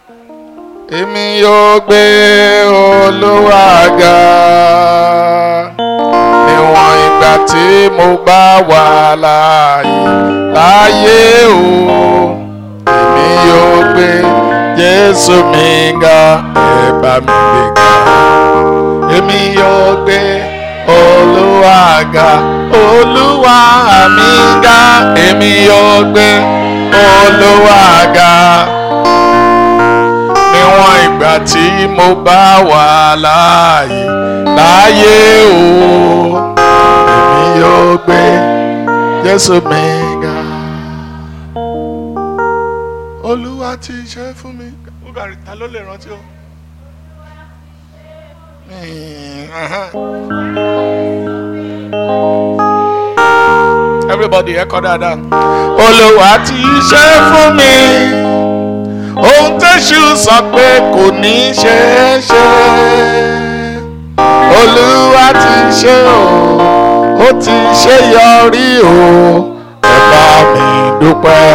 èmi yóò gbé olúwa ga níwọ̀n ìgbà tí mo bá wà láàyè láàyè o èmi yóò gbé jésù mi ga ẹ bá mi gbé ga èmi yóò gbé olúwa ga olúwa mi ga èmi yóò gbé olúwa ga níwọ̀n ìgbà tí mo bá wà láàyè láàyè o èmi yóò gbé jésù mi ga olúwa ti ṣe fún mi búgàrí ta ló lè rántí o. Mm, uh-huh. everybody ẹ kọ dáadáa. olúwa ti ṣe fún mi ohun tẹ́sù sọ pé kò ní ṣeé ṣe olúwa ti ṣe o ó ti ṣe yọrí o ẹ bá mi dúpẹ́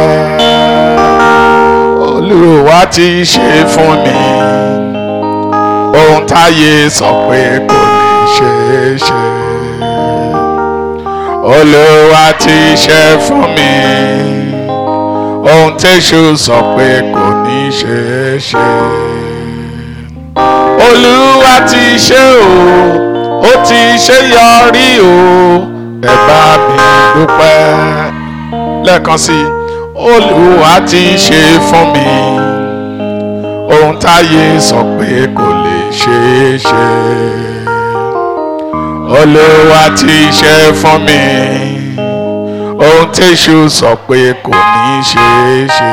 olúwa ti ṣe fún mi ohun táyé sọ pé kò ní ṣeé ṣe olúwa ti ṣe fún mi ohun tẹ́sù sọ pé kò ní ṣeé ṣe. olúwa ti ṣe o ó ti ṣe yọrí o ẹ bá mi dúpẹ́ lẹ́ẹ̀kan sí i olúwa ti ṣe fún mi ohun táyé sọ pé kò lè ṣeé ṣe. olúwa ti ṣe fún mi ohun tẹ́sù sọ pé kò ní ṣeé ṣe.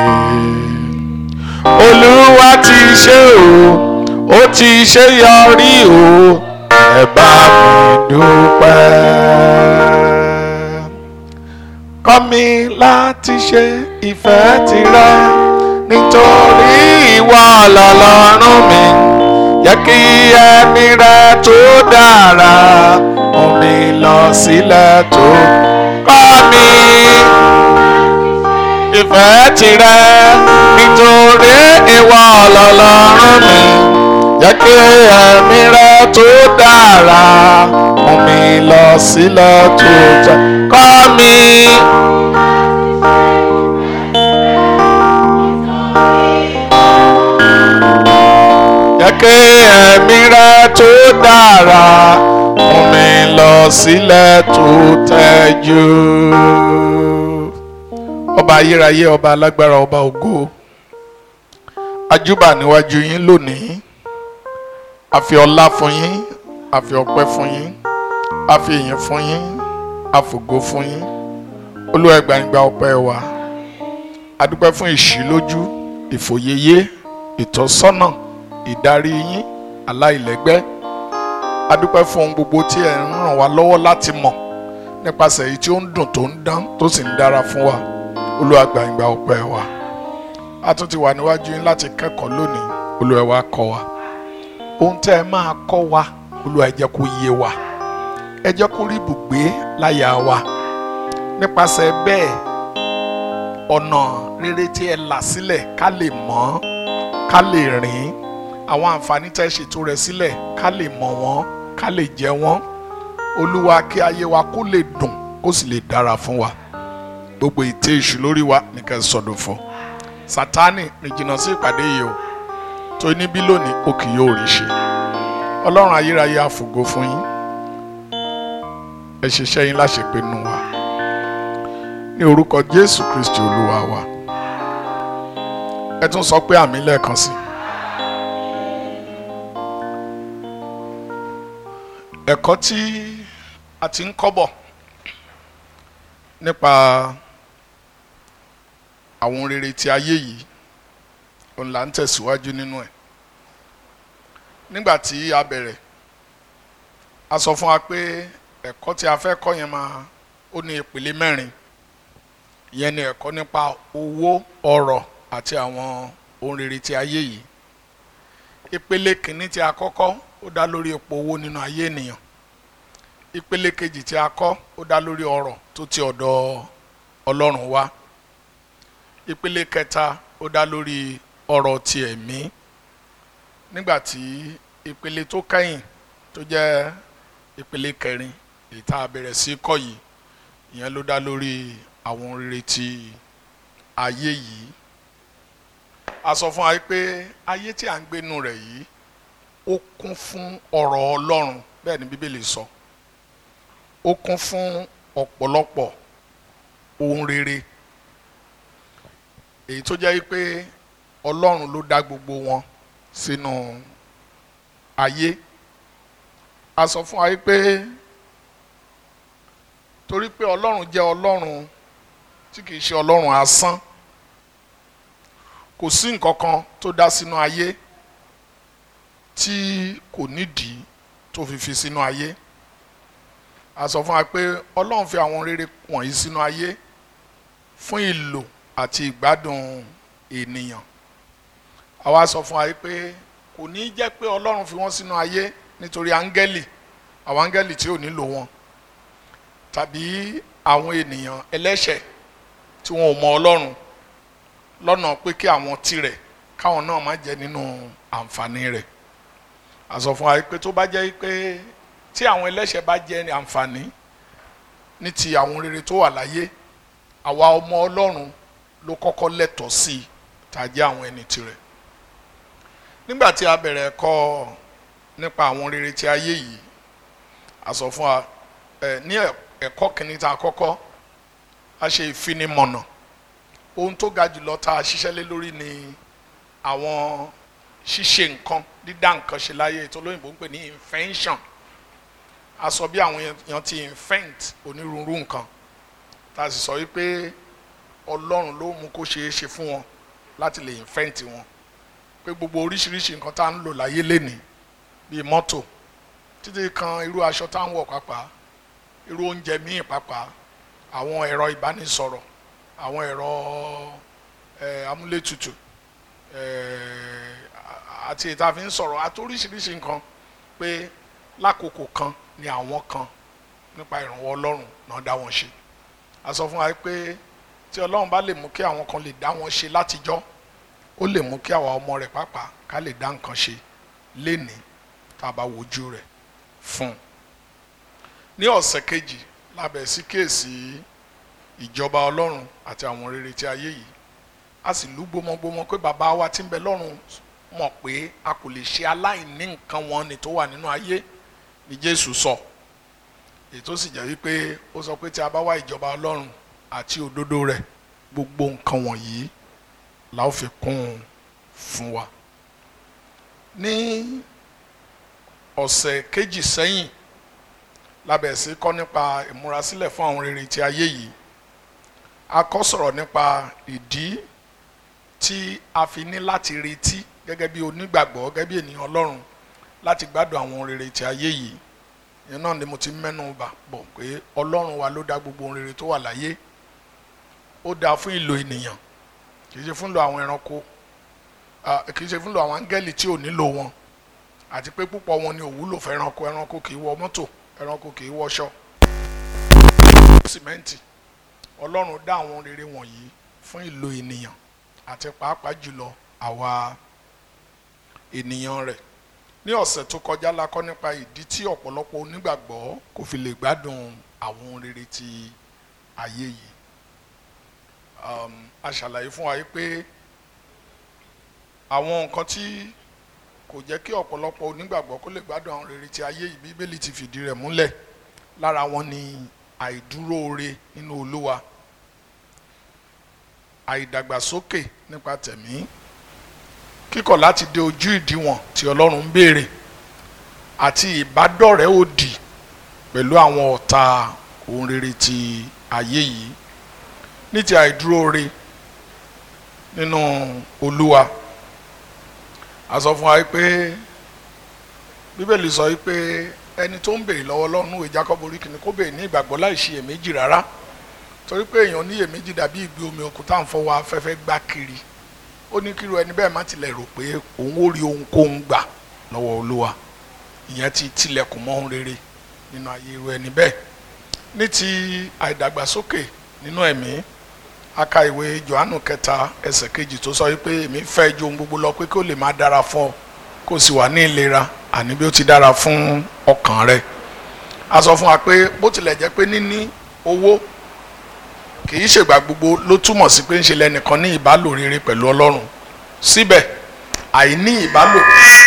olúwa ti ṣe o ó ti ṣe yọrí o ẹ bá mi dúpẹ́. kọ́ mi láti ṣe ìfẹ́ tirẹ̀ nítorí ìwọ lọ́lọ́run mi yẹ kí ẹni rẹ tó dára mú mi lọ sílẹ̀ tó kọ́ mi ìfẹ́ tirẹ̀ nítorí ìwọ lọ́lọ́run mi jẹ́ kí ẹ̀mí rẹ tó dára mú mi lọ sílẹ̀ tó jẹ́ kọ́ mi. jẹ́ kí ẹ̀mí rẹ tó dára mú mi lọ sílẹ̀ tó tẹ́jú ọba ayérayé ọba alágbára ọba ògo ajúbà níwájú yín lónìí a fi ọlá fún yín a fi ọpẹ́ fún yín a fi ìyìn fún yín a fògo fún yín olúwa ẹgbàǹgbà ọpẹ́ wa a dúpẹ́ fún ìṣílójú ìfòyeyé ìtọ́sọ́nà ìdarí yín aláìlẹ́gbẹ́ a dúpẹ́ fún ohun gbogbo tí ẹ ń ràn wá lọ́wọ́ láti mọ̀ nípasẹ̀ èyí tí ó ń dùn tó ń dán tó sì ń dára fún wa olúwa gba ìgbà ọpẹ́ wa a tún ti wà níwájú yín láti kẹ́kọ̀ọ́ lónìí olúwa wa kọ́ wa ohun tẹ́ ẹ máa kọ́ wa olúwa ẹ jẹ́ kó yé wa ẹ jẹ́ kó rí ibùgbé láyà wa nípasẹ̀ bẹ́ẹ̀ ọ̀nà rere tí ẹ là sílẹ̀ ká lè mọ̀ ká lè rìn àwọn àǹfààní tẹ́ ẹ ṣètò rẹ̀ sílẹ̀ ká lè mọ̀ wọ́n ká lè jẹ wọ́n olúwa kí ayé wa kó lè dùn kó sì lè dára fún wa gbogbo ìtẹ èṣù lórí wa nìkan sọdún fún sátánì rìn jìnnà sí ìpàdé yìí o tó níbí lónìí ó kì yóò rí ṣe ọlọ́run ayérayé àfògo fún yín ẹ ṣiṣẹ́ yín láṣepé nù wa ní orúkọ jésù kristi olúwa wa ẹ tún sọ pé àmì lẹ́ẹ̀kan sí ẹ̀kọ́ tí a ti ń kọ́ bọ̀ nípa àwọn rere ti ayé yìí òun là ń tẹ̀síwájú nínú ẹ̀ nígbà tí a bẹ̀rẹ̀ a sọ fún wa pé ẹ̀kọ́ tí a fẹ́ kọ́ yẹn máa ó ní ìpele mẹ́rin ìyẹn ni ẹ̀kọ́ nípa owó ọrọ̀ àti àwọn ohun rere ti ayé yìí ìpele kìíní tí a kọ́kọ́ ó dá lórí ipò owó nínú ayé ènìyàn ìpele kejì tí a kọ́ ó dá lórí ọrọ̀ tó ti ọ̀dọ̀ ọlọ́run wá ìpele kẹta ó dá lórí ọ̀rọ̀ ti ẹ̀mí nígbà tí ìpele tó kẹ́yìn tó jẹ́ ìpele kẹrin èyí tá a bẹ̀rẹ̀ sí kọ́ yìí ìyẹn ló dá lórí àwọn rere ti ayé yìí a sọ fún wa pé ayé tí à ń gbénu rẹ̀ yìí ó kún fún ọ̀rọ̀ Ọlọ́run bẹ́ẹ̀ ni Bíbélì sọ ó kún fún ọ̀pọ̀lọpọ̀ ohun rere èyí tó jẹ́ pé Ọlọ́run ló dá gbogbo wọn sínú ayé a sọ fún wa pé torí pé Ọlọ́run jẹ́ Ọlọ́run tí kìí ṣe Ọlọ́run asán kò sí nǹkan kan tó dá sínú ayé tí kò nídìí tó fi fi sínú ayé a sọ fún wa pé Ọlọ́run fi àwọn rere wọ̀nyí sínú ayé fún ìlò àti ìgbádùn ènìyàn àwa sọ fún wa pé kò ní jẹ́ pé Ọlọ́run fi wọ́n sínú ayé nítorí áńgẹ́lì àwọn áńgẹ́lì tí ò nílò wọn tàbí àwọn ènìyàn ẹlẹ́ṣẹ̀ tí wọn ò mọ Ọlọ́run lọ́nà pé kí àwọn tirẹ̀ káwọn náà má jẹ́ nínú àǹfààní rẹ̀ a sọ fún wa pé tó bá jẹ́ pé tí àwọn ẹlẹ́ṣẹ̀ bá jẹ́ àǹfààní ní ti àwọn rere tó wà láyé àwa ọmọ Ọlọ́run ló kọ́kọ́ lẹ́tọ̀ọ́ sí i tàjẹ́ àwọn ẹni tirẹ̀ nígbà tí a bẹ̀rẹ̀ ẹ̀kọ́ nípa àwọn rere ti ayé yìí a sọ fún wa ẹ ní ẹ̀kọ́ kìíní tá a kọ́kọ́ a ṣe ìfinimọ̀nà ohun tó ga jùlọ tá a ṣiṣẹ́ lé lórí ni àwọn ṣíṣe nǹkan dídá nǹkan ṣe láyé ètò olóyìnbó ń pè ní invention a sọ bí àwọn èèyàn ti invent onírúurú nǹkan tá a sì sọ wípé ọlọ́run ló mú kó ṣeé ṣe fún wọn láti lè invent wọn pé gbogbo oríṣiríṣi nǹkan tá a ń lò láyé lénìí bíi mọ́tò títí kan irú aṣọ tá à ń wọ̀ pàápàá irú oúnjẹ míì pàápàá àwọn ẹ̀rọ ìbánisọ̀rọ̀ àwọn ẹ̀rọ amúlétutù àti ìta fi ń sọ̀rọ̀ àti oríṣiríṣi nǹkan pé lákòókò kan ni àwọn kan nípa ìrànwọ́ ọlọ́run náà dá wọn ṣe a sọ fún wa pé tí ọlọ́run bá lè mú kí àwọn kan lè dá wọn ṣe látijọ́ ó lè mú kí àwa ọmọ rẹ̀ pàápàá ká lè dá nǹkan ṣe lénìí tá a bá wojú rẹ̀ fún un. ní ọ̀sẹ̀ kejì lábẹ́ sí kíyèsí ìjọba ọlọ́run àti àwọn rere tí ayé yìí a sì lú gbọmọgbọmọ pé bàbá wa tí ń bẹ lọ́run mọ̀ pé a kò lè ṣe aláìní nǹkan wọn ni tó wà nínú ayé ni Jésù sọ èyí tó sì jẹ́ wípé ó sọ pé tí a bá wá ìjọba ọlọ́run àti òdodo rẹ̀ gbogbo nǹkan wọ̀nyí la ó fi kún un fún wa ní ọ̀sẹ̀ kejì sẹ́yìn lábẹ́ sí kọ́ nípa ìmúrasílẹ̀ fún àwọn rere ti ayé yìí a kọ́ sọ̀rọ̀ nípa ìdí tí a fi ní láti retí gẹ́gẹ́ bí onígbàgbọ́ gẹ́gẹ́ bí ènìyàn ọlọ́run láti gbádùn àwọn rere ti ayé yìí ìyẹn náà ni mo ti mẹ́nu bà bọ̀ pé ọlọ́run wa ló dá gbogbo ohun rere tó wà láyé ó dáa fún ìlò ènìyàn kì í ṣe fún ìlò àwọn ẹranko kì í ṣe fún ìlò àwọn áńgẹ́lì tí ò nílò wọn àti pé púpọ̀ wọn ni ò wúlò fún ẹranko ẹranko kì í wọ mọ́tò ẹranko kì í wọṣọ sìmẹ́ǹtì ọlọ́run dá àwọn rere wọ̀nyí fún ìlò ènìyàn àti pàápàá jùlọ àwa ènìyàn rẹ̀ ní ọ̀sẹ̀ tó kọjá la kọ́ nípa ìdí tí ọ̀pọ̀lọpọ̀ onígbàgbọ́ kò fi lè gbádùn àwọn rere ti ayé yìí a ṣàlàyé fún wa yìí pé àwọn nǹkan tí kò jẹ́ kí ọ̀pọ̀lọpọ̀ onígbàgbọ́ kó lè gbádùn àwọn rere ti ayé yìí bíbélì ti fìdí rẹ̀ múlẹ̀ lára wọn ni àìdúróore nínú olúwa àìdàgbàsókè nípa tẹ̀mí kíkọ̀ láti dé ojú ìdíwọ̀n tí ọlọ́run ń béèrè àti ìbádọ́rẹ̀ẹ́ òdì pẹ̀lú àwọn ọ̀tá ohun rere ti ayé yìí ní ti àìdúróore nínú olúwa a sọ fún wa pé bíbélì sọ pé ẹni tó ń béèrè lọ́wọ́ ọlọ́run ìwé Jákọ́bù orí kìíní kó béèrè ní ìgbàgbọ́ láì ṣe èméjì rárá torí pé èèyàn ní èméjì dàbí ìgbé omi òkun tá à ń fọwọ́ afẹ́fẹ́ gbá kiri ó ní kíru ẹni bẹ́ẹ̀ má tilẹ̀ rò pé òun ó rí ohunkóhun gbà lọ́wọ́ olúwa ìyẹn ti tilẹ̀kùn mọ́ ohun rere nínú ayé irú ẹni bẹ́ẹ̀ ní ti àìdàgbàsókè nínú ẹ̀mí a ka ìwé johannu kẹta ẹsẹ̀ kejì tó sọ wípé èmi fẹ́ ju ohun gbogbo lọ pé kí ó lè máa dára fún ọ kó o sì wà ní ìlera àní bí ó ti dára fún ọkàn rẹ a sọ fún wa pé bó tilẹ̀ jẹ́ pé níní owó kì í ṣègbà gbogbo ló túmọ̀ sí pé ń ṣe lẹ́nìkan ní ìbálò rere pẹ̀lú ọlọ́run síbẹ̀ àìní ìbálò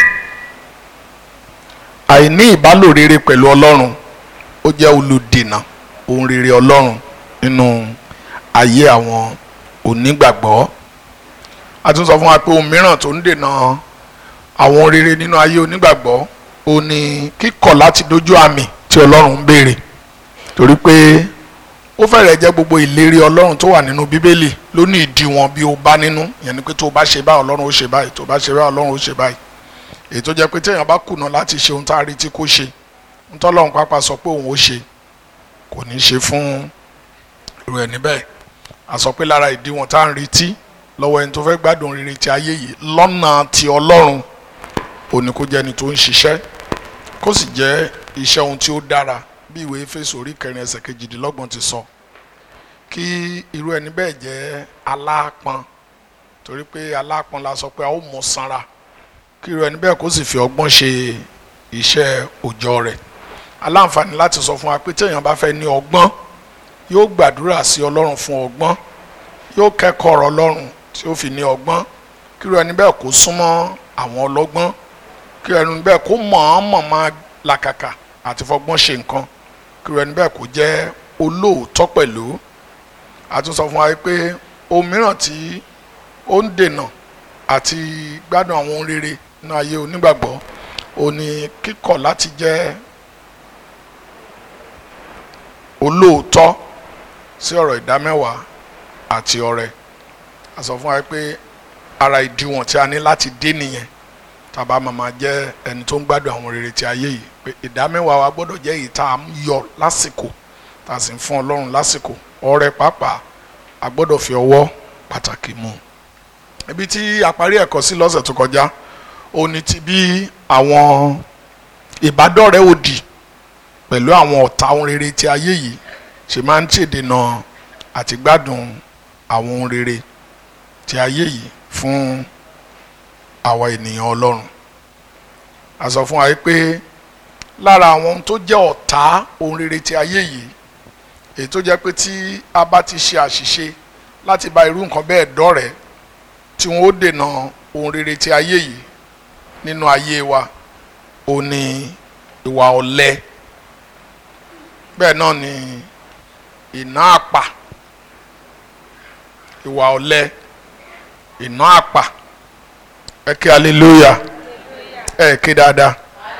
àìní ìbálò rere pẹ̀lú ọlọ́run ó jẹ́ olùdènà ohun rere ọlọ́run nínú ayé àwọn onígbàgbọ́ a tún sọ fún wa pé ohun mìíràn tó ń dènà àwọn ohun rere nínú ayé onígbàgbọ́ ó ní kíkọ̀ láti dojú àmì tí ọlọ́run ń béèrè torí pé ó fẹ́rẹ̀ jẹ́ gbogbo ìlérí ọlọ́run tó wà nínú bíbélì ló ní ìdíwọ̀n bí o bá nínú ìyẹn ni pé tó o bá ṣe báyìí ọlọ́run ó ṣe báyìí tó o bá ṣe báyìí ọlọ́run ó ṣe báyìí èyí tó jẹ́ pé téèyàn bá kùnà láti ṣe ohun tá a retí kó ṣe ntọ́lọ́run pápá sọ pé òun ó ṣe kò ní ṣe fún irú ẹni bẹ́ẹ̀ a sọ pé lára ìdíwọ̀n tá à ń retí lọ́wọ́ ẹni tó fẹ́ gbádùn rere ti ayé yìí lọ́nà ti ọlọ́run ò ní kó jẹ́ ẹni tó ń ṣiṣẹ́ kó sì jẹ́ iṣẹ́ ohun tí ó dára bí ìwé Éfésù orí kẹrin ẹsẹ̀ kejìdínlọ́gbọ̀n ti sọ kí irú ẹni bẹ́ẹ̀ jẹ́ aláápọn torí pé aláápọn la sọ pé a ó mú sanra kí irú ẹni bẹ́ẹ̀ kó sì fi ọgbọ́n ṣe iṣẹ́ òòjọ́ rẹ̀ aláǹfààní láti sọ fún wa pé téèyàn bá fẹ́ ní ọgbọ́n yóò gbàdúrà sí ọlọ́run fún ọgbọ́n yóò kẹ́kọ̀ọ́ ọ̀rọ̀ ọlọ́run tí ó fi ní ọgbọ́n kí irú ẹni bẹ́ẹ̀ kó súnmọ́ àwọn ọlọ́gbọ́n kí irú ẹni bẹ́ẹ̀ kó mọ̀ọ́mọ̀ máa làkàkà àti fọgbọ́n ṣe nǹkan kí irú ẹni bẹ́ẹ̀ kó jẹ́ olóòótọ́ pẹ̀lú a tún sọ fún wa pé ohun mìíràn tí ó ń dènà àti gbádùn àwọn ohun rere nínú ayé onígbàgbọ́ ó ní kíkọ̀ láti jẹ́ olóòótọ́ sí ọ̀rọ̀ ìdámẹ́wàá àti ọrẹ a sọ fún wa pé ara ìdíwọ̀n tí a ní láti dé nìyẹn tàbá màmá jẹ́ ẹni tó ń gbádùn àwọn rere ti ayé yìí pé ìdámẹ́wàá wa gbọ́dọ̀ jẹ́ èyí tá a yọ lásìkò tá a sì ń fún ọlọ́run lásìkò ọrẹ pàápàá a gbọ́dọ̀ fi ọwọ́ pàtàkì mú ibi tí a parí ẹ̀kọ́ sí lọ́sẹ̀ tó kọjá ó ní ti bí àwọn ìbádọ́rẹ̀ẹ́ òdì pẹ̀lú àwọn ọ̀tá ohun rere ti ayé yìí ṣe máa ń ṣèdènà àti gbádùn àwọn ohun rere ti ayé yìí fún àwa ènìyàn ọlọ́run a sọ fún wa pé lára àwọn ohun tó jẹ́ ọ̀tá ohun rere ti ayé yìí èyí tó jẹ́ pé tí a bá ti ṣe àṣìṣe láti bá irú nǹkan bẹ́ẹ̀ dọ́rẹ̀ẹ́ tí wọ́n ó dènà ohun rere ti ayé yìí nínú ayé wa ó ní ìwà ọ̀lẹ bẹ́ẹ̀ náà ni ìná àpà ìwà ọ̀lẹ ìná àpà ẹ kí hallelujah ẹ kí dáadáa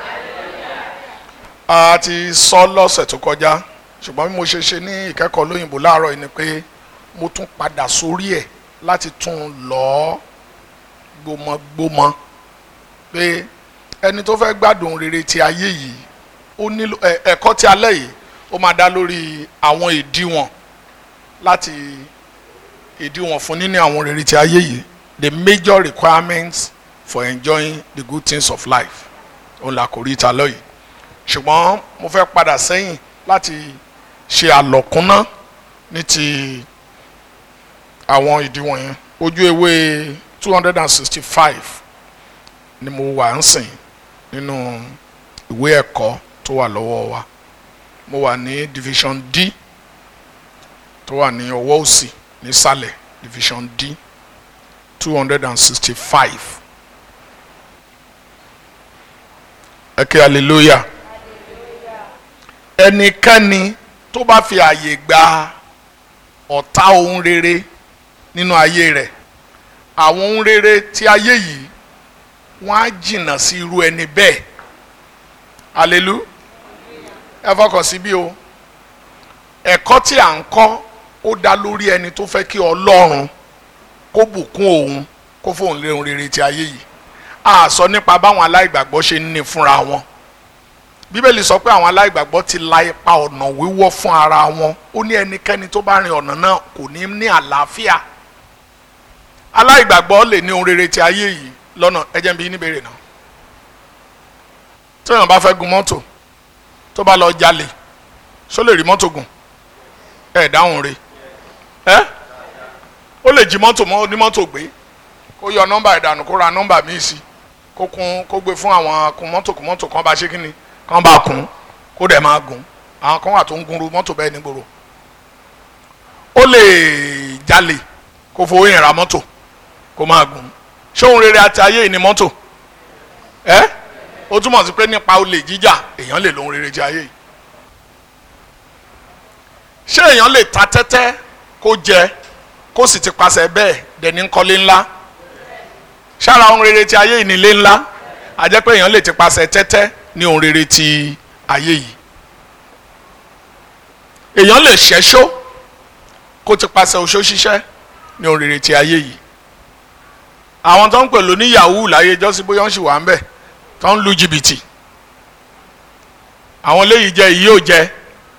a ti sọ lọ́sẹ̀ tó kọjá ṣùgbọ́n bí mo ṣe ṣe ní ìkẹ́kọ̀ọ́ lóyìnbó láàárọ̀ yìí ni pé mo tún padà sórí ẹ̀ láti tún lọ gbọmọgbọmọ pé ẹni tó fẹ́ gbádùn rere ti ayé yìí ó nílò ẹ̀kọ́ ti alẹ́ yìí ó máa dá lórí àwọn ìdíwọ̀n láti ìdíwọ̀n fún níní àwọn rere ti ayé yìí the major requirements for enjoying the good things of life òun là kò rí ìta lọ́yìí ṣùgbọ́n mo fẹ́ padà sẹ́yìn láti ṣe àlọ́kúnná ní ti àwọn ìdíwọ̀n yẹn ojú ewé two hundred and sixty five ni mo wà ń sìn nínú ìwé ẹ̀kọ́ tó wà lọ́wọ́ wa mo wà ní division D tó wà ní ọwọ́ òsì nísàlẹ̀ division D two hundred and sixty five ẹ kí hallelujah ẹnikẹ́ni tó bá fi àyè gba ọ̀tá ohun rere nínú ayé rẹ̀ àwọn ohun rere tí ayé yìí wọ́n á jìnnà sí irú ẹni bẹ́ẹ̀ hallelujah ẹ fọkàn sí bí o ẹ̀kọ́ tí à ń kọ́ ó dá lórí ẹni tó fẹ́ kí ọlọ́run kó bùkún òun kó fóun lé ohun rere ti ayé yìí a sọ nípa báwọn aláìgbàgbọ́ ṣe ń ní fúnra wọn bíbélì sọ pé àwọn aláìgbàgbọ́ ti la ipa ọ̀nà wíwọ́ fún ara wọn ó ní ẹnikẹ́ni tó bá rin ọ̀nà náà kò ní ní àlàáfíà aláìgbàgbọ́ lè ní ohun rere ti ayé yìí lọ́nà ẹ jẹ́ n bi yín níbèrè náà tí èèyàn bá fẹ́ gun mọ́tò tó bá lọ jalè ṣó lè rí mọ́tò gùn ẹ dáhùn re ẹ ó lè jí mọ́tò mọ́ onímọ́tò gbé kó yọ nọ́mbà ìdànù kó ra nọ́mbà míì sí kó kún kó gbé fún àwọn kun mọ́tò kun mọ́tò kan bá ṣe kí ni kan bá kún kó dẹ̀ máa gùn àwọn kan wà tó ń gunru mọ́tò bẹ́ẹ̀ ní gbòòrò ó lè jalè kó fowó yẹn ra mọ́tò kó máa gùn ṣé òun rere àti ayé yìí ni mọ́tò ẹ́ ó túmọ̀ sí pé nípa olè jíjà èèyàn lè lóhun rere ti ayé yìí ṣé èèyàn lè ta tẹ́tẹ́ kó jẹ kó sì ti pasẹ̀ bẹ́ẹ̀ dẹni kọ́lé ńlá ṣára ohun rere ti ayé yìí ní ilé ńlá a jẹ́ pé èèyàn lè ti pasẹ̀ tẹ́tẹ́ ní ohun rere ti ayé yìí èèyàn lè ṣẹ́ṣó kó ti pasẹ̀ oṣó ṣiṣẹ́ ní ohun rere ti ayé yìí àwọn tó ń pè lóní yahoo láyé jọ́sí bóyá ń ṣì wà ń bẹ̀ tó ń lu jìbìtì àwọn léyìí jẹ èyí ò jẹ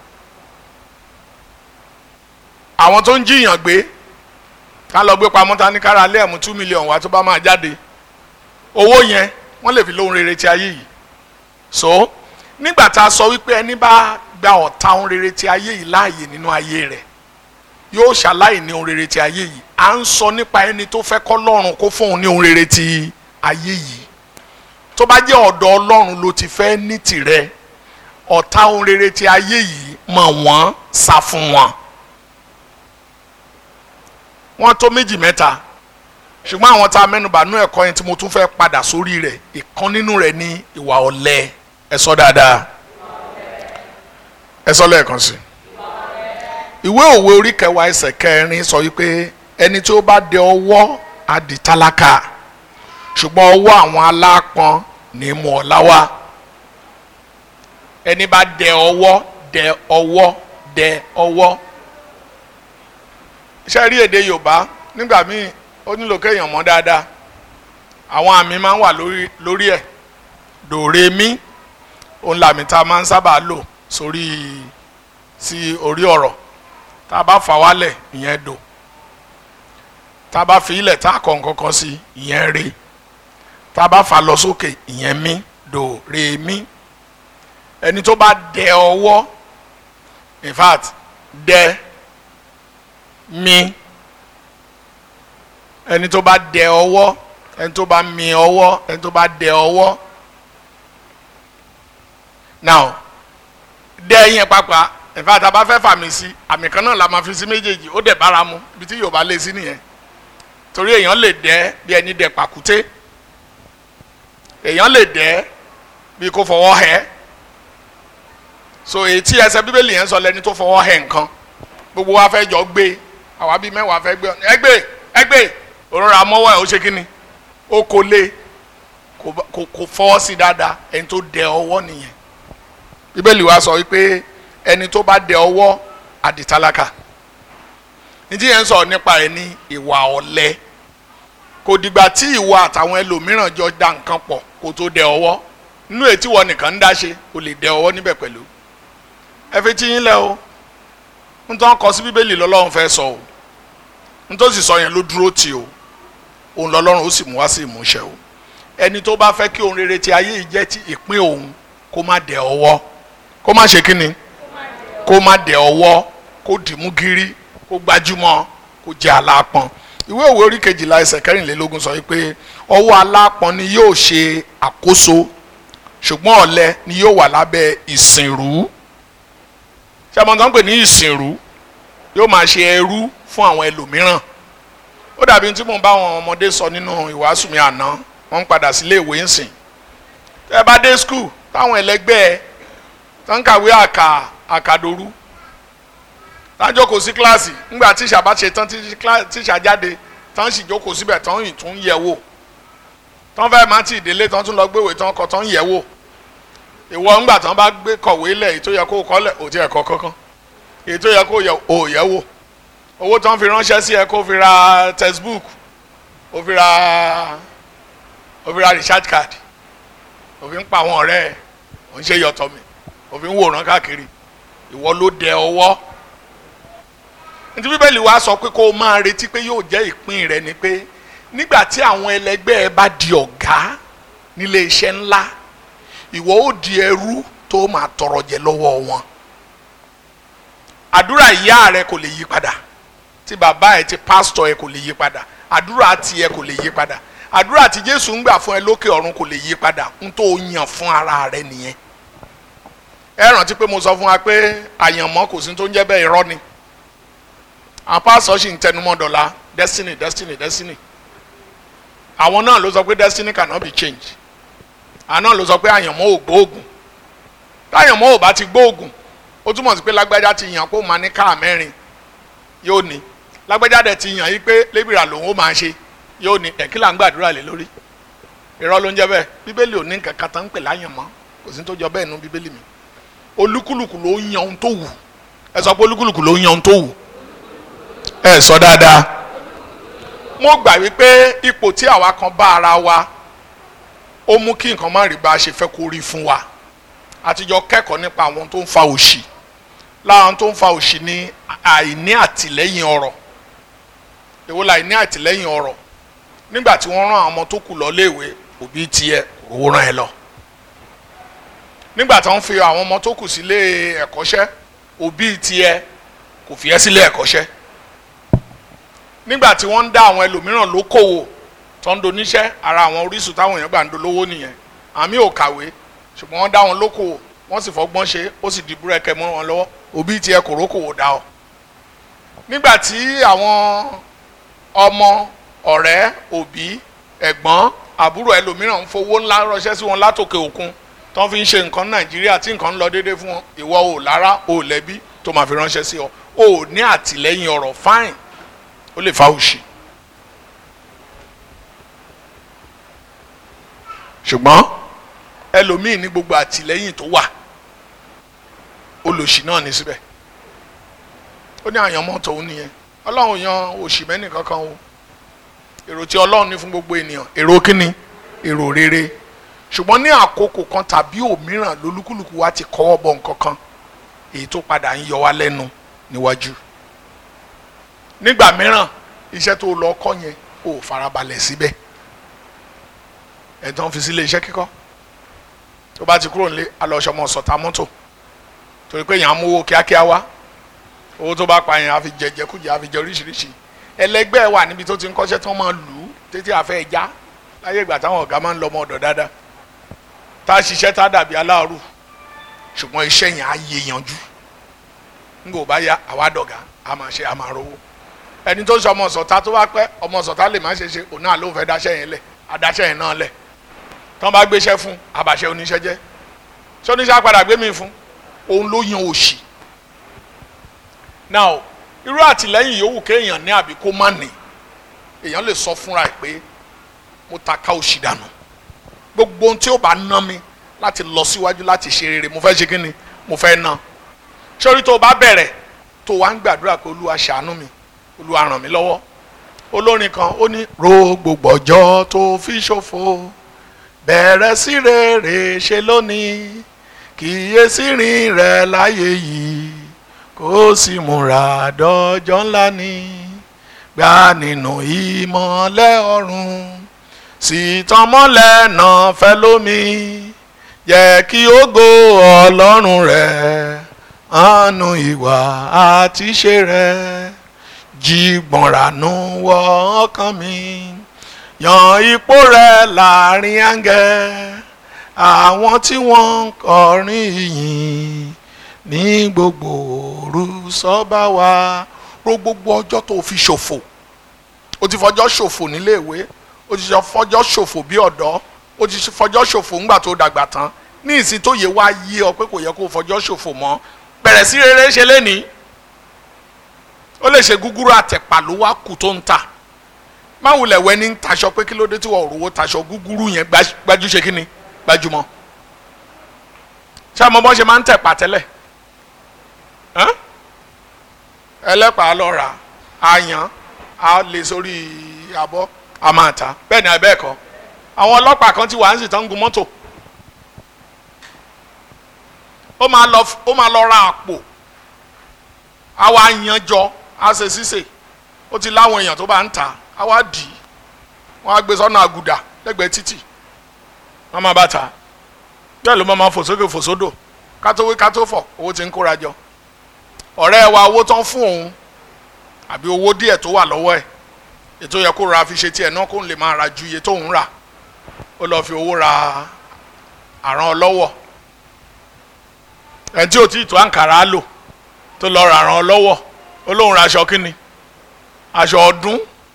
àwọn tó ń jiyàn gbé ká lọ gbé pamọ́ ta ní kára alẹ́ ẹ̀mú two million wá tó bá máa jáde owó yẹn wọ́n lè fi lóhun rere ti ayé yìí so nígbà tá a sọ wípé ẹni bá gba ọ̀tá ohun rere ti ayé yìí láàyè nínú ayé rẹ̀ yóò ṣàláì ní ohun rere ti ayé yìí à ń sọ nípa ẹni tó fẹ́ kọ́ lọ́run kó fún òun ní ohun rere ti ayé yìí tó bá jẹ́ ọ̀dọ̀ ọlọ́run ló ti fẹ́ ní tìrẹ ọ̀tá ohun rere ti ayé yìí mọ̀ wọ́n sá fún wọn wọ́n tó méjì mẹ́ta ṣùgbọ́n àwọn tá a mẹ́nubà nú ẹ̀kọ́ yẹn tí mo tún fẹ́ padà sórí rẹ̀ ìkan nínú rẹ̀ ní ìwà ọ̀lẹ ẹ sọ dáadáa ẹ sọ lẹ́ẹ̀kan sí ìwé òwe orí kẹwàá ẹsẹ̀ kẹrin sọ wípé ẹni tí ó bá dẹ ọwọ́ á di tálákà ṣùgbọ́n ọwọ́ àwọn alápọn ní mú ọlá wá ẹni bá dẹ ọwọ́ dẹ ọwọ́ dẹ ọwọ́ iṣẹ́ rí èdè yorùbá nígbà míì ó nílò kéèyàn mọ̀ dáadáa àwọn àmì máa ń wà lórí lórí ẹ̀ dòre mí òun làmì tá a máa ń sábà lò sórí sí orí ọ̀rọ̀ tá a bá fà wálẹ̀ ìyẹn dò tá a bá fi ilẹ̀ tá a kọ̀ nǹkan kan sí ìyẹn re tá a bá fà lọ sókè ìyẹn mí dò re mí ẹni tó bá dẹ ọwọ́ in fact dẹ mí ẹni tó bá dẹ ọwọ́ ẹni tó bá mì ọwọ́ ẹni tó bá dẹ ọwọ́ now dẹ yẹn pàápàá in fact a bá fẹ́ fàmì sí àmì kan náà la máa fi sí méjèèjì ó dẹ̀ bára mu ibi tí Yorùbá lé sí nìyẹn torí èèyàn lè dẹ bí ẹni dẹ pàkúté èèyàn lè dẹ bí kò fọwọ́ hẹ́ so èyí tí ẹsẹ̀ bíbélì yẹn sọ lẹni tó fọwọ́ hẹ́ nǹkan gbogbo wa fẹ́ jọ gbé àwa bíi mẹ́wàá fẹ́ gbé ẹgbẹ́ ẹgbẹ́ òrora mọ́wọ́ ẹ̀ ó ṣe kí ni ó kò lé kò fọwọ́ sí dáadáa ẹni tó dẹ ọwọ́ nìyẹn bíbélì wa sọ wípé ẹni tó bá dẹ ọwọ́ àdìtálákà nítí yẹn ń sọ nípa ẹ ní ìwà ọ̀lẹ kò dìgbà tí ìwọ àtàwọn ẹlòmíràn jọ da nǹkan pọ̀ kó tó dẹ ọwọ́ nínú ètí wọ nìkan ń dá ṣe o lè dẹ ọwọ́ níbẹ̀ pẹ̀lú ẹ fi tí yín lẹ o n tó ń kọ sí bíbélì lọ́lọ́run fẹ́ sọ o n tó sì sọ yẹn ló dúró tì o òun lọ́lọ́run ó sì mú wá sí ìmúṣẹ o ẹni tó bá fẹ́ kí ohun rere ti ayé yìí jẹ́ ti ìpín òun kó má dẹ ọwọ́ kó má ṣe kíni kó má dẹ ọwọ́ kó dìmú gírí kó gbajúmọ̀ kó jẹ́ alápọn ìwé òwe orí kejìlá ẹsẹ̀ kẹrìnlélógún sọ wípé ọwọ́ alápọn ni yóò ṣe àkóso ṣùgbọ́n ọ̀lẹ ni yóò wà lábẹ́ ìsìnrú ṣé ọmọ tó ń pè ní ìsìnrú yóò máa ṣe ẹrú fún àwọn ẹlòmíràn ó dàbí tí mo bá àwọn ọmọdé sọ nínú ìwàásù mi àná wọ́n ń padà sílé ìwé ńsìn tẹ́ ẹ bá dé skul táwọn ẹlẹgbẹ́ ẹ tó ń kàwé àkà àkàdòrú tájọ́ kò sí kíláàsì ńgbà tíṣà bá ṣe tán tíṣà jáde tán sì jókòó síbẹ̀ tán yìí tún yẹ̀ wò tán fẹ́ má ti ìdílé tán tún lọ gbéwèé tán kọ tán yẹ̀ wò ìwọ ńgbà tán bá gbé kọ̀wé lẹ̀ èyí tó yẹ kó kọ́ lẹ̀ ò tí ẹ̀ kọ́ kankan èyí tó yẹ kó yẹ ò yẹ̀ wò owó tán fi ránṣẹ́ sí ẹ kó fi ra textbook ó fi ra ó fi ra recharge card ó fi ń pa àwọn ọ̀rẹ́ ẹ̀ ó ń ṣe yọ̀tọ̀ mi ó fi ń wòran káàkiri ìwọ ló dẹ ọwọ́ nítorí bíbélì wa sọ pé kó o máa retí pé yóò jẹ́ ìpín rẹ ni pé nígbà tí àwọn ẹlẹgbẹ́ ẹ bá di ọ̀gá nílé iṣẹ́ ńlá ìwọ ó di ẹrú tó máa tọrọ jẹ lọ́wọ́ wọn àdúrà ìyá rẹ kò lè yí padà ti bàbá ẹ ti pásítọ̀ ẹ kò lè yí padà àdúrà tiẹ̀ kò lè yí padà àdúrà tí jésù ń gbà fún ẹ lókè ọ̀run kò lè yí padà ń tó yàn fún ara rẹ nìyẹn ẹ rántí pé mo sọ fún wa pé àyànmọ́ kò sí tó ń jẹ́ bẹ́ẹ̀ irọ́ ni àwọn pásítọ̀ sì ń tẹnumọ́ dọ̀la destiny destiny destiny àwọn náà ló sọ pé destiny cannot be changed àwọn náà ló sọ pé àyànmọ́ ò gbóògùn táyànmọ́ ò bá ti gbóògùn ó túmọ̀ sí pé lágbájá ti yàn kó máa ní káà mẹ́rin yóò ní lágbájá dẹ̀ ti yàn yí pé lébìrà lòun ó máa ṣe yóò ní ẹ̀kílà ń gbàdúrà lé lórí irọ́ ló ń jẹ́ bẹ́ẹ̀ bíbélì ò ní nǹkan kan tán ń pè láyànmọ́ kò sí tó jọ bẹ́ẹ̀ nú bíbélì mi olúkúlùkù ló ń yan ohun tó wù ẹ sọ pé olúkúlùkù ló ń yan ohun tó wù ẹ sọ dáadáa mo gbà wípé ipò tí àwa kan bá ara wa ó mú kí nǹkan má rí bá a ṣe fẹ́ kó rí fún wa àtijọ́ kẹ́kọ̀ọ́ nípa àwọn tó ń fa òṣì láwọn tó ń fa òṣì ní àìní àtìlẹ́yìn ọ̀rọ̀ èwo la àìní àtìlẹ́yìn ọ̀rọ̀ nígbà tí wọ́n rán àwọn ọmọ tó kù lọ léèwé òbí tiẹ̀ owó rán ẹ lọ nígbà tí wọ́n fi àwọn ọmọ tó kù sílé ẹ̀kọ́ṣẹ́ òbí tiẹ̀ kò fi ẹ́ sílé ẹ̀kọ́ṣẹ́ nígbà tí wọ́n ń dá àwọn ẹlòmíràn lókòwò tó ń doníṣẹ́ ara àwọn orísun táwọn èèyàn gbà ń dolówó nìyẹn àmì ò kàwé ṣùgbọ́n wọ́n dá wọn lókòwò wọ́n sì fọgbọ́n ṣe ó sì di búrẹ́kẹ́ mọ́ wọn lọ́wọ́ òbí tiẹ̀ kò rókòwò dá ọ. nígbà tí àwọn ọmọ ọ̀rẹ́ òbí ẹ̀gbọ́n àbúrò ẹlòmíràn ń fowó ńlá ránṣẹ́ sí wọn látòkè òkun tó ń fi ń ṣe nǹkan nàìjíríà tí nǹkan ń lọ déédéé fún wọn ìwọ ò lára ò lẹ́bí tó máa fi ránṣẹ́ sí ọ ò ní àtìlẹ́yìn ọ̀rọ̀ fáìn ó lè fa òṣì. ṣùgbọ́n ẹlòmíì ní gbogbo àtìlẹ́yìn tó wà olòṣì náà ní síbẹ̀ ó ní àyànmọ́ tòun nìyẹn ọlọ́run yan òṣì mẹ́nì kankan o èrò tí ọlọ́run ní fún gbogbo ènìyàn èrò kíni èrò rere ṣùgbọ́n ní àkókò kan tàbí òmíràn lolúkúlùkù wa ti kọ́wọ́ bọ̀ nǹkan kan èyí tó padà ń yọ wá lẹ́nu níwájú nígbà mìíràn iṣẹ́ tó lọ kọ́ yẹn ò farabalẹ̀ síbẹ̀ ẹ̀tàn fi sílé iṣẹ́ kíkọ́ tó bá ti kúrò nílé alọ́ṣọmọ sọ̀tà mọ́tò torí pé èèyàn á mówó kíákíá wá owó tó bá pa yẹn á fi jẹjẹ kújẹ á fi jẹ oríṣiríṣi ẹlẹgbẹ́ wà níbi tó ti ń kọ́ṣẹ́ tí wọ́n máa lù ú tètè àfẹ́ ẹja láyé ìgbà táwọn ọ̀gá máa ń lọ ọmọ ọ̀dọ̀ dáadáa tá a ṣiṣẹ́ tá a dàbí aláàrù ṣùgbọ́n iṣẹ́ yẹn á yé yanjú nígbà ò bá yá àwa dọ̀gá a máa ṣe a máa rówó ẹni tó ń sọ ọmọ sọ̀tà tó bá pẹ́ ọmọ sọ̀tà lè má ṣe ṣe òun náà ló fẹ́ dáṣẹ́ yẹn lẹ̀ adáṣẹ́ yẹn náà lẹ̀ tán bá gbéṣẹ́ fún àbàṣẹ oníṣẹ́ jẹ́ ṣé oníṣẹ́ apàdà gbé mi fún òun ló yan òṣì now irú àtìlẹ́yìn yòówù kéèyàn ní àbí kó má ní èèyàn lè sọ fúnra ẹ̀ pé mo ta ká òṣì dànù gbogbo ohun tí ó bá ná mi láti lọ síwájú láti ṣe rere mo fẹ́ ṣe kí ni mo fẹ́ ná sórí tó o bá bẹ̀rẹ̀ tó o wá ń gbàdúrà pé olúwa ṣàánú mi olúwa ràn mí lọ́wọ́ olórin kan ó ní ro gbogbo ọjọ́ tó fi ṣòfò bẹ̀rẹ̀ sí rere ṣe lónìí kíyèsí rìn rẹ̀ láyé yìí kó sì múra dọ́jọ́ ńlá ni gbà nínú ìmọ̀lẹ̀ ọ̀run sì tàn mọ́lẹ̀ náà fẹ́ lómi yẹ kí ògo ọlọ́run rẹ̀ àánú ìwà àti ṣe rẹ̀ jìgbọ̀nranú wọ ọkàn mi yan ipò rẹ̀ láàrin áńgẹ́ àwọn tí wọ́n ń kọrin ìyìn ní gbogbo òru sọ́ba wa ro gbogbo ọjọ́ tó fi ṣòfò o ti fọjọ́ ṣòfò níléèwé o ti fọjọ́ ṣòfò bí ọ̀dọ́ o ti fọjọ́ ṣòfò ńgbà tó dàgbà tán ní ìsìn tó yẹ wá yí ọ pé kò yẹ kó o fọjọ́ ṣòfò mọ́ bẹ̀rẹ̀ sí rere ṣe lénìí ó lè ṣe gúgúrú àtẹ̀pà ló wá kù tó ń tà má wulẹ̀ wẹ́ ní taṣọ pé kí ló dé tí wọ́n rówó taṣọ gúgúrú yẹn gbájú ṣe kí ni gbájúmọ́ ṣé àmọ́ bọ́n ṣe máa ń tẹ̀pà tẹ́lẹ̀ ẹlẹ́pàá lọ rà á yan á lè sórí abọ́ a máa ta bẹ́ẹ̀ ni abẹ́ ẹ̀kọ́ àwọn ọlọ́pàá kan ti wà ń sì tán gun mọ́tò ó máa lọ ó máa lọ ra àpò àwa yanjọ á ṣe ṣíṣe ó ti láwọn èèyàn tó bá ń tà á wá dì í wọ́n á gbé sọ́nà àgùdà lẹ́gbẹ̀ẹ́ títì wọ́n máa bá ta bẹ́ẹ̀ ló máa fò sókè fò sódò kátó wí kátó fọ̀ owó ti ń kóra jọ ọ̀rẹ́ wa owó tán fún òun àbí owó díẹ̀ tó wà lọ́wọ́ ẹ̀ ètò yẹ kó ra fi ṣe tiẹ̀ náà kó lè máa ra ju iye tó ń rà ó lọ́ọ́ fi owó ra àrán ọlọ́wọ̀ ẹ̀ tí ò tí ì tó àǹkàrà lò tó lọ́ọ́ ra àrán ọlọ́wọ̀ ó lóun ra aṣọ kínni aṣọ ọdún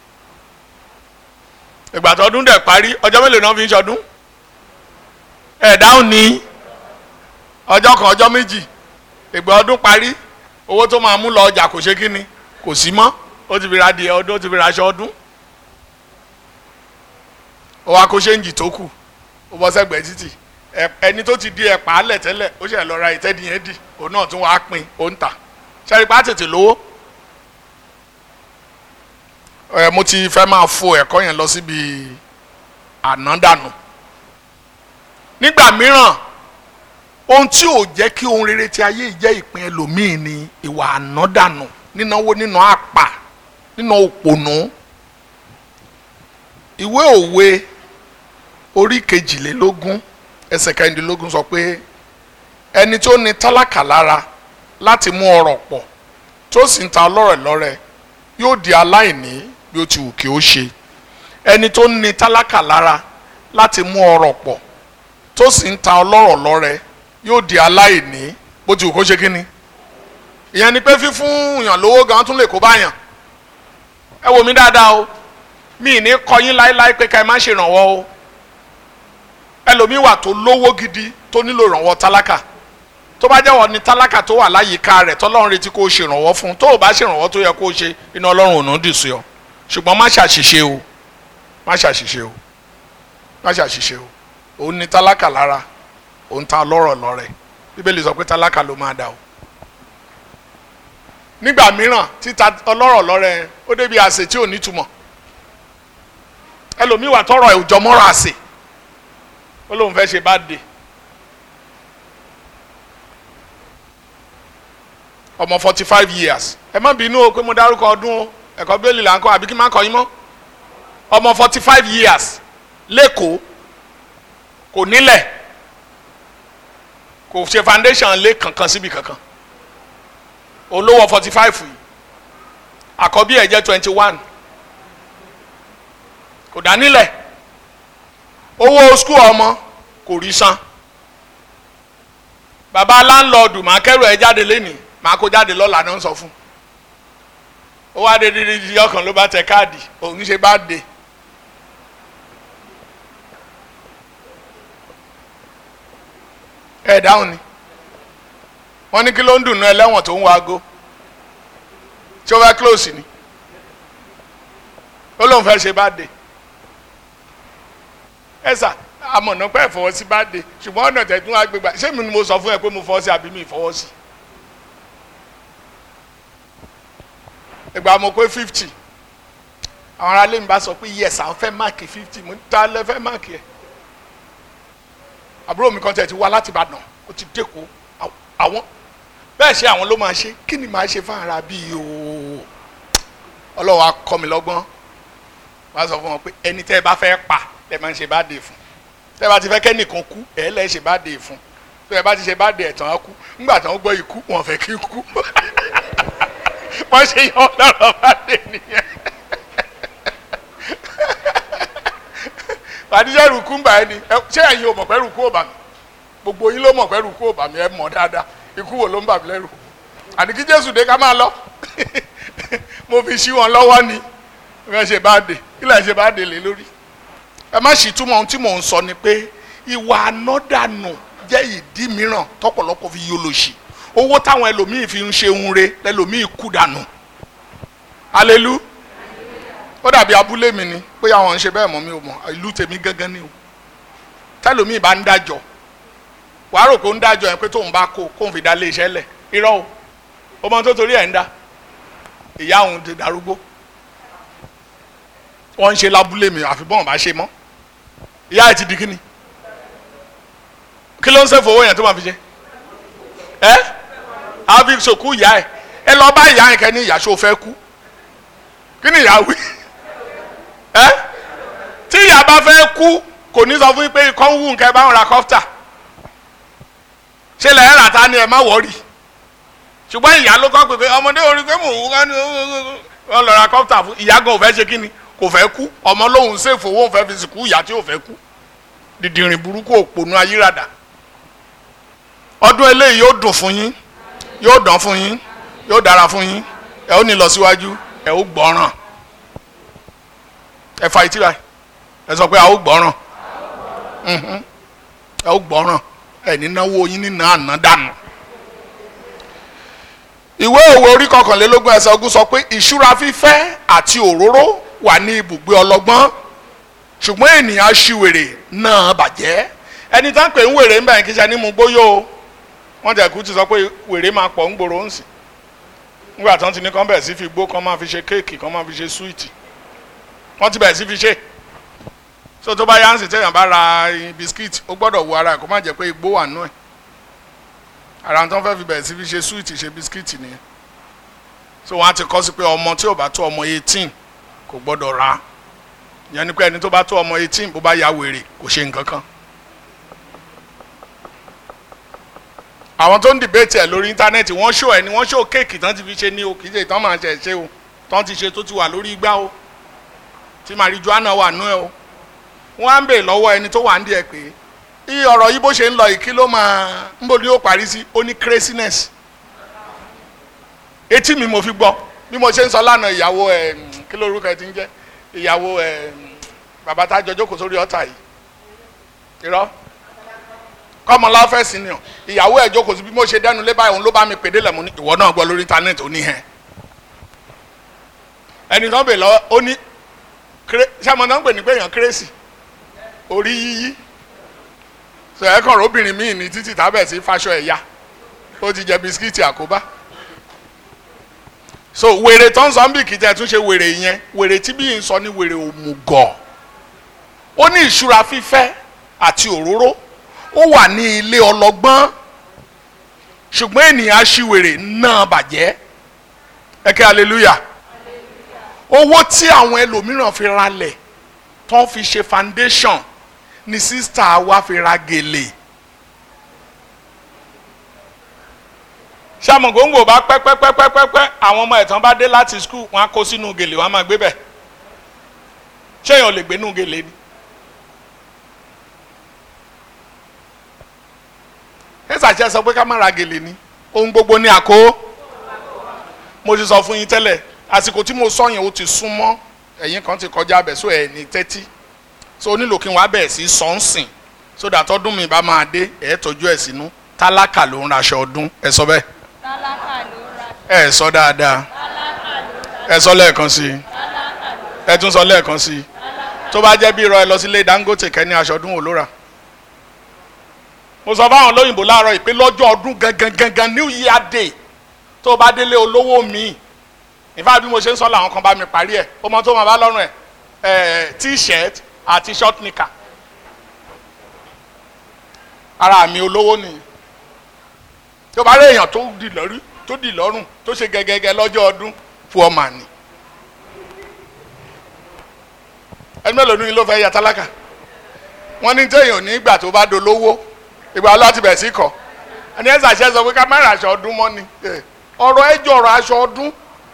ìgbà tó ọdún dẹ̀ parí ọjọ́ mélòó náà fi ń ṣọdún ẹ̀ dáhùn ní ọjọ́ kan ọjọ́ méjì ìgbà ọdún parí owó tó máa mú lọ ọjà kò ṣe kínni kò sí mọ́ ó ti fi ra adìẹ ọdún ó ti fi ra aṣọ ọdún ó wá kó ṣéǹjì tó kù ó bọ́ sẹ́gbẹ̀ẹ́ títì ẹni tó ti di ẹ̀pà álẹ̀ tẹ́lẹ̀ ó ṣe lọ ra ìtẹ́dìyẹn dì òun náà tún wàá pín ó ń tà ṣẹ́rí pa tètè lówó ẹ mo ti fẹ́ máa fo ẹ̀kọ́ yẹn lọ síbi ànádànù nígbà mìíràn ohun tí ò jẹ́ kí ohun rere ti ayé jẹ́ ìpín ẹlòmíì ni ìwà ànádànù nínáwó nínú àpà nínú òpònú ìwé òwe orí kejìlélógún ẹsẹ̀ kẹrìndínlógún sọ pé ẹni tó ní tálákà lára láti mú ọrọ̀ pọ̀ tó sì ń ta ọlọ́rẹ̀ lọ́rẹ yóò di aláìní bí ó ti wù kí ó ṣe ẹni tó ní tálákà lára láti mú ọrọ̀ pọ̀ tó sì ń ta ọlọ́rọ̀ lọ́rẹ yóò di aláìní bó ti wù kó ṣe kí ni ìyẹn ni pé fífún yàn lówó gan tún lè kó báyàn ẹ wò mí dáadáa o mi ní kọyín láéláé pé ká ẹ má ṣe ìrànwọ́ o ẹlòmíì wà tó lówó gidi tó nílò ìrànwọ́ tálákà tó bá jẹ́wọ́ ni tálákà tó wà láyìíká rẹ̀ tọ́lọ́run retí kó o ṣèrànwọ́ fún tó o bá ṣèrànwọ́ tó yẹ kó o ṣe iná ọlọ́run ò ní dì sí ọ ṣùgbọ́n má ṣàṣìṣe o má ṣàṣìṣe o má ṣàṣìṣe o òun ni tálákà lára òun ta ọlọ́rọ̀ lọ́rẹ̀ bíbélì sọ pé tálákà ló máa dà o nígbà mìíràn títa ọlọ́rọ̀ lọ́rẹ̀ ó débi àsè tí ò nítumọ̀ ẹlòmíì wà tọrọ ẹ̀ òjọ́ mọ́rọ̀ àsè ó lóun fẹ́ ṣe bá dé ọmọ forty five years ẹ má bínú o pé mo dárúkọ ọdún o ẹ̀kọ́ bẹ́ẹ̀lì là ń kọ́ àbí kí n má kọ́ yín mọ́ ọmọ forty five years lẹ́kọ̀ọ́ kò nílẹ̀ kò ṣe foundation lé kankan síbi kankan olówó forty five yìí àkọ́bí ẹ̀ jẹ́ twenty one kò dá nílẹ̀ owó skul ọmọ kò rí san bàbá láńlọ́ọ̀dù máa kẹ́rù ẹ̀ jáde lénìí máa kó jáde lọ́la náà ń sọ fún ó wá dé dídí di ọkàn ló bá tẹ káàdì òun ṣe bá dé ẹ dáhùn ni wọ́n ní kí ló ń dùn náà ẹlẹ́wọ̀n tó ń wo aago tí ó fẹ́ close ni ó lóun fẹ́ ṣe bá dé ẹ sà amọ̀nà pẹ́ fọwọ́ sí bá dé ṣùgbọ́n ọ̀nà tẹ̀ tún wá gbégbá ṣé mi ni mo sọ fún ẹ pé mo fọwọ́ sí àbí mi fọwọ́ sí. ìgbà mo pé fifty àwọn aráalé mi bá sọ pé yes àwọn fẹ́ máàkì fifty mo ta lẹ fẹ́ máàkì ẹ̀ àbúrò mi kan tẹ̀ ti wá láti Ìbàdàn ó ti dẹ́kọ̀ àwọn bẹ́ẹ̀ ṣe àwọn ló máa ṣe kí ni màá ṣe fún ara bíi ooo ọlọ́wọ́ akọ mi lọ́gbọ́n wọ́n á sọ fún wọn pé ẹni tẹ́ ẹ bá fẹ́ pa ẹ máa ń ṣe bá dé fún tẹ́ ẹ bá ti fẹ́ kẹ́nìkan kú ẹ lẹ́ ṣe bá dé fún tẹ́ ẹ bá ti ṣe bá dé ẹ̀tàn á kú ńgbà tán gbọ́ ikú wọn fẹ́ kí kú wọ́n ṣe yọ lọ́rọ̀ bá dé nìyẹn àdíjẹ́ rùkú ń bà ẹ́ ni ṣé ẹ̀yin ò mọ̀ pé rùkú ò bà mí gbogbo yín ló mọ̀ pé rùkú ò bà mí ẹ mọ̀ dáadáa ikú wo ló ń bà mí lẹ́rù àní kí Jésù dé ká máa lọ mo fi ṣí wọn lọ́wọ́ ni wọ́n ṣe bá dé kí lẹ́yìn ṣe bá dé lé lórí ẹ má sì túmọ̀ ohun tí mò ń sọ ni pé ìwà ànádànù jẹ́ ìdí mìíràn tọ́pọ̀lọpọ̀ fi yọ lòṣì owó táwọn ẹlòmíì fi ń ṣe ń re lẹlòmíì kú dànù alelu ó dàbí abúlé mi ni bóyá àwọn ń ṣe bẹ́ẹ̀ mọ́ mi ò mọ̀ ìlú tèmi gángan ni o tẹlòmíì bá ń dájọ́ wàá rò pé ó ń dájọ́ yẹn pé tóun bá kó kóun fi dá lé iṣẹ́ lẹ̀ irọ́ o ọmọ tó torí ẹ̀ ń dá ìyá òun ti darúgbó wọ́n ń ṣe lábúlé mi àfi bọ́n bá ṣe mọ́ ìyá ẹ̀ ti di kíni kí ló ń ṣe fowó yẹn tó máa fi ṣe ẹ àfi sòkú ìyá ẹ ẹ lọ bá ìyá yẹn kẹ ní ìyá ṣó fẹ́ kú kí ni ìyá wí ẹ tí ìyá bá fẹ́ kú kò ní sọ fún yín pé ikọ́ ń wù nǹkan ẹ bá ń ra kọ́fítà ṣe lẹ́yìn rà tá ni ẹ má wọ́ọ̀rì ṣùgbọ́n ìyá ló kọ́ pé pé ọmọdé orí pé mò ń wú ká ní wọ́n lọ ra kọ́pútà fún ìyá gan ò fẹ́ ṣe kí ni kò fẹ́ kú ọmọ lòun ṣèfò owó òun fẹ́ fi sìnkú ìyá tí ò fẹ́ kú dìdìrìn burúkú òpònú ayírádà ọdún eléyìí yóò dùn fún yín yóò dán fún yín yóò dára fún yín ẹ ó ní lọ síwájú ẹ ó gbọ́ràn ẹ fa etí báyìí ẹ sọ pé a ó gbọ́ràn Mhm. ẹ ó gbọ́ràn ẹ ní náwó yín nínú àná dànù ìwé òwe orí kọkànlélógún ẹsẹ̀ ogún sọ pé ìṣúra fífẹ́ àti òróró wà ní ibùgbé ọlọ́gbọ́n ṣùgbọ́n ènìyàn aṣiwèrè náà bàjẹ́ ẹni tá ń pè ń wèrè ń bẹ̀ kí ṣe ní mu gbóyò o wọ́n jẹ́ kú ti sọ pé wèrè máa pọ̀ ń gbòòrò ń sìn nígbà tí wọ́n ti ní kán bẹ̀rẹ̀ sí fi gbó kán máa fi ṣe kéèkì kán máa fi ṣe súwìtì wọ́n ti bẹ̀rẹ̀ sí fi ṣe so tó bá yá ń sìn téèyàn bá ra bisikíìtì ó gbọ́dọ̀ wo ara ẹ̀ kó má jẹ́ pé igbó wà nú ẹ̀ ara tó ń fẹ́ fi bẹ̀rẹ̀ sí fi ṣe súwìtì ṣe bisikíìtì nìyẹn so wọ́n á ti kọ́ sí pé ọmọ tí ò bá tó ọmọ eighteen kò gbọ́dọ̀ rà á ìyẹn ni pé ẹni tó bá tó ọmọ eighteen bó bá ya wèrè kò ṣe nǹkan kan àwọn tó ń dìbẹ́tì ẹ̀ lórí íńtánẹ́ẹ̀tì wọ́n ṣó ẹ̀ ni wọ́n ṣó kéèkì tán ti fi ṣe ní o kì í ṣe ìtàn máa ṣe ṣe o tán ti ṣe tó ti wà lórí igbá o tí marijuana wà nú ẹ o wọ́n á ń bèè lọ́wọ́ ẹni tó wà ń díẹ̀ pé iye ọ̀rọ̀ yìí bó ṣe ń lọ yìí kí ló máa ń bò ní ó parí sí ó ní craziness etí mi mo fi gbọ́ bí mo ṣe ń sọ lánàá ìyàwó ẹ̀ kí lórúkọ ẹ ti ń jẹ́ ìyàwó ẹ̀ bàbá tá a jọ jókòó sórí ọ̀tà yìí irọ́ kọ́mọlá fẹ́ sí ni ọ ìyàwó ẹ̀ jókòó sí bí mo ṣe dẹnu lé báyìí òun ló bá mi pèdé lẹ̀ mú ní ìwọ náà gbọ́ lórí íńtánẹ́ẹ̀tì ó ní hẹ́n ẹni tó ń bè lọ́wọ́ ó ní sàmọ́ náà ń pè ní pé èèyàn kérésì orí yíyí sọ ẹ kàn róbìnrin míì ní títì tábẹ̀ sí fáṣọ ẹ̀yà ó ti jẹ bisikíìtì àkóbá so wèrè tó ń sọ ń bì kìí tẹ́ tún ṣe wèrè yẹn wèrè tí bí n sọ ní wèrè òmùgọ̀ ó ní ìṣúra fífẹ́ àti òróró ó wà ní ilé ọlọ́gbọ́n ṣùgbọ́n ènìyàn aṣiwèrè náà bàjẹ́ ẹ kẹ́ hallelujah owó tí àwọn ẹlòmíràn fi ralẹ̀ tó fi ṣe foundation ni sísítà wa fi ra gèlè ṣàmùgóńgò bá pẹ́pẹ́pẹ́pẹ́pẹ́ àwọn ọmọ ẹ̀tàn bá dé láti skul wọn á kó sínú gèlè wọn á máa gbé bẹ̀ ṣéèyàn lè gbénú gèlè ni. ẹ̀sàṣẹ́ sọ pé ká má ra gèlè ni ohun gbogbo ní àkó mo ti sọ fún yín tẹ́lẹ̀ àsìkò tí mo sọ yẹn ó ti sún mọ́ ẹ̀yìn kan ti kọjá abẹ so ẹ̀ ní tẹ́tí so onílò kí n wá bẹ̀ẹ̀ sí sọ́nsìn so dàtọ́dún mi bá máa dé ẹ̀ tọ́jú ẹ̀ sínú tálákà ló ń raṣọ ọdún ẹ sọ bẹ́ẹ̀ tálákà ló ra ẹ sọ dáadáa tálákà ló ra ẹ sọ lẹ́ẹ̀kan sí i tálákà ló ẹ tún sọ lẹ́ẹ̀kan sí i tó bá jẹ́ bí irọ́ ẹ lọ sílé Dangote kẹ́ni aṣọ ọdún wò ló rà mo sọ fáwọn olóyìnbó láàárọ̀ ìpè lọ́jọ́ ọdún gangan gangan new year day tó o bá délé olówó mi ìfá bí mo ṣe ń sọ làwọn kan bá mi parí ẹ̀ ó mọ tó máa bá lọ́rùn ẹ̀ ẹ̀ t-shirt àti short knicker ara mi olówó nìyí tó bá rí èèyàn tó di lọ́rí tó di lọ́rùn tó ṣe gẹ́gẹ́gẹ́ lọ́jọ́ ọdún fún ọmọ àní ẹni mélòó ní ló fẹ́ ya tálákà wọ́n ní téèyàn ní ìgbà tó bá dolówó ìgbà láti bẹ̀ sí kọ́ ẹni ẹ̀ ṣàṣẹ sọ pé ká má ra aṣọ ọdún mọ́ ni Eh, ọ̀rọ̀ ẹ jọ ọ̀rọ̀ aṣọ ọdún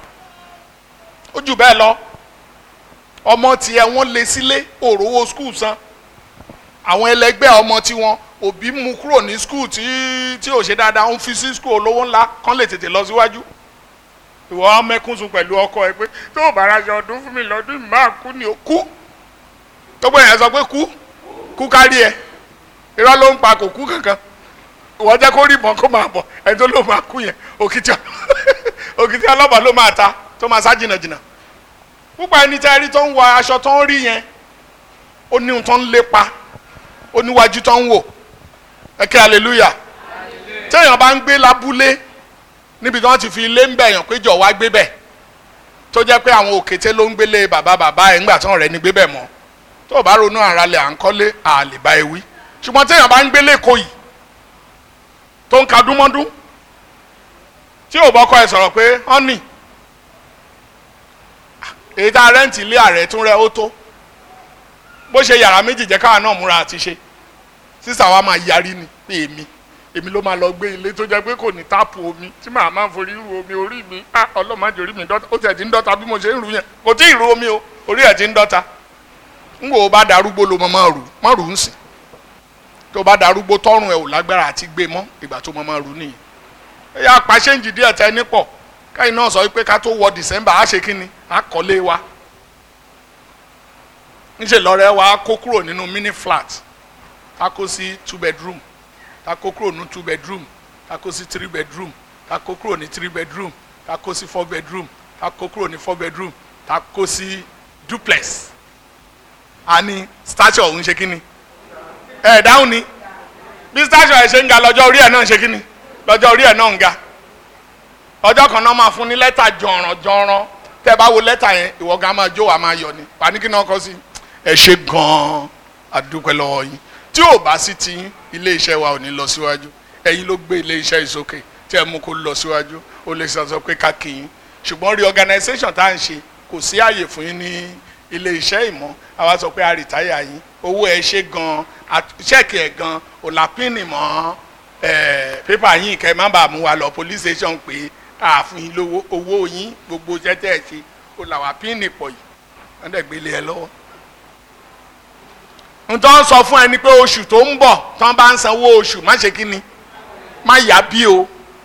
ó jù bẹ́ẹ̀ lọ ọmọ tiẹ̀ wọ́n lé sílé òrówó skul san àwọn ẹlẹgbẹ́ ọmọ tiwọn òbí mú kúrò ní skul tí tí ò ṣe dáadáa ń fi sí skul olówó ńlá kán lè tètè lọ síwájú ìwọ mẹkún sùn pẹ̀lú ọkọ ẹ pé tó o bá ra aṣọ ọdún fún mi lọ́dún yìí máa kú ni o kú gbogbo èèyàn sọ pé kú kú kárí ẹ irọ́ ló ń pa kò kú kankan ìwọ jẹ́ kó rí ìbọn kó máa bọ̀ ẹni tó ló máa kú yẹn òkìtì òkìtì ọlọ́pàá ló máa ta tó máa sá jìnnàjìnnà púpọ̀ ẹni tẹ́ rí tó ń wọ aṣọ tó ń rí yẹn ó ní ohun tó ń lépa ó níwájú tó ń wò ẹ kí hallelujah téèyàn bá ń gbé lábúlé níbi tí wọ́n ti fi ilé ń bẹ̀yàn pé jọ̀ wá gbé bẹ̀ tó jẹ́ pé àwọn òkété ló ń gbélé bàbá bàbá ẹ̀ ńgbà tán rẹ̀ ní gbé bẹ̀ mọ́ tó o bá ronú àrálẹ̀ à ń kọ́lé àlè bá ewì ṣùgbọ́n téèyàn bá ń gbélé kò yìí tó ń ka dúnmọ́dún tí ò bọ́kọ ẹ sọ̀rọ̀ pé ọ́nì èyí tá a rẹ́ǹtì ilé ààrẹ tún rẹ ó tó bó ṣe yàrá méjì jẹ́ káwa náà múra àti ṣe sísà wa máa yarí ni pé èmi èmi ló máa lọ gbé ilé tó jẹ́ pé kò ní táàpù omi tí màá máa forí ru omi orí mi á ọlọ́mọdé orí mi dọ́ta ó tiẹ̀ ti ń dọ́ta bí mo ṣe ń ru yẹn kò tí ì ru omi o orí ẹ̀ ti ń dọ́ta ń wò ó bá darúgbó ló mọ máa rù má rù ú sìn tó bá darúgbó tọrùn ẹ ò lágbára àti gbé mọ́ ìgbà tó mọ máa rù nìyẹn ẹ yá pàṣẹ́ǹjì díẹ̀ tẹ ní pọ̀ káyìn náà sọ pé ká tó wọ December á ṣe kí ni á kọ́lé wa níṣẹ́ lọ́rẹ́ wa kó kúrò nínú mini flat ká kó sí two bedroom ká kó kúrò ní two bedroom ká kó sí three bedroom ká kó kúrò ní three bedroom ká kó sí four bedroom ká kó kúrò ní four bedroom ká kó sí duplex a ní stature ọ̀hún ṣe kí ni ẹ̀ dáhùn ni bí stature ẹ̀ ṣe ń ga lọ́jọ́ orí ẹ̀ náà ṣe kí ni lọ́jọ́ orí ẹ̀ náà ń ga ọjọ́ kan náà máa fún ní lẹ́tà jọ̀ràn jọ̀ràn tẹ́ ẹ bá wo lẹ́tà yẹn ìwọ gan máa jó wa máa yọ ni pàníkì náà kọ́ sí ẹ ṣe gan-an àdúpẹ́ lọ́wọ́ yín tí ò bá sí ti yín ilé iṣẹ́ wa ò ní lọ síwájú ẹ̀yin ló gbé ilé iṣẹ́ ìsókè tí ẹ mú kó lọ síwájú ó lè sọ pé ká kí yín ṣùgbọ́n reorganization tá à ń ṣe kò sí àyè fún yín ní ilé iṣẹ́ ìmọ̀ àwa sọ pé a rìtáyà yín owó ẹ ṣe gan ṣẹ́ẹ̀kì ẹ̀ gan òlàpínì mọ́ pépà yín kẹ́ ẹ má bàa mú wa lọ police station pé àfún yín lówó owó yín gbogbo tẹ́tẹ́ ẹ̀ ṣe òlàwà pínì pọ̀ yìí wọ́n dẹ̀ gbélé ẹ lọ́wọ́ ntọ́ sọ fún ẹni pé oṣù tó ń bọ̀ tán bá ń sanwó oṣù má ṣe kí ni má yá bí o.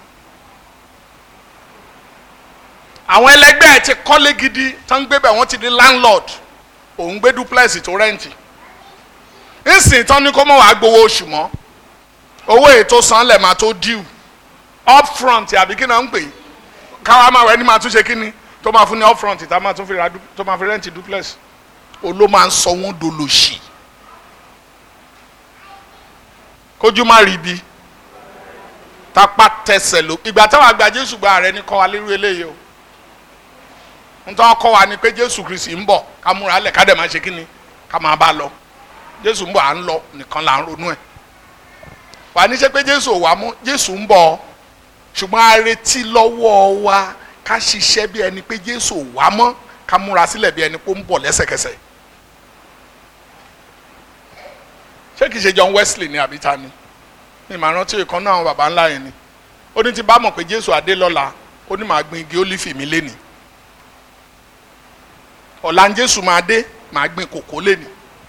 àwọn ẹlẹgbẹ́ ẹ̀ ti kọ́lé gidi tán gbé bẹ̀ wọ́n ti di landlord òun gbé duplex tó rẹ́ǹtì nsìn tán ní kó mọ̀ wá gbowó oṣù mọ́ owó ètò sanlẹ̀ máa tó due up front àbí kí náà ń pè é káwa máa wẹ̀ ní máa tún ṣe kí ni tó máa fún ní up front tá máa tún fi ra tó máa fi rẹ́ǹtì duplex oló máa ń sọ wọ́n dolóṣì kójú má rí bi tapá tẹsẹ̀ ló ìgbà táwọn àgbà jésù gba ààrẹ ní kọ́ wa lérú eléyìí o nítorí kọ́ wa ni pé jésù kristi ń bọ̀ ká múra lẹ̀ ká dẹ̀ máa ṣe kí ni ká máa bá lọ jésù ń bọ̀ à ń lọ nìkan là ń ronú ẹ̀ wà ní ṣe pé jésù ò wá mú jésù ń bọ̀ ṣùgbọ́n a retí lọ́wọ́ wa ká ṣiṣẹ́ bí ẹni pé jésù ò wá mọ́ ká múra sílẹ̀ bí ẹni pé ó ń bọ̀ lẹ́sẹ̀kẹsẹ̀ ṣé kìí ṣe John Wesley ni àbí ta ni ní ìmọ̀ rántí ìkan náà àwọn baba ńlá yẹn ni ó ní ti bá mọ̀ pé Jésù adé lọ́la ó ní màá gbin igi ólífì mi léni ọ̀la ń Jésù máa dé màá gbin kòkó léni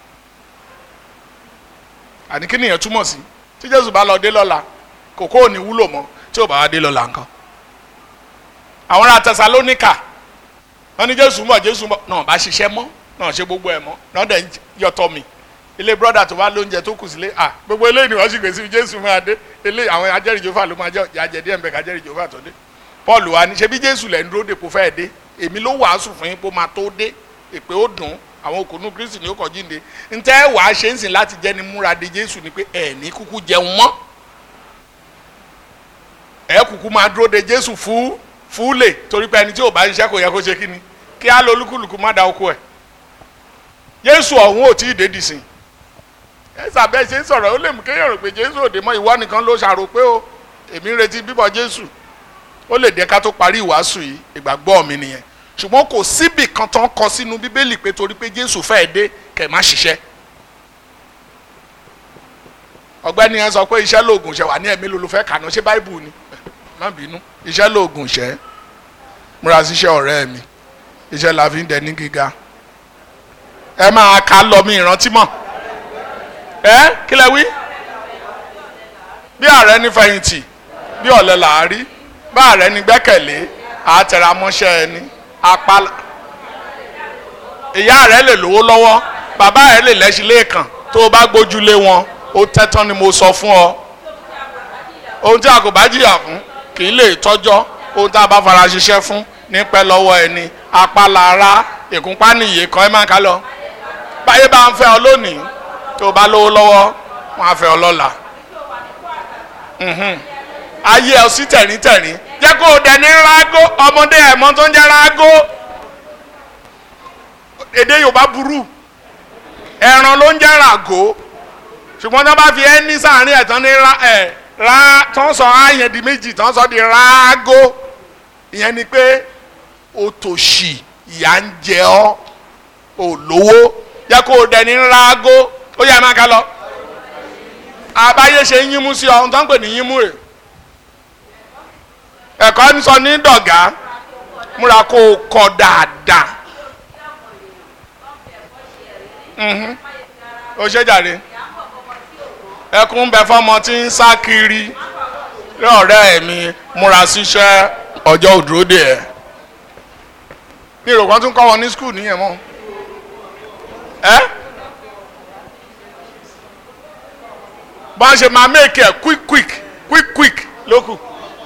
àní kí nìyẹn túmọ̀ sí tí Jésù bá lọ dé lọ́la kòkó ò ní wúlò mọ́ tí ò bá wá dé lọ́la nǹkan àwọn ará Tẹsalóníkà wọ́n ní Jésù ń bọ̀ Jésù ń bọ̀ náà bá ṣiṣẹ́ mọ́ náà ṣe gbogbo ẹ̀ mọ́ náà dẹ̀ ń yọtọ̀ mi ilé brọ́dà tó bá lóúnjẹ tó kù sílé ah gbogbo eléyìí ni wọ́n sì gbèsè jésù máa dé eléyìí àwọn ajẹ́rìí jòfà ló máa jẹ́ ìyájẹ́ díẹ̀ mbẹ́ kájẹ́rìí jòfà tó dé paul wa ni ṣe bí jésù lẹ́ ń dúró dèpò fẹ́ẹ́ dé èmi ló wàásù fún yín pé ó máa tó dé èpè ó dùn àwọn òkùnú kristi ni ó kọ̀ jíǹde ntẹ́ wàá ṣe ń sìn láti jẹ́ ni múra de jésù ni pé ẹ̀ ní kúkú jẹun mọ́ ẹ̀ kúkú máa dúró de jésù fú fúlè torí pé ẹni tí ò bá ṣiṣẹ́ kò yẹ kó ṣe kí ni kí á lọ olúkúlùkù má da oko ẹ̀ jésù ọ̀hún ò tí ì dé dìsìn ẹsà bẹ́ẹ̀ ṣe ń sọ̀rọ̀ ó lè mú kéèyàn rò pé jésù òde mọ́ ìwọ nìkan ló ṣàrò pé o èmi ń retí bíbọ̀ jésù ó lè dé ká tó parí ìwàásù yìí ìgbàgbọ́ mi nìyẹn ṣùgbọ́n kò síbì kan tán kọ sínú bíbélì pé torí pé jésù fẹ́ẹ́ dé kẹ̀ má ṣiṣẹ́ ọ̀gbẹ́ni yẹn sọ pé iṣẹ́ lóògùn ṣẹ wà ní ẹ̀mí ló fẹ́ kàná ṣé báìbù ni má bínú iṣẹ́ lóògùn ṣẹ́ múra síṣẹ́ ọ̀rẹ́ mi iṣẹ́ la fi ń dẹ ní gíga ẹ máa ka lọ mi ìrántí mọ́ ẹ kí lẹ wí bí ààrẹ ní fẹ̀yìntì bí ọ̀lẹ là á rí bá ààrẹ ní gbẹ́kẹ̀lé àtẹ̀ramọ́ṣẹ́ ẹni apá ìyá rẹ lè lówó lọ́wọ́ bàbá rẹ lè lẹ́sìn lẹ́ẹ̀kan tó o bá gbójúlé wọn ó tẹ́tán ni mo sọ fún ọ ohun tí a kò bá jìyà fún kì í lè tọ́jọ́ ohun tí a bá fara ṣiṣẹ́ fún ní pẹ́ lọ́wọ́ ẹni apá lára ìkúnpá nìyí kan ẹ máa ká lọ báyé bá ń fẹ́ ọ lónìí tó o bá lówó lọ́wọ́ wọn á fẹ́ ọ lọ́la ayé ẹ sí tẹ̀ríntẹ̀rín jẹ́ kó o dẹni rágó ọmọdé ẹ̀mọ́ tó ń jẹ́ rágó èdè Yorùbá burú ẹran ló ń jẹ́ ràgó ṣùgbọ́n tí wọ́n bá fi ẹ́ ní sàárín ẹ̀ tán ní ra ẹ̀ ra tán sọ àyẹn di méjì tán sọ di rágó ìyẹn ni pé o tòṣì ìyà ń jẹ ọ́ ò lówó jẹ́ kó o dẹni rágó ó yẹ máa ká lọ àbáyé ṣe ń yínmú sí ọ ohun tó ń pè ní yínmú rẹ̀ ẹ̀kọ́ ń sọ ní dọ̀gá múra kó o kọ dáadáa Mhm. o ṣe jàre ẹkún ń bẹ fọmọ tí ń sá kiri lọ́ọ̀rẹ́ mi múra síṣẹ́ ọjọ́ òdúródè ẹ̀ ní ìrò kan tún kọ́ wọn ní skul nìyẹn mọ́ ẹ́ bá ń ṣe máa make ẹ̀ quick quick quick quick lókù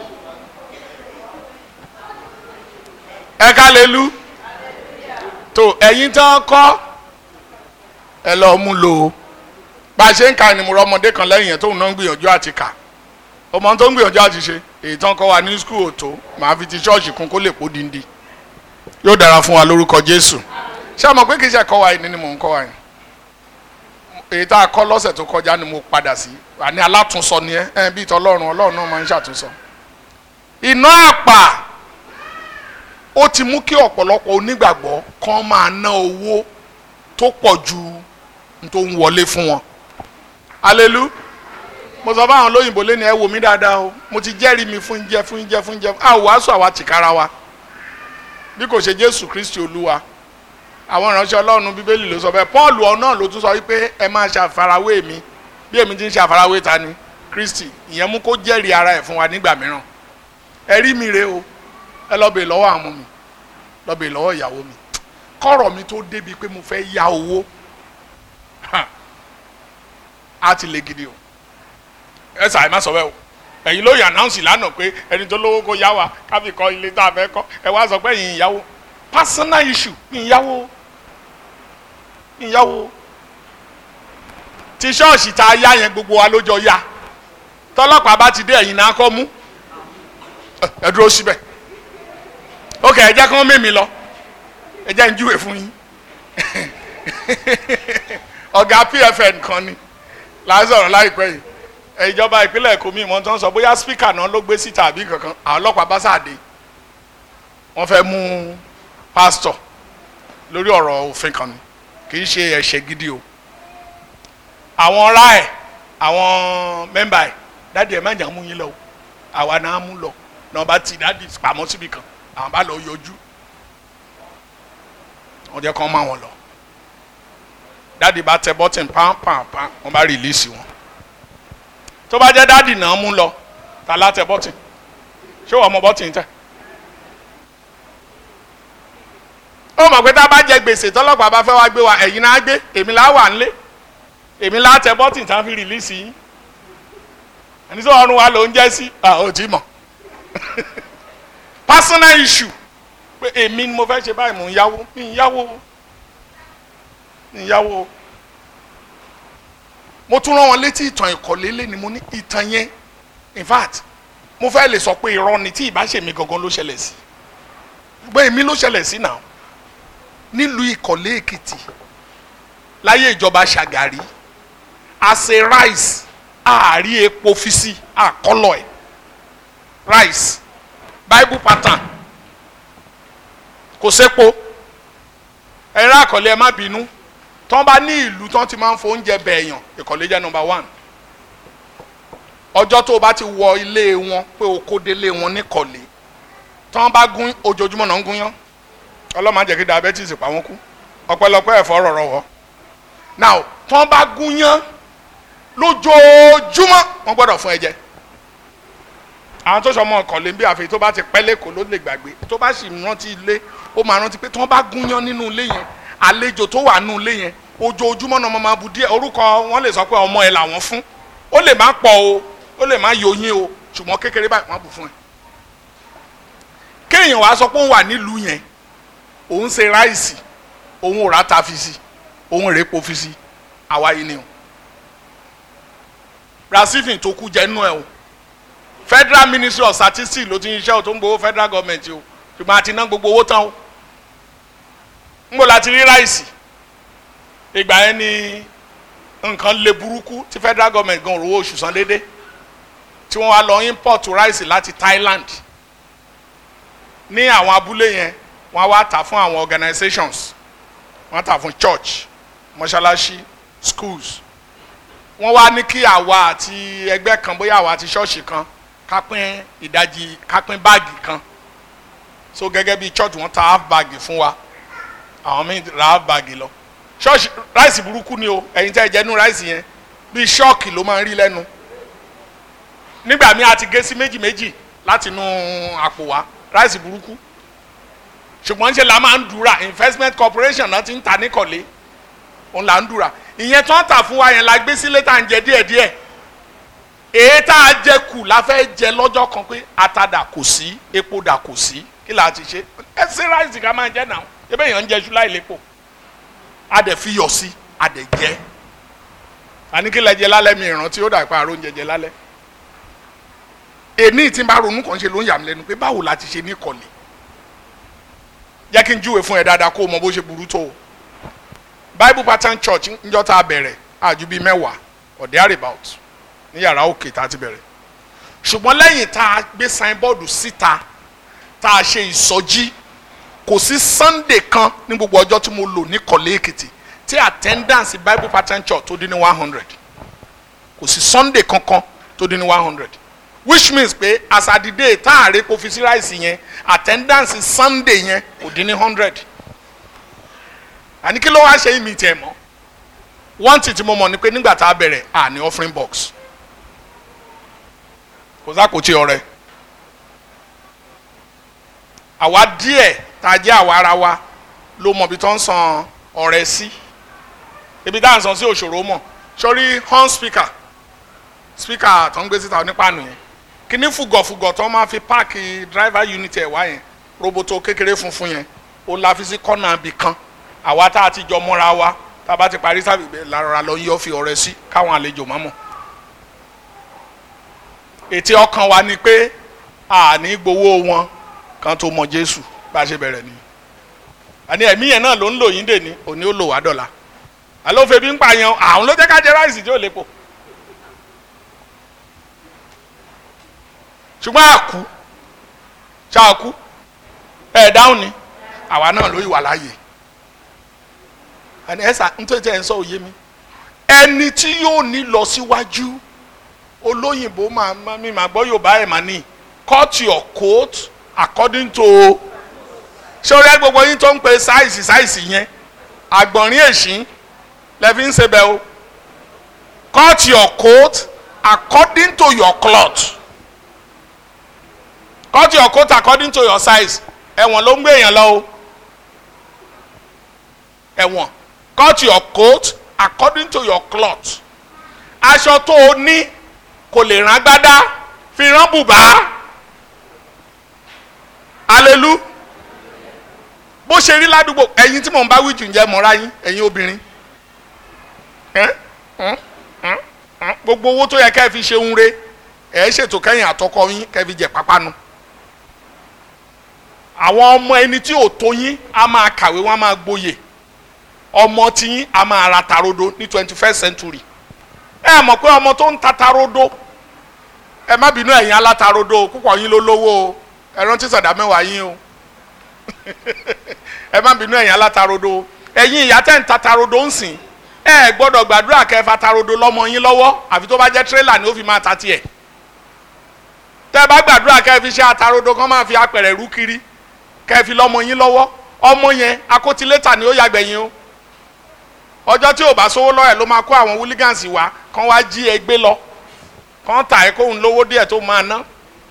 ẹ ká lè lu tó ẹ̀yin tán kọ́ ẹ lọ́ọ́ mú lò ó bá a ṣe ń ka ni mo rọ ọmọdé kan lẹ́yìn yẹn tóun náà ń gbìyànjú àti kà ọmọ tó ń gbìyànjú àti ṣe èyí tán kọ́ wa ní skul òtó màá fi ti ṣọ́ọ̀ṣì kún kó lè pò díndín yóò dára fún wa lórúkọ Jésù ṣé àmọ́ pé kì í ṣe ẹ̀kọ́ wa yìí ni mò ń kọ́ wa yìí èyí tá a kọ́ lọ́sẹ̀ tó kọjá ni mo padà sí àní alátúnsọ ni ẹ ẹ bíi tọlọ́run ọlọ́run náà máa ń ṣàtúnsọ. iná àpà ó ti mú kí ọ̀pọ̀lọpọ̀ onígbàgbọ́ kan máa ná owó tó pọ̀ ju n tó ń wọlé fún wọn. alelu mo sọ fáwọn olóyìnbó lẹ́nu ẹ wò mí dáadáa o mo ti jẹ́rìí mi fún jẹ́ fún jẹ́ fún jẹ́ a ò wàásù àwa tìkára wa bí kò ṣe Jésù Kristi Olúwa àwọn ìránṣẹ́ ọlọ́run bíbélì ló sọ bẹ́ẹ̀ pọ́ọ̀lù ọ̀nà ló tún sọ wípé ẹ máa ṣàfarawé mi bí èmi ti ń ṣàfarawé ta ni kristi ìyẹn mú kó jẹ́rìí ara ẹ̀ fún wa nígbà mìíràn ẹ rí mi re o ẹ lọ bèè lọ́wọ́ àwọn mi lọ bèè lọ́wọ́ ìyàwó mi kọ́rọ̀ mi tó débi pé mo fẹ́ ya owó á ti le gidi o ẹ sàì má sọ bẹ́ẹ̀ o ẹ̀yin ló yàn náùsì lánàá pé ẹni tó lówó kó yá wa káfí kọ́ ilé tá a fẹ́ kọ́ ẹ wá sọ pé ẹ̀yin ìyàwó personal issue ìyàwó ìyàwó ti ṣọ́ọ̀ṣì tá a yá yẹn gbogbo wa ló jọ yá tọ́lọ́pàá bá ti dé ẹ̀yìn náà kọ́ mú ẹ dúró síbẹ̀ ok ẹ jẹ́ kí wọ́n mímí lọ ẹ jẹ́ ń júwe fún yín ọ̀gá pfn kan ni là ń sọ̀rọ̀ láìpẹ́ yìí ìjọba ìpínlẹ̀ èkó mi ìmọ̀ tó ń sọ bóyá spíkà náà ló gbé síta àbí kankan àwọn ọlọ́pàá bá sáàdé wọ́n fẹ́ mú pásítọ̀ lórí ọ̀rọ̀ òfin kan ni kì í ṣe ẹ̀ṣẹ̀ gidi o àwọn ọ̀rá ẹ̀ àwọn mẹ́mbà ẹ̀ dáàdi ẹ̀ má jà mú yín lọ o àwa náà mú lọ náà bá ti dáàdi pamọ́ síbi kan àwọn bá lọ yọjú wọ́n jẹ́ kán má wọn lọ dáàdi bá tẹ bọ́tìn pàápàá wọ́n bá rìlíìsì wọn tó bá jẹ́ dáàdi náà mú lọ ta lá tẹ bọ́tìn ṣé wọ́n mọ bọ́tìn tẹ̀ ó mọ̀ pé tá a bá jẹ gbèsè tọ́lọ́pàá bá fẹ́ wá gbé wa ẹ̀yin náà gbé èmi là wà nílé èmi là tẹ bọ́tìn tán fi rìlíìsì yín ẹni tó ọrùn wa ló ń jẹ́ sí ò tí mọ̀ personal issue pé èmi ni mo fẹ́ ṣe báyìí mò ń yáwó mi ń yáwó mi ń yáwó mo tún rán wọn létí ìtàn ìkọ̀lé lé ni mo ní ìtàn yẹn in fact mo fẹ́ lè sọ pé irọ́ ni tí ìbá ṣèmi gangan ló ṣẹlẹ̀ sí gbé èmi ló ṣẹlẹ̀ sí náà nílùú ìkọ̀lé èkìtì láyé ìjọba ṣàgàrí àṣe rice àárí epo fi sí àkọlọ ẹ rice bible pattern kò sépo ẹ̀rọ àkọlé ẹ má bínú tán bá ní ìlú tán ti máa ń fo oúnjẹ bẹ̀ẹ̀yàn ìkọ̀lé jẹ́ number one ọjọ́ tó o bá ti wọ ilé wọn pé o kó délé wọn níkọ̀lé tán bá gún ojoojúmọ́ náà ń gún yán ọlọ́mọ àjẹkí diabetes pa wọ́n kú ọ̀pẹ̀lọpẹ̀ ẹ̀fọ́ rọ̀rọ̀ wọ́ now tán bá gún yán lójoojúmọ́ wọ́n gbọ́dọ̀ fún ẹ jẹ àwọn tó sọmọ ọkọ̀lé bí àfi tó bá ti pẹ́ lẹ́kọ̀ọ́ ló lè gbàgbé tó bá sì rántí ilé ó máa rántí pé tí wọ́n bá gún yán nínú ilé yẹn àlejò tó wà nínú ilé yẹn ojoojúmọ́ náà máa bu díẹ̀ orúkọ wọn lè sọ pé ọmọ ẹ làwọn fún ó lè má pọ̀ o ó lè má yọyín o ṣùgbọ́n kékeré báyìí wọ́n á bù fún ẹ kéèyàn wàá sọ pé òun wà nílùú yẹn òun ṣe ráìsì òun ò rà ta fi si òun rè po fi si àwa yìí ni o rasifin tó kú jẹ nínú ẹ o federal ministry of statistics ló ti ń ṣiṣẹ́ o tó ń gbowó federal government o ṣùgbọ́n àti ná gbogbo owó tán o ń bò láti rí ráìsì ìgbà yẹn ni nǹkan le burúkú tí federal government gan rówó oṣù san déédé tí wọ́n wá lọ import ráìsì láti Thailand ní àwọn abúlé yẹn wọ́n wá tà fún àwọn organizations wọ́n tà fún church mọ́ṣáláṣí schools wọ́n wá ní kí àwa àti ẹgbẹ́ kan bóyá àwa àti ṣọ́ọ̀ṣì kan ká pín ìdajì ká pín báàgì kan so gẹ́gẹ́ bí church wọ́n ta half bag fún wa àwọn míì ra half bag lọ ṣọ́ọ̀ṣì ráìsì burúkú ni o ẹ̀yin tẹ́ ẹ jẹ́ nú ráìsì yẹn bíi ṣọ́ọ̀kì ló máa ń rí lẹ́nu nígbà míì a ti gé sí méjì méjì láti inú àpò wa ráìsì burúkú ṣùgbọ́n ṣe la máa ń dura investment corporation náà ti ń ta níkọ̀lé òun là ń dura ìyẹn tó ń tà fún wa yẹn la gbé sílé tá à ń jẹ díẹ̀díẹ̀ èyí tá a jẹ kù la fẹ́ jẹ lọ́jọ́ kan pé atada kò sí epo dà kò sí kí la ti ṣe ẹ sí ráìsì ká máa jẹ náà ebe èèyàn ń jẹ ṣú láì lépo a dẹ̀ fi yọ̀ sí a dẹ̀ jẹ àní kí lẹ jẹ lálẹ́ mi ìrántí ó dà pa àrò oúnjẹ jẹ lálẹ́ èní tí n bá ronú kàn ṣe ló ń yà mí lẹ́nu pé báwo la ti ṣe ní kọ̀lé jẹ́ kí n júwe fún ẹ dáadáa kó o mọ bó ṣe burú tó o bible pattern church njọ́ tá a bẹ̀rẹ̀ àjù bíi mẹ́wàá or there about ní yàrá òkè tá a ti bẹ̀rẹ̀ ṣùgbọ́n lẹ́yìn tá a gbé signboard síta tá a ṣe ìsọjí kò sí sunday kan ní gbogbo ọjọ́ tí mo lò ní kọ̀lé èkìtì tí attendance bible pattern church tó dín ní one hundred kò sí sunday kankan tó dín ní one hundred which means pé as at the day tá a rí kó fi sí ráìsì yẹn attendance sunday yẹn kò dín ní hundred àní kí ló wá ṣe ìmì tiẹ̀ mọ́ one thing tí mo mọ̀ ni pé nígbà tá a bẹ̀rẹ̀ à ní offering box kò sákòtì ọrẹ àwa díẹ̀ tá a jẹ́ àwa ara wa ló mọ̀ bí tó ń san ọrẹ sí ibi tá à ń san sí òṣòro mọ̀ sórí horn speaker speaker tó ń gbé síta onípàánù yẹn kíní fùgọ̀fùgọ̀ tó máa fi páàkì driver unit ẹ̀ wá yẹn roboto kékeré funfun yẹn ó la fi sí kọ́nà ibì kan àwa tá a ti jọ mọ́ra wa tá a bá ti parí sábìbẹ lára lọ yọ fi ọrẹ sí káwọn àlejò má mọ̀ ètí ọkàn wa ni pé àní gbowó wọn kan tó mọ Jésù bá a ṣe bẹ̀rẹ̀ ni àní ẹ̀mí yẹn náà ló ń lò yín dè ní òní ó lò wá dọ̀la àlófẹ́ bí ń pààyàn àwọn ló jẹ́ ká jẹ ráìsì tí ò lépo ṣùgbọ́n àkú ṣáàkú ẹ̀ dáhùn ni àwa náà ló yìí wà láàyè ẹni ẹsà nítorí ẹ ń sọ òye mi ẹni tí yóò ní lọ síwájú olóyìnbó máa máa mi máa gbọ́ yorùbá ẹ̀ máa ní cut your coat according to ṣé orí ẹ gbogbo yín tó ń pe sáìsì sáìsì yẹn àgbọ̀nrín èṣí lẹ́fí ń ṣe bẹ́ẹ̀ o cut your coat according to your cloth cut your coat according to your size ẹ̀wọ̀n ló ń gbé èèyàn lọ o ẹ̀wọ̀n cut your coat according to your cloth aṣọ tó o ní kò lè rán gbádá fi rán bùbá alelu bó ṣe rí ládùúgbò ẹ̀yin tí mò ń bá wíjù ń jẹ́ mọ́ra yín ẹ̀yin obìnrin gbogbo owó tó yẹ ká ẹ fi ṣe ń re ẹ ṣètò kẹ́yìn àtọkọ yín kẹ́ fi jẹ pápánu àwọn ọmọ ẹni tí ò tó yín á máa kàwé wọn á máa gboyè ọmọ tiyín a máa ra tarodo ní twenty first century ẹ mọ̀ pé ọmọ tó ń ta tarodo ẹ má bínú ẹ̀yin alátarodo púpọ̀ yín ló lówó o ẹ rántí sàdá mẹ́wàá yín o ẹ má bínú ẹ̀yin alátarodo ẹ̀yin ìyá tẹ́ ń ta tarodo ń sìn ẹ gbọ́dọ̀ gbàdúrà kẹfà tarodo lọ́mọ yín lọ́wọ́ àfi tó bá jẹ́ tírélà ni ó fi máa ta tiẹ̀ tẹ́ bá gbàdúrà kẹfì ṣe àtarodo kan máa fi apẹ̀rẹ̀ rú kiri kẹfì lọ́mọ yín lọ́wọ́ ọmọ yẹn akótilétà ni ó yàgbẹ̀yìn o ọjọ́ tí ò bá sówó lọ́yẹ̀ ló máa kó àwọn hooligans wá kán wá jí ẹ gbé lọ kán tà ẹ kóhun lówó díẹ̀ tó máa ná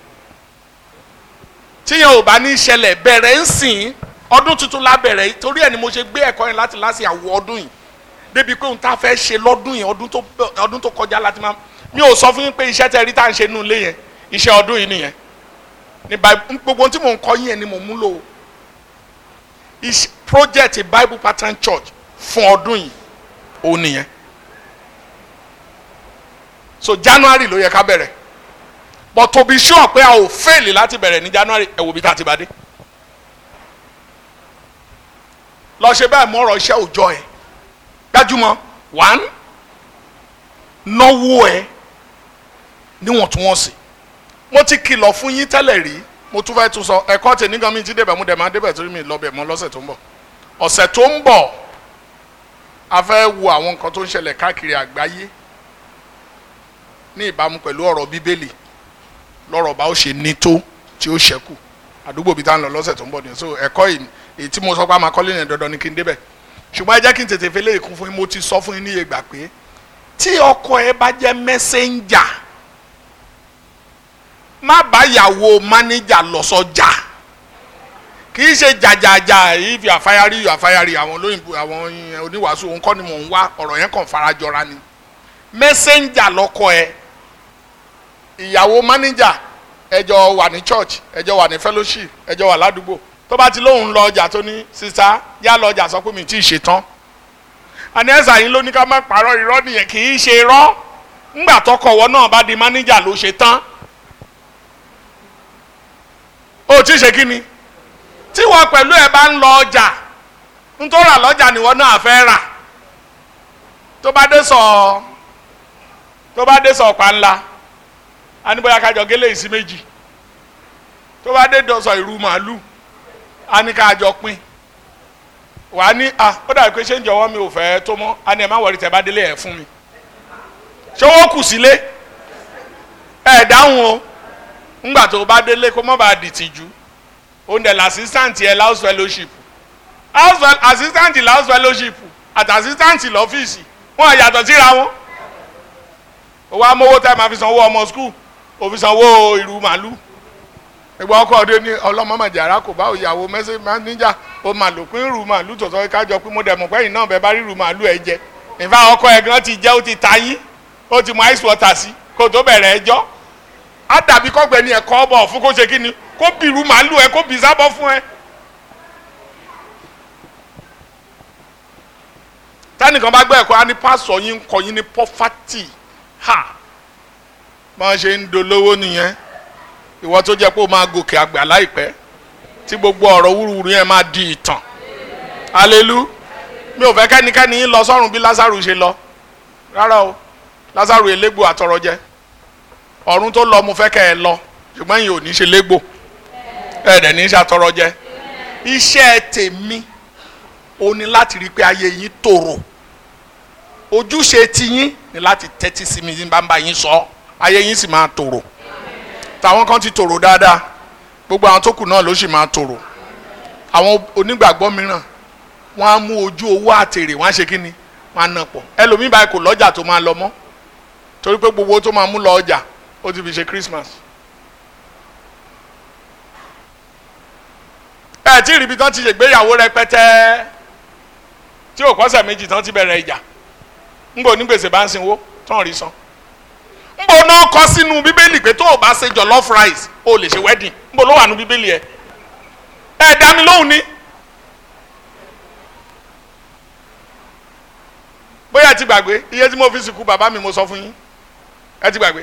tíyẹn ò bá ní ṣẹlẹ̀ bẹ̀rẹ̀ ń sìn ọdún tuntun la bẹ̀rẹ̀ torí ẹ̀ ni mo ṣe gbé ẹ̀kọ́ yẹn láti láti àwọ̀ ọdún yìí débi pé òun tá a fẹ́ ṣe lọ́dún yìí ọdún tó ọdún tó kọjá láti máa mi ò sọ fún yín pé iṣẹ́ tẹ rí tá à ń ṣe nínú ilé yẹn iṣẹ́ ọdún yìí nìyẹn ní gbogbo tí mò ń kọ́ yín yẹn ni mò ń múlò project Bible Pattern Church fún ọdún yìí ó nìyẹn so January ló yẹ ká bẹ̀rẹ̀ but to be sure pé a ò fail láti bẹ̀rẹ̀ ní January ẹ wò bí tá a ti bá dé lọ ṣe bẹ́ẹ̀ mọ́rọ̀ iṣẹ́ òòjọ́ ẹ̀ gbájúmọ́ one náwó ẹ níwọ̀ntúnwọ̀nsì mo ti kìlọ̀ fún yín tẹ́lẹ̀ rí mo tún fẹ́ tún sọ ẹ̀kọ́ tèmi gan mi ti débẹ̀ mo dẹ̀ máa débẹ̀ torí mi lọ bẹ̀ mọ́ lọ́sẹ̀ tó ń bọ̀ ọ̀sẹ̀ tó ń bọ̀ a fẹ́ wo àwọn nǹkan tó ń ṣẹlẹ̀ káàkiri àgbáyé ní ìbámu pẹ̀lú ọ̀rọ̀ bíbélì lọ́rọ̀ bá ó ṣe ní tó tí ó ṣẹ́kù àdúgbò bíi tá à ń lọ lọ́sẹ̀ tó ń bọ̀ nìyẹn so ẹ̀kọ́ yìí èyí tí mo sọ pé a máa kọ́lé yẹn dandan ni kí n débẹ̀ ṣùgbọ́n ẹ jẹ́ kí n tètè fi léèkún fún yín mo ti sọ fún yín níye gbà pé tí ọkọ ẹ bá jẹ́ mẹ́sẹ̀njà má bá yàwó mánéjà lọ sọ́jà kì í ṣe jàjàjà if you are fiery you are fiery àwọn olóyìnbó àwọn oníwàásù òun kọ́ ni mò ń wá ọ̀rọ̀ yẹn kàn farajọra ni mẹ́sẹ̀njà lọ́kọ ẹ ìyàwó mánéjà ẹjọ wà ní church ẹjọ wà ní fellowship ẹjọ wà ládùúgbò tó bá ti lóun lọ ọjà tó ní sista yá lọ ọjà sọ pé mi tí ì ṣe tán àní ẹ̀sà yín ló ní ká má parọ́ irọ́ nìyẹn kì í ṣe irọ́ ńgbà tọkọ̀wọ́ náà bá di mánéjà ló ṣe tán ó tí ì ṣe kí ni tí wọ́n pẹ̀lú ẹ̀ bá ń lọ ọjà nítorí rà lọ́jà nìwọ náà fẹ́ rà tó bá dé sọ tó bá dé sọ ọ̀pá ńlá a ní bóyá kájọ gélé ìsí méjì tó bá dé dọ̀sọ̀ ìrù màálù a ní kájọ pín wà á ní à ó dàbí pé ṣé ń jọ̀wọ́ mi ò fẹ́ tó mọ́ a ní ẹ̀ má wọrí tẹ́ bá délé ẹ̀ fún mi ṣé owó kù sílé ẹ̀ dáhùn o ńgbà tó bá délé kó mọ́ bá dìtìjú òun dẹ̀ l'assistant yẹ house fellowship house fel assistant la house fellowship àti assistant lọ́fíìsì wọn yàtọ̀ síra wọn owó amówó tẹ́ máa fi sanwó ọmọ skul òfin sanwó ìrù màálù ìgbà ọkọ ọdẹ ní ọlọmọmọjàrá kò bá òyàwó mẹsẹ máníjà ó máa lò pín ìrù màálù tòótọ́ kájọ pé mo dẹ̀mọ̀ pẹ́yìn náà bẹ́ẹ̀ bá rí ìrù màálù ẹ jẹ ìfà ọkọ ẹ̀ gan ti jẹ́ ó ti ta yín ó ti mú ice water sí kó tó bẹ̀rẹ̀ ẹjọ́ á dàbí kọ́gbẹ́ni ẹ̀kọ́ ọbọ̀ fún kó ṣe kí ni kó bìrù màálù ẹ kó bì sábọ̀ fún ẹ. tẹ́nìkan bá gbọ́ ẹ̀kọ́ á ní pásọ̀ yín kọ yín ní pọ́fátì ha máa ṣe ń dolówó nìyẹn ìwọ tó jẹ́ pé ó máa gòkè àgbà láìpẹ́ tí gbogbo ọ̀rọ̀ wúruwúru yẹn máa di ìtàn alelu mi ò fẹ́ kẹ́nikẹ́ni yín lọ sọ́run bí lásàrù ṣe lọ rárá o lásàrù elégbò àtọrọjẹ ọ̀run tó lọ mo fẹ́ kẹ́ ẹ lọ ṣùgbọ́n yìí ò ní ṣe légbò ẹ dẹ̀ ní ṣe àtọrọjẹ iṣẹ́ tèmi o ní láti rí i pé ayé yín tòrò ojúṣe tiyín ni láti tẹ́tí sí mi bá ń bá yín sọ ayé yín sì máa tòrò tàwọn kan ti tòrò dáadáa gbogbo àwọn tó kù náà ló sì máa tòrò àwọn onígbàgbọ́ mìíràn wọ́n á mú ojú owó àtèrè wọ́n á ṣe kínni wọ́n á nà pọ̀ ẹlòmíì báyìí kò lọ́jà tó máa lọ mọ́ torí pé gbogbo owó tó máa mú lọ ọjà ó ti fi ṣe Christmas. ẹ tí ìrìbí tán ti ṣègbéyàwó rẹpẹtẹ tí ò kọ́sẹ̀ méjì tán ti bẹ̀rẹ̀ ìjà ńgbò ní gbèsè bá ń sinwó tán rí san ńgbò náà kọ sínú bíbélì pé tó o bá ṣe jollof rice o lè ṣe wedding ńgbò ló wà nú bíbélì ẹ ẹ dá mi lóhùn ní. bóyá ẹ ti gbàgbé iye tí mo fi sìnkú bàbá mi mo sọ fún yín ẹ ti gbàgbé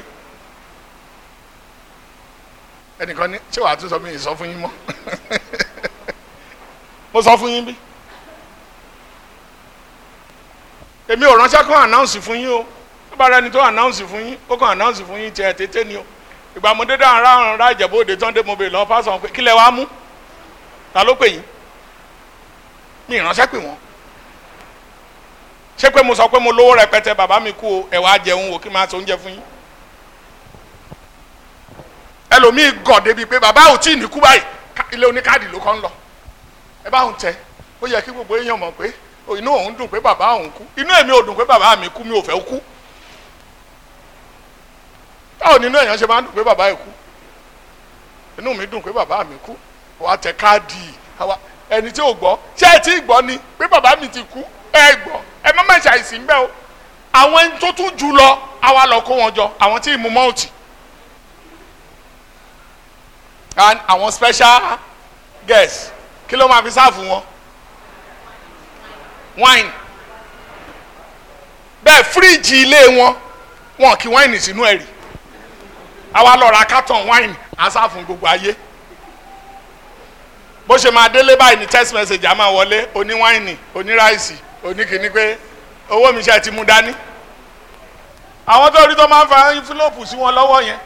ẹnìkan ní ṣé wàá tún sọ mí sọ fún yín mọ́ mo sọ fún yín bí èmi ò ránṣẹ́ kàn announce fún yín o tó bá rẹni tó announce fún yín ó kàn announce fún yín tiẹ̀ tètè ni o ìgbà mo dédé àwọn ará ará ìjẹ̀bú òde tán dé mo bèèrè lọ pásọ̀ pé kílẹ̀ wàá mú ta ló pè yín mi ìránṣẹ́ pè wọ́n ṣé pé mo sọ pé mo lówó rẹpẹtẹ bàbá mi kú o ẹ wá jẹun o kí n máa so oúnjẹ fún yín ẹlòmíì gàn débi pé bàbá ò tí ì ní kú báyìí ilé oníkáàdì ló kọ́ ń lọ ẹ bá òun tẹ ó yẹ kí gbogbo èèyàn mọ̀ pé inú òun dùn pé bàbá òun kú inú èmi ò dùn pé bàbá mi kú mi ò fẹ́ kú báwo nínú èèyàn ṣe máa ń dùn pé bàbá ẹ̀ kú inú mi dùn pé bàbá mi kú wàá tẹ káàdì ẹni tí ò gbọ́ ṣé ẹ tí ì gbọ́ ni pé bàbá mi ti kú ẹ gbọ́ ẹ má má ṣàìsí ń bẹ́ o àwọn ẹni tó tún jù lọ àwa lọ kó wọn jọ àwọn tí ì mú mọ́ọ̀tì and àwọn special guest kí ló máa fi sáàfù wọn wine bẹ́ẹ̀ fíríjì ilé wọn wọn kí wáìnì sínú ẹ̀rì àwa lọ ra carton wine á sáàfù gbogbo ayé bó ṣe máa délé báyìí ní text message á máa wọlé oní wáìnì oní ráìsì oní kìíní pé owó mi ṣe ti mú dání àwọn tó rí tó máa ń fa envelope sí wọn lọ́wọ́ yẹn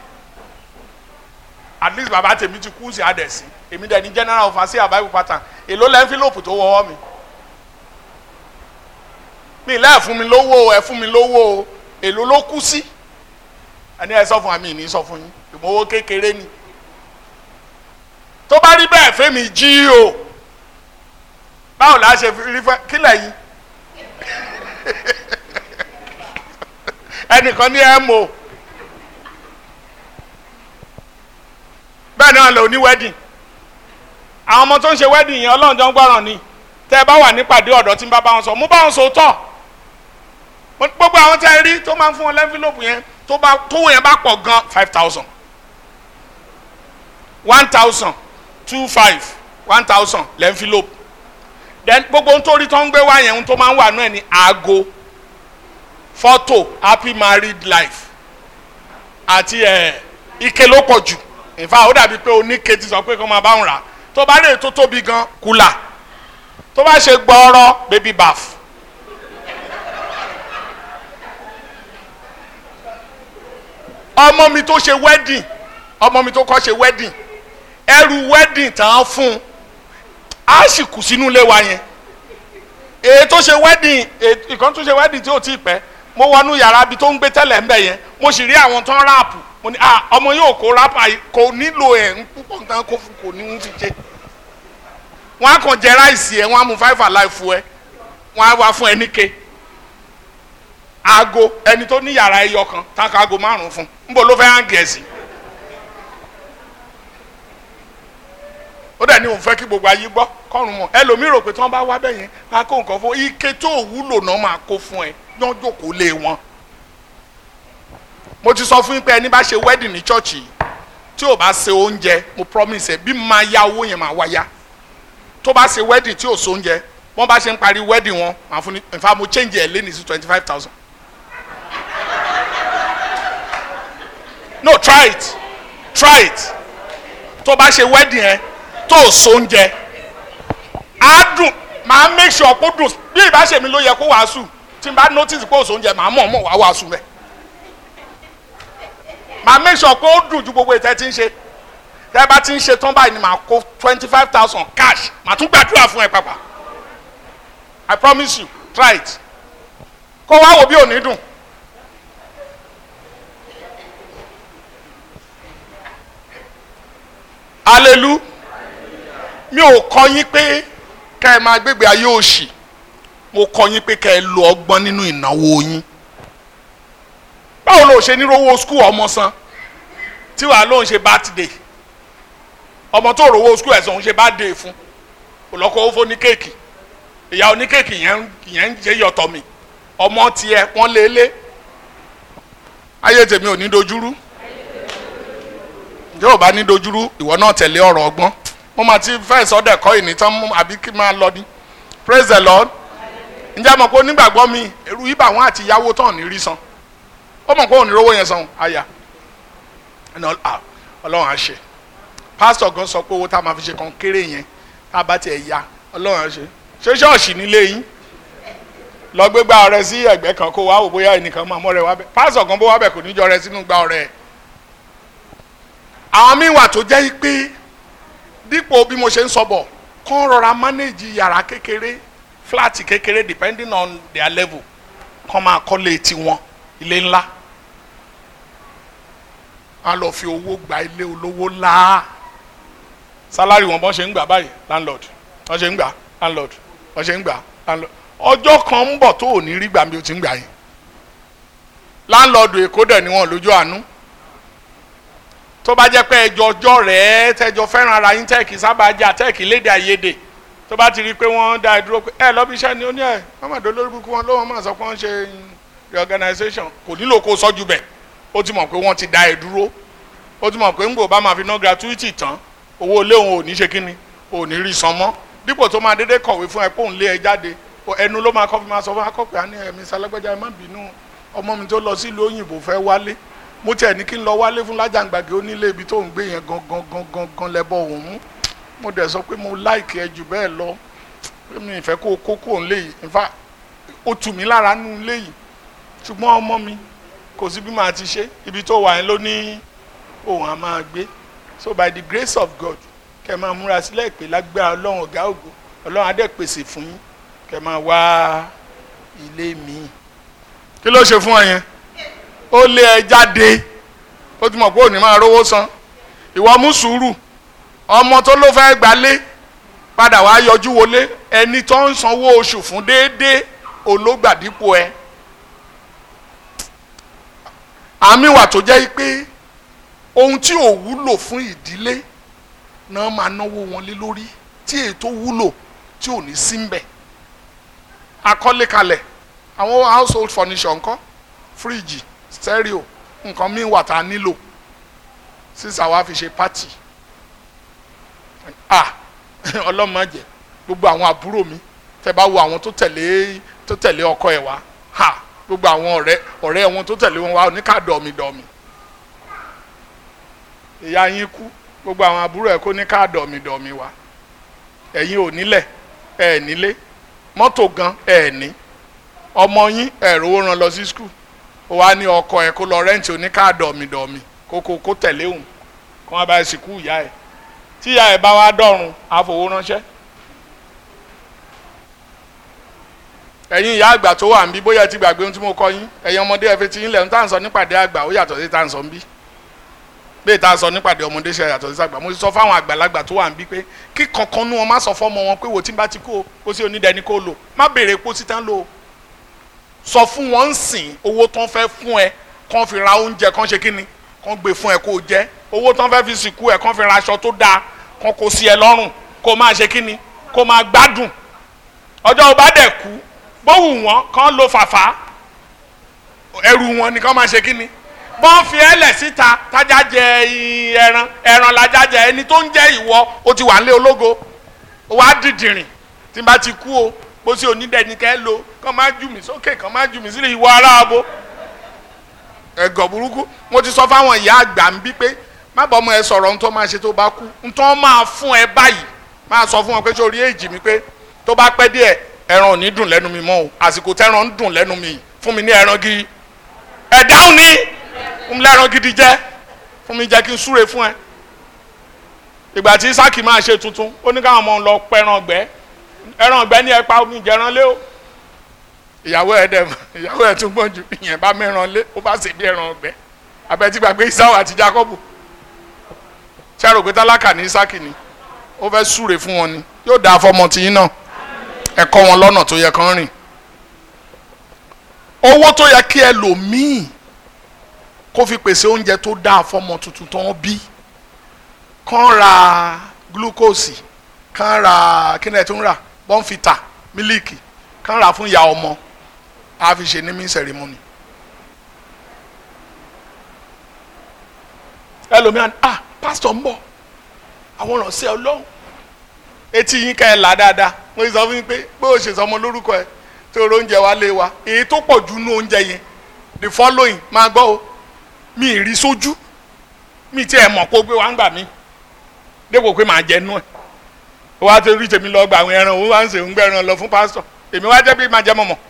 at least baba tèmi ti kú sí adẹ̀sí èmi dẹ̀ ní general overseer bible pattern èló lẹ́ envelope tó wọ́wọ́ mi mi lẹ́ẹ̀ fún mi lówó ẹ fún mi lówó èló ló kú sí ẹni ẹ sọ fún mi ní sọ fún yín ìmọ̀wó kékeré ni tó bá rí bẹ́ẹ̀ fẹ́mi jí o báwo la ṣe rí fẹ́ kílẹ̀ yìí ẹnìkan ní ẹ mọ̀ bẹ́ẹ̀ náà lò ní wedding àwọn ọmọ tó ń ṣe wedding yẹn ọlọ́run jọ ń gbọ́ràn ni tẹ́ ẹ bá wà nípàdé ọ̀dọ́ tí ń bá bá wọn sọ mú bá wọn sọ tọ̀ gbogbo àwọn tẹ́ ẹ rí tó máa ń fún wọn lẹ́ńfílọ́pù yẹn tó bá tówó yẹn bá pọ̀ gan five thousand one thousand two five one thousand lẹ́ńfílọ́pù then gbogbo ohun tó rí tó ń gbé wá yẹn ohun tó máa ń wà náà ni aago fọ́tò happy married life àti ẹ̀ ike ló pọ̀ jù in fact ó dàbí pé oníke ti sọ pé kó máa bá wọn rà tó bá rè tó tóbi gan kùlà tó bá ṣe gbọ́ọ́rọ́ baby bath ọmọ mi tó ṣe wedding ọmọ mi tó kọ́ ṣe wedding ẹrù wedding tán fún un á sì kù sínú ilé wa yẹn èyí tó ṣe wedding ìkan tó ṣe wedding tí ò tí ì pẹ́ mo wọnú yàrá ibi tó ń gbé tẹ́lẹ̀ ń bẹ̀ yẹn mo sì rí àwọn tó ń ráàpù mo ní ah ọmọ yóò kó ráàpà yìí kò nílò ẹ̀ ń púpọ̀ nǹkan kó fún kò ní ń fi ṣe wọ́n á kàn jẹ ráìsì ẹ̀ wọ́n á mú five alive fún ẹ wọ́n á wá fún ẹ níke aago ẹni tó ní yàrá ẹyọ kan táǹkà aago márùn fún níbo ló fẹ́ hàn gẹ̀ẹ́sì ó dẹ̀ ní òun fẹ́ kí gbogbo ayé gbọ́ kọ́run mọ̀ ẹlòmíì rò pé tí wọ́n bá wá bẹ́ẹ̀ yẹn máa kó nǹkan fún ike tó wúlò náà máa kó fún ẹ yán jókòó lé wọn. mo ti sọ fún yín pé ẹni bá ṣe wedding ní chọ́ọ̀chì yìí tí ò bá ṣe oúnjẹ mo promise ẹ bí máa ya owó yẹn máa wá ya tó bá ṣe wedding tí ò so oúnjẹ wọ́n bá ṣe ń parí wedding wọn màá fún ní in fact mo change ẹ̀ lẹ́ni sí twenty five thousand. no try it try it tó bá ṣe wedding ẹ tó o so oúnjẹ á dùn màá make sure kó dùn bí ìbáṣe mi ló yẹ kó wàásù tí n bá notice pé o so oúnjẹ màá mọ̀ mọ̀ wá wàásù mẹ́ màá make sure kó dùn ju gbogbo ìtẹ́ tí ń ṣe tẹ́ bá ti ń ṣe tán báyìí ni màá kó twenty five thousand cash màá tún gbàdúrà fún ẹ pàpà I promise you try it kó wá wò bí ò ní dùn. alelu mi ò kọ́ yín pé kẹ́ ẹ máa gbégbé ayé òṣì mo kọ́ yín pé kẹ́ ẹ lo ọgbọ́n nínú ìnáwó yín báwo ló ṣe nírówó skul ọmọ san tí wàá lóun ṣe birthday ọmọ tó rówó skul ẹ̀sán òun ṣe birthday fún olọ́kọ́ ó fún ní kéèkì ìyá oníkéèkì yẹn yẹn ń ṣe yọ̀tọ̀ mi ọmọ tiẹ̀ wọ́n lé lé ayé tèmi ò ní dojúrú ǹjẹ́ ò bá ní dojúrú ìwọ náà tẹ̀lé ọ̀rọ̀ ọgbọ́n mo máa ti fẹ́ sọ́dẹ̀ kọ́ ìní tán mú àbí kí máa lọ ní praise the lord ǹjẹ́ mọ̀ pé onígbàgbọ́ mi èrú ibà wọn àti ìyàwó tán ní rí san ó mọ̀ pé òun ní rówó yẹn san àyà ọlọ́run á ṣe pásítọ̀ gan sọ pé owó tá a máa fi ṣe kan kéré yẹn tá a bá tiẹ̀ ya ọlọ́run á ṣe ṣé ṣọ́ọ̀ṣì nílé yín lọ gbé gbá ọrẹ sí ẹgbẹ́ kan kó wá wò bóyá ẹnìkan máa mọ́ rẹ wá bẹ́ẹ̀ pásítọ̀ gan bó wá bẹ́ẹ̀ kò ní jọ rẹ sínú gbá ọrẹ ẹ̀ àwọn míì wà tó jẹ́ pé dípò bí mo ṣe ń sọ bọ̀ kán rọra manage yàrá kékeré flat kékeré depending on their level kán máa kọ́lé tiwọn ilé ńlá a lọ fi owó gba ilé olówó ńlá sálárì wọn bọ́n ṣe ń gbà báyìí landlord wọ́n ṣe ń gbà landlord wọ́n ṣe ń gbà landlord ọjọ́ kan ń bọ̀ tó ò ní rí gbà bí o ti ń gbà yẹn landlord èkó dẹ̀ ni wọ́n lójú àánú tó bá jẹ́ pé ẹjọ́ ọjọ́ rẹ̀ tẹ́jọ́ fẹ́ràn ara yín tẹ́ẹ̀kì sábà jà tẹ́ẹ̀kì léde àìyedè tó bá ti rí i pé wọ́n dá ẹ dúró pé ẹ lọ́bí iṣẹ́ ni ó ní ẹ̀ mọ́mọ́dé olórí burúkú wọn ló wọ́n máa sọ pé wọ́n ṣe reorganization kò nílò kó sọ́jú bẹ̀ ó ti mọ̀ pé wọ́n ti dá ẹ dúró ó ti mọ̀ pé ńgbò bá máa fi ná gratuity tán owó ilé òun ò ní ṣe kíni ò ní rí san mọ́ dípò tó máa dédé kọ̀wé fún ẹ pé òun lé ẹ jáde ẹnu ló máa kọ́ fi máa sọ fún akọ́pẹ́ àní ẹ̀mí sálágbẹ́já ẹ má bínú ọmọ mi tó lọ sílùú òyìnbó fẹ́ wálé mo tiẹ̀ ní kí n lọ wálé fún lájàngbàgì onílé ibi tó ń gbé yẹn gangan gangan gan lẹ́bọ̀ òun mú mo dẹ̀ sọ pé mo láìkì ẹ jù bẹ́ẹ̀ lọ pé mi ìfẹ́ kó o kó kó òun léyìí in fact ó tù mí lára nù léyìí ṣùgbọ́n ọmọ mi kò sí bí màá ti ṣe ibi tó wà yẹn ló ní òun á máa gbé so by the grace of God kẹ́ máa múra sílẹ̀ pé lágbára ọlọ́run ọ̀gá ògo ọlọ́run á dẹ̀ pèsè fún yín kẹ́ máa wá ilé mi kí ló ṣe fún ọ yẹn ó lé ẹ jáde ó ti mọ̀ pé òní máa rówó san ìwọ mú sùúrù ọmọ tó ló fẹ́ gbalé padà wá yọjú wọlé ẹni tó ń sanwó oṣù fún déédéé ológbàdípò ẹ àmì wà tó jẹ́ pé ohun tí ò wúlò fún ìdílé náà máa náwó wọn lé lórí tí ètò wúlò tí ò ní sí mbẹ̀ akọ́lé kalẹ̀ àwọn household furniture ńkọ́ fíríjì stereo nǹkan míì wà tá a nílò sísà wa fi ṣe pátì ah ọlọ́mọdé gbogbo àwọn àbúrò mi tẹ bá wo àwọn tó tẹ̀lé tó tẹ̀lé ọkọ ẹ̀ wá ha gbogbo àwọn ọ̀rẹ́ ọ̀rẹ́ wọn tó tẹ̀lé wọn wá oníkà dọ̀mìdọ̀mì ìyá yín kú gbogbo àwọn àbúrò ẹ̀ kó ní ká dọ̀mìdọ̀mì wá ẹ̀yin ò nílẹ̀ ẹ̀ nílé mọ́tò gan ẹ̀ ní ọmọ yín ẹ̀ rówó rán lọ sí skul ó wá ní ọkọ ẹ̀ kó lọ rẹ́ǹtì oníkà dọ̀mìdọ̀mì kókó kó tẹ̀lé òun kó wọn bá ẹ̀ sìnkú ìyá ẹ̀ tí ìyá ẹ̀ bá wá dọ̀run àfọwọ́ ránṣẹ́ ẹ̀yin ìyá àgbà tó wà ń bí bóyá ẹ ti gbàgbé ohun tí mo kọ yín ẹ̀yin ọmọdé ẹ fi ti yín lẹ̀ ń tà ń sọ nípàdé àgbà ó yàtọ̀ sí tà ń sọ ń bí bẹ́ẹ̀ tá a sọ nípàdé ọmọdé ṣe yàtọ̀ sí àgbà mo ti sọ fáwọn àgbàlagbà tó wà ń bí pé kí kankan nú wọn má sọ fọ́mọ wọn pé wò tí n bá ti kó o kó sí onídẹni kó lò má béèrè epo sí tán lò ó sọ fún wọn ń sìn owó tán fẹ́ fún ẹ kán fi ra oúnjẹ kán ṣe kíni kán gbé fún ẹ kó o jẹ owó tán fẹ́ fi sìnkú ẹ kán fi ra aṣọ tó dáa kán kó sí ẹ lọ́rùn kó máa ṣe kíni kó máa gbádùn ọjọ́ ò bá dẹ̀ kú bówù wọn kán lo fàfà ẹrù wọn ni kán máa ṣe kíni bọ́n fi ẹlẹ̀ síta tájà jẹ ẹran ẹran lajá jẹ ẹni tó ń jẹ ìwọ o ti wà nílé ológo o wá dìdìrìn tí n bá ti kú o bó ṣe onídẹ̀ẹ́ni kẹ́ lo kán máa jù mí sókè kán máa jù mí sílẹ̀ ìwọ aráàbò ẹ̀gọ̀ burúkú mo ti sọ fáwọn ìyá àgbà ń bí pé má bọ́ ọmọ ẹ sọ̀rọ̀ ohun tó máa ṣe tó bá kú ohun tó máa fún ẹ báyìí máa sọ fún wọn pé sórí èjì mi pé tó bá pẹ́ díẹ̀ ẹran ò ní dùn lẹ́nu mi mọ́ o àsìkò tẹ́ran ń dùn lẹ́nu mi fún mi ní ẹran gidi ẹ̀ dáhùn ní fún mi lẹ́ran gidi jẹ́ fún mi jẹ́ kí n súre fún ẹ. ìgbà tí Ísákì máa ṣe tuntun ó ní káwọn ọmọ lọ pẹran ọgbẹ́ ẹran ọgbẹ́ ní ẹ pa omi ìjẹran lé o. ìyàwó ẹ dẹ̀ ìyàwó ẹ tún gbọ́n ju ìyẹn bá mẹ́ran lé ó bá ṣe bí ẹran ọgbẹ́ abẹ́tí gbàgbé Ísáwò àti Jákọ́bù ṣẹ́rò pé tálákà ní Ísákì ni ó fẹ́ súre fún wọn ni yóò dáa fọmọ tìyín náà ẹ kọ́ wọn lọ́nà tó yẹ kán rìn owó tó yẹ kí ẹ lò míì kó fi pèsè oúnjẹ tó dáa fọmọ tuntun tó ń bí kán ra glucose kán ra kíni ẹ tó ń rà bọ́ǹfìtà mílíìkì kán ra fún ìyá ọmọ á fi ṣe ní mí sẹ̀rímọ́nì. ẹlòmíràn ah pásítọ̀ ń bọ̀ àwọn ìrànṣẹ́ ọlọ́run etí yín ká ẹ là dáadáa mo sọ fún yín pé bó o ṣe sọmọ lórúkọ ẹ tó o oúnjẹ wa lé wa èyí tó pọ̀ jù nú oúnjẹ yẹn the following máa gbọ́ o mi ì rí sójú mi tiẹ̀ mọ̀ kó gbé wa ń gbà mí dépò pé màá jẹ nú ẹ̀ ó wá tó rí tèmi lọ gba àwọn ẹran òun wá ń ṣe ń gbẹran lọ fún pásítọ̀ èmi wá jẹ́ bí máa jẹ mọ̀mọ́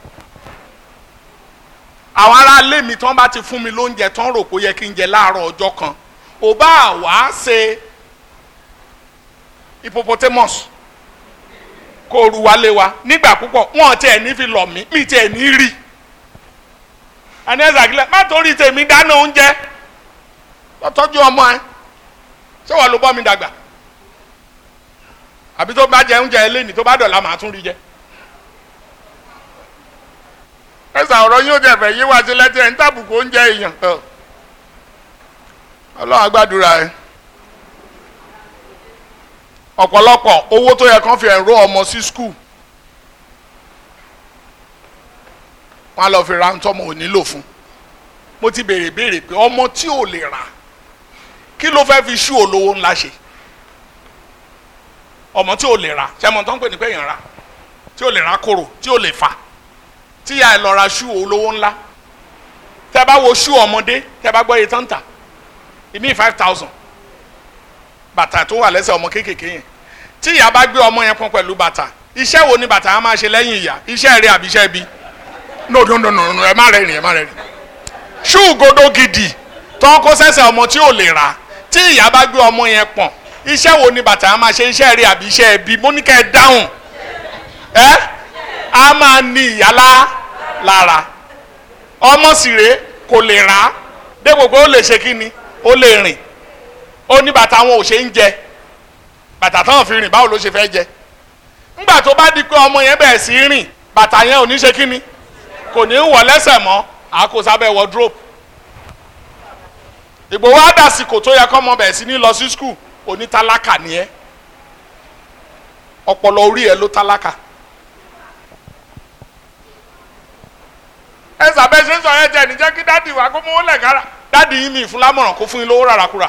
àwọn aráalé mi tán bá ti fún mi lóúnjẹ tán rò kó yẹ kí n jẹ láàárọ̀ ọjọ́ kan ò bá wá ṣe hippopotamus kó ru wálé wa nígbà púpọ̀ wọn tiẹ̀ ní fi lọ̀ mí mi tiẹ̀ ní rí àní ẹ̀sà kílẹ̀ má torí tèmi dáná oúnjẹ lọ́tọ́jú ọmọ ẹ ṣé wàá ló bọ́ mi dàgbà àbí tó bá jẹ oúnjẹ eléyìí tó bá dọ̀la màá tún rí jẹ. ẹ̀sà ọ̀rọ̀ yóò jẹ́ fẹ́ yé wá sí lẹ́tí ẹ̀ ń tàbùkù oúnjẹ èèyàn ọlọ́run àgbàdúrà ẹ̀ ọ̀pọ̀lọpọ̀ owó tó yẹ kán fi ẹ̀rọ ọmọ sí skul wọn á lọ fi ra ntọ́mọ ò nílò fún mo ti béèrè béèrè pé ọmọ tí ò lè rà kí ló fẹ́ fi ṣú olówó ńlá ṣe ọmọ tí ò lè rà ṣẹ́mọ̀ tó ń pè ní pé èèyàn rà tí ò lè rà kóró tí ò lè fà tí ìyá ẹ lọ ra ṣú olówó ńlá tẹ bá wo ṣú ọmọdé tẹ bá gbọ́ iye tán tà ìmí five thousand bàtà tó wà lẹ́sẹ̀ ọmọ kéékèèké yẹn tí ìyá bá gbé ọmọ yẹn pọn pẹ̀lú bàtà iṣẹ́ wo ni bàtà á máa ṣe lẹ́yìn ìyá iṣẹ́ rẹ̀ àbí iṣẹ́ bí no no no no no ẹ má rẹ̀ rìn ẹ má rẹ̀ rìn ṣú godo gidi tó ń kó sẹ́sẹ̀ ọmọ tí ò lè rà tí ìyá bá gbé ọmọ yẹn pọ̀n iṣẹ́ wo ni bàtà á máa ṣe iṣẹ́ rẹ̀ àbí iṣẹ́ bí mo ní kẹ́ ẹ dáhùn ẹ á máa ní ìyálà lára ọmọ sì rèé kò lè rà á dépò pé ó lè ṣe kí ni ó lè rìn ó ní bàtà wọn ò ṣe ń jẹ bàtà táwọn fi rìn báwo ló ṣe fẹ́ jẹ ńgbà tó bá di pé ọmọ yẹn bẹ̀rẹ̀ sí í rìn bàtà yẹn ò ní ṣe kíni kò ní í wọ̀ lẹ́sẹ̀ mọ́ àkósábẹ́ wardrobe Ìgbòho àdàsìkò tó yẹ kọ́mọ bẹ̀rẹ̀ sí ní lọ sí skul onítálákà ni ẹ́ ọpọlọ orí ẹ ló tálákà ẹ sàbẹ̀ ṣe ń sọ ẹ jẹ́ ní jẹ́ kí dádì wá kó mú lẹ̀ kára dádì yín mi ìfúnlámọ̀ràn kó fún yín lówó ràràkúrà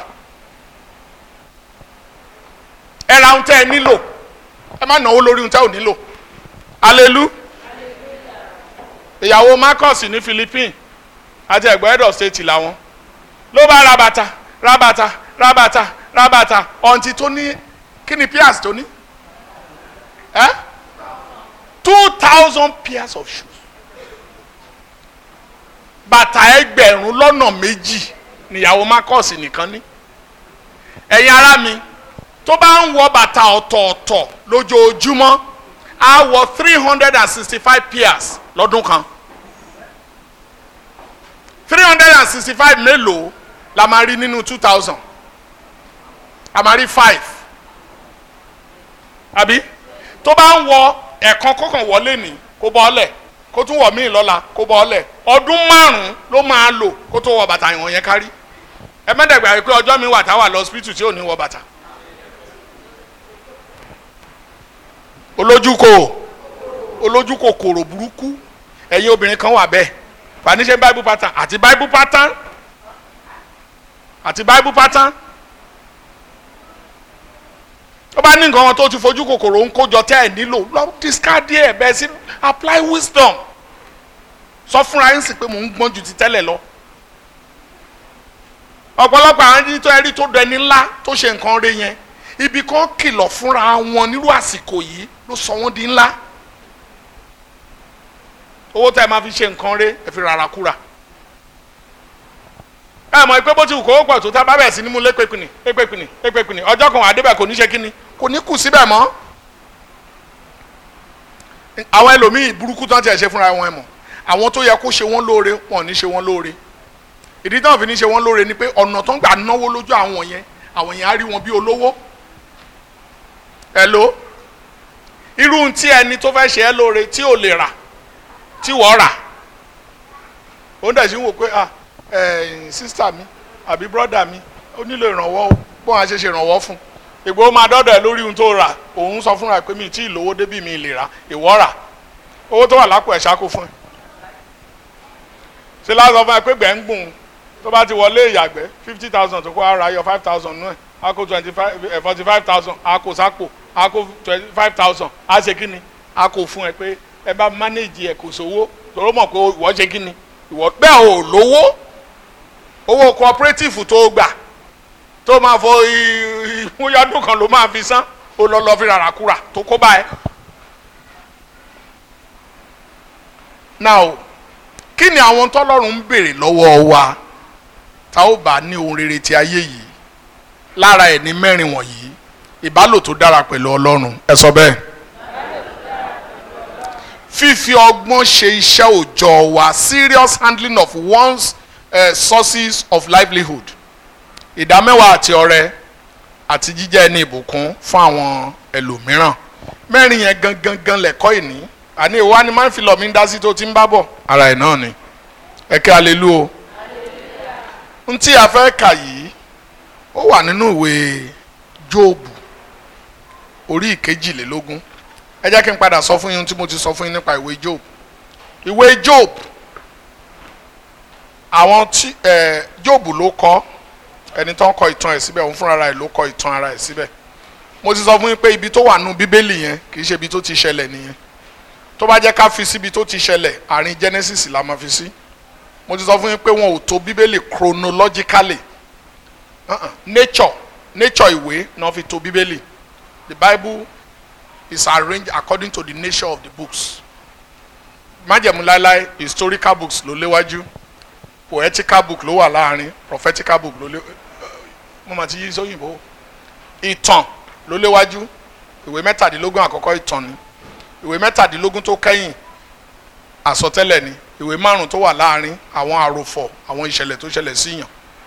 ẹ ra ohun tẹ́ ẹ nílò ẹ má náwó lórí ohun tẹ́ ò nílò alelu ìyàwó Marcus ní Philippines àti ẹ̀gbọ́n head of state làwọn ló bá ra bàtà ra bàtà ra bàtà ra bàtà ọ̀ǹtí tó ní kí ni pairs tó ní ẹ́ two thousand pairs of shoes bàtà ẹgbẹ̀rún lọ́nà méjì níyàwó Marcus nìkan ní ẹ̀yin ará mi tó bá ń wọ bàtà ọ̀tọ̀ọ̀tọ̀ lójoojúmọ́ á wọ three hundred and sixty five pairs lọ́dún kan three hundred and sixty five mélòó la máa rí nínú two thousand a máa rí five àbí tó bá ń wọ ẹ̀kan kọ̀ọ̀kan wọlé ní kó bọ́ ọ́lẹ̀ kó tún wọ̀ míì lọ́la kó bọ́ ọ́lẹ̀ ọdún márùn-ún ló máa lò kó tó wọ bàtà ìwọ̀n yẹn kárí ẹ mẹ́tẹ̀gbà pé ọjọ́ mi wà táwà lọ hospital tí ò ní wọ bàtà olójúkò olójúkò kòrò burúkú ẹ̀yin obìnrin kan wà bẹ́ẹ̀ fanisẹ́ bible pattern àti bible pattern àti bible pattern ó bá ní nǹkan wọn tó ti fojú kòkòrò ń kójọ tẹ́ ẹ̀ nílò lọ discard ẹ̀ bẹ́ẹ̀ sí apply wisdom sọ fúnra yín sì pé mò ń gbọ́n ju ti tẹ́lẹ̀ lọ ọ̀pọ̀lọpọ̀ àwọn ẹni tó ẹrí tó dẹni ńlá tó ṣe nǹkan rẹ̀ yẹn ibi kan kìlọ̀ fúnra wọn nírú àsìkò yìí ló sọ wọ́n di ńlá owó tẹ́ ẹ máa fi ṣe nǹkan rẹ̀ ẹ fi rárá kúra ẹ mọ̀ pé bó ti wù kó pọ̀ tó tá a bá bẹ̀ sí ní mú lépèpìnì lépèpìnì lépèpìnì ọjọ́ kan àdébẹ̀ kò ní ṣe kíni kò ní kù síbẹ̀ mọ́ àwọn ẹlòmíì burúkú tán tiẹ̀ ṣe fúnra wọn ẹ mọ̀ àwọn tó yẹ kó ṣe wọ́n lóore wọn ò ní ṣe wọ́n lóore ìdí táwọn fi ní ṣe wọ́n lóore ni pé ọ̀nà tó ń gbà náwó lójú àwọn yẹn àwọn yẹn á rí wọn bí olówó ẹ ló irú tí ẹni tó fẹ́ ṣe ẹ́ lóore tí ò lè rà tí wọ́n rà ó ń dẹ̀ sí wò pé ah ẹ̀ sísítà mi àbí brọ́dà mi ó nílò ìrànwọ́ o bóun á ṣe ṣe ìrànwọ́ fún un ìgbò máa dọ́dọ̀ ẹ̀ lórí ohun tó rà òun sọ fúnra pé mi tí ì lówó débì mi lè rà ìwọ rà owó tó wà lápò ẹ̀ ṣáko fún ẹ ṣe láti sọ fún ẹ pé gbẹ̀ ń gbùn tó bá ti wọlé ìyàgbẹ́ fifty thousand tó kó ara yọ five thousand nú ẹ̀ á kó twenty five forty five thousand á kó sápò á kó twenty five thousand á ṣe kí ni á kó fún ẹ pé ẹ bá manage ẹ kò sówó tòró mọ̀ pé ìwọ ṣe kí ni ìwọ bẹ́ẹ̀ ò lówó owó cooperative tó gbà tó máa fọ ìmúyọdún kan ló máa fi san ó lọ lọ fi rárá kúrà tó kó báyìí. now kí ni àwọn tọ́lọ́run ń béèrè lọ́wọ́ wa tá ó bá ní ohun rere ti ayé yìí lára ẹ̀ ní mẹ́rin wọ̀nyí ìbálò tó dára pẹ̀lú ọlọ́run ẹ sọ bẹ́ẹ̀. fífi ọgbọ́n ṣe iṣẹ́ òòjọ́ wa serious handling of one's uh, sources of livelihood ìdámẹ́wàá àti ọrẹ àti jíjẹ́ ẹni ìbùkún fún àwọn ẹlòmíràn mẹ́rin yẹn gangan gan lẹ́kọ́ ìní àní ìwà ni máa ń fi lọ mí dá sí tó ti ń bá bọ̀ ara ẹ̀ náà ni ẹ̀kẹ́ alelu o n tí a fẹ́ kà yìí ó wà nínú ìwé jóòbù orí ìkejìlélógún ẹ jẹ́ kí n padà sọ fún yín tí mo ti sọ fún yín nípa ìwé jóòbù ìwé jóòbù àwọn tí ẹ jóòbù ló kọ ẹni tó ń kọ ìtàn ẹ̀ síbẹ̀ òun fúnra ẹ̀ ló kọ ìtàn ara ẹ̀ síbẹ̀ mo ti sọ fún yín pé ibi tó wà nù bíbélì yẹn kì í ṣe ibi tó ti ṣẹlẹ̀ nìyẹn tó bá jẹ́ ká fi síbi tó ti ṣẹlẹ̀ àárín Genesis la máa fi sí mo ti sọ fún yín pé wọn ò tó bíbélì chronologically uh-uh. nature nature ìwé náà fi tó bíbélì the Bible is arranged according to the nature of the books májẹ̀mú láéláé historical books ló léwájú poetical book ló wà láàrin prophetical book ló lé mo mà ti yí sóyìnbó ìtàn ló léwájú ìwé mẹ́tàdínlógún àkọ́kọ́ ìtàn ni ìwé mẹ́tàdínlógún tó kẹ́yìn àsọtẹ́lẹ̀ ni ìwé márùn tó wà láàrin àwọn àròfọ̀ àwọn ìṣẹ̀lẹ̀ tó ṣẹlẹ̀ síyàn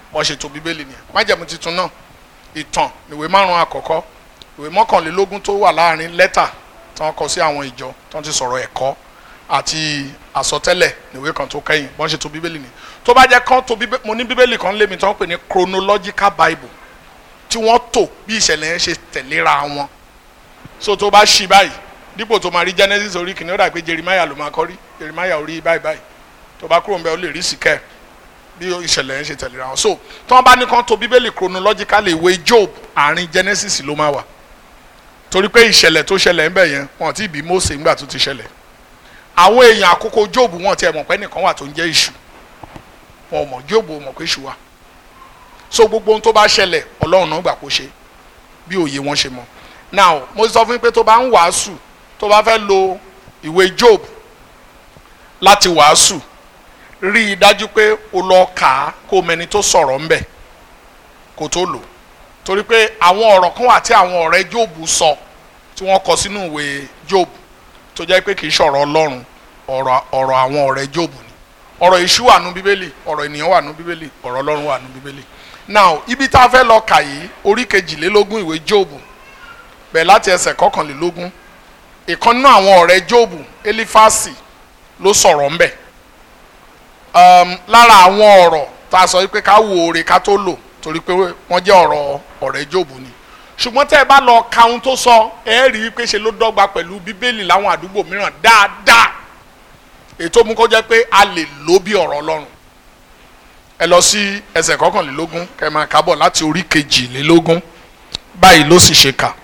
wọ́n ṣe tó bíbélì nìyẹn májẹ̀mú tuntun náà ìtàn ìwé márùn-ún àkọ́kọ́ ìwé mọ́kànlélógún tó wà láàrin lẹ́tà tí wọ́n kọ sí àwọn ìjọ tí wọ́n ti sọ̀rọ̀ ẹ̀kọ́ àti àsọtẹ́lẹ̀ níwé kan tó kẹ́yìn wọ́n ṣe tó bíbélì nìyẹn tó bá jẹ́ kán tó bíbélì mo ní bíbélì kan lémi tí wọ́n pè ní chronological bible tí wọ́n tò bí ìṣẹ̀lẹ̀ yẹn ṣe tẹ̀léra wọn so tó bá ṣí báyìí dípò tó máa rí genesis orí kìíní ó dà pé jeremiah ló máa kọ́ rí jeremiah orí báyìí báyìí tó bá kúrò ń bẹ ó lè rí síkẹ́ bí ìṣẹ̀lẹ̀ yẹn ṣe tẹ̀léra wọn so tí wọ́n bá ní kán tó bíbélì chronologically ìwé job àárín genesis ló máa wà torí pé ìṣẹ̀lẹ̀ tó ṣẹlẹ̀ ń bẹ̀ yẹn wọn ti bí mose ńgbà tó ti ṣẹlẹ̀ àwọn èèyàn àkókò job wọn tiẹ̀ mọ̀ pé nìkan wà tó ń jẹ́ ìṣù wọn ò mọ̀ job ò mọ̀ pé ìṣù wà so gbogbo ohun tó bá ṣẹlẹ̀ ọlọ́run náà gbà kó ṣe bí òye wọn ṣe mọ̀ now mo sọ fún yín pé tó bá ń wàásù tó bá fẹ́ lo ìwé job láti wàásù rí i dájú pé o lọ kà á kó o mẹni tó sọ̀rọ̀ ńbẹ̀ kó tó lò torí pé àwọn ọ̀rọ̀ kan wà tí àwọn ọ̀rẹ́ job sọ tí wọ́n kọ sínú ìwé job tó jẹ́ pé kì í ṣọ̀rọ̀ ọlọ́run ọ̀rọ̀ ọ̀rọ̀ àwọn ọ̀rẹ́ job ni ọ̀rọ̀ ìṣú wà nú bíbélì ọ̀rọ̀ ènìyàn wà nú bíbélì ọ̀rọ̀ ọlọ́run wà nú bíbélì now ibi tá a fẹ́ lọ kà yìí orí kejìlélógún ìwé job bẹ̀ láti ẹsẹ̀ kọkànlélógún ìkan nínú àwọn ọ̀rẹ́ jóòbù elifasi ló sọ̀rọ̀ ńbẹ̀ um, lára àwọn ọ̀rọ̀ tá a sọ wípé ká wo oore ká tó lò torí pé wọ́n jẹ́ ọ̀rọ̀ ọ̀rẹ́ jóòbù ni ṣùgbọ́n tẹ́ ẹ bá lọ ka ohun tó sọ ẹ rí i pé ṣe ló dọ́gba pẹ̀lú bíbélì láwọn àdúgbò mìíràn dáadáa ètò mú kó jẹ́ pé a lè lò bí ọ̀rọ̀ ọlọ́run ẹ lọ sí ẹsẹ̀ kọkànlélógún kẹ́ máa kábọ̀ láti orí kejìlélógún báyìí ló sì ṣe kà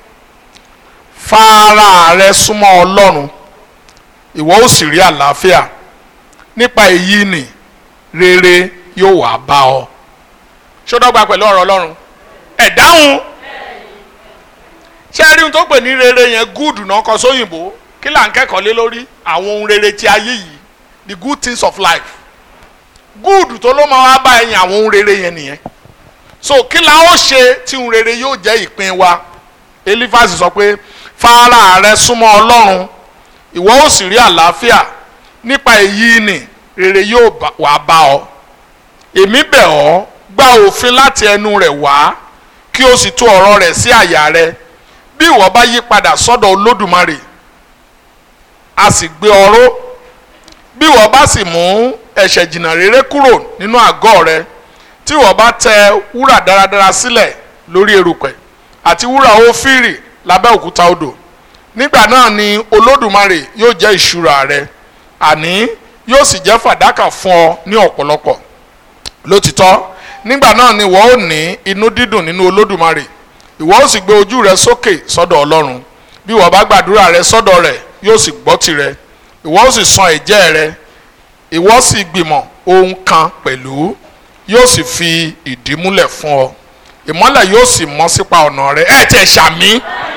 fara rẹ súnmọ́ ọlọ́run ìwọ ó sì rí àlàáfíà nípa èyí ni rere yóò wá bá ọ. ṣó dọ́gba pẹ̀lú ọ̀rọ̀ ọlọ́run ẹ̀ dáhùn ṣé ẹ rí ohun tó pè ní rere yẹn gúùdù náà kọ sóyìnbó kí là ń kẹ́kọ̀ọ́ lé lórí àwọn ohun rere ti ayé yìí the good things of life gúùdù tó ló máa wá bá ẹ̀yìn àwọn ohun rere yẹn nìyẹn so kí la ó ṣe tí ohun rere yóò jẹ́ ìpín wa elifasi sọ pé fara rẹ súnmọ́ ọlọ́run ìwọ ó sì rí àlàáfíà nípa èyí ni rere yóò wá bá ọ èmi bẹ̀ ọ́ gba òfin láti ẹnu rẹ̀ wá kí o sì tú ọ̀rọ̀ rẹ̀ sí àyà rẹ bí ìwọ bá yí padà sọ́dọ̀ olódùmarè a sì gbé ọ̀rọ̀ bí ìwọ bá sì mú ẹ̀ṣẹ̀ jìnnà rere kúrò nínú àgọ́ rẹ tí ìwọ bá tẹ wúrà dáradára sílẹ̀ lórí erùpẹ̀ àti wúrà ófírì lábẹ́ òkúta odò nígbà náà ni olódùmarè yóò jẹ́ ìṣúra rẹ àní yóò sì jẹ́ fàdákà fún ọ ní ọ̀pọ̀lọpọ̀ lótìtọ́ nígbà náà ni ìwọ ó ní inú dídùn nínú olódùmarè ìwọ ó sì gbé ojú rẹ sókè sọ́dọ̀ ọlọ́run bí ìwọ bá gbàdúrà rẹ sọ́dọ̀ rẹ̀ yóò sì gbọ́ tirẹ̀ ìwọ ó sì san ẹ̀jẹ́ rẹ ìwọ sì gbìmọ̀ ohun kan pẹ̀lú yóò sì fi ìdí múlẹ̀ fún ọ ìmọ́lẹ̀ yóò sì mọ́ sípa ọ̀nà rẹ ẹ̀ tẹ̀ ṣàmì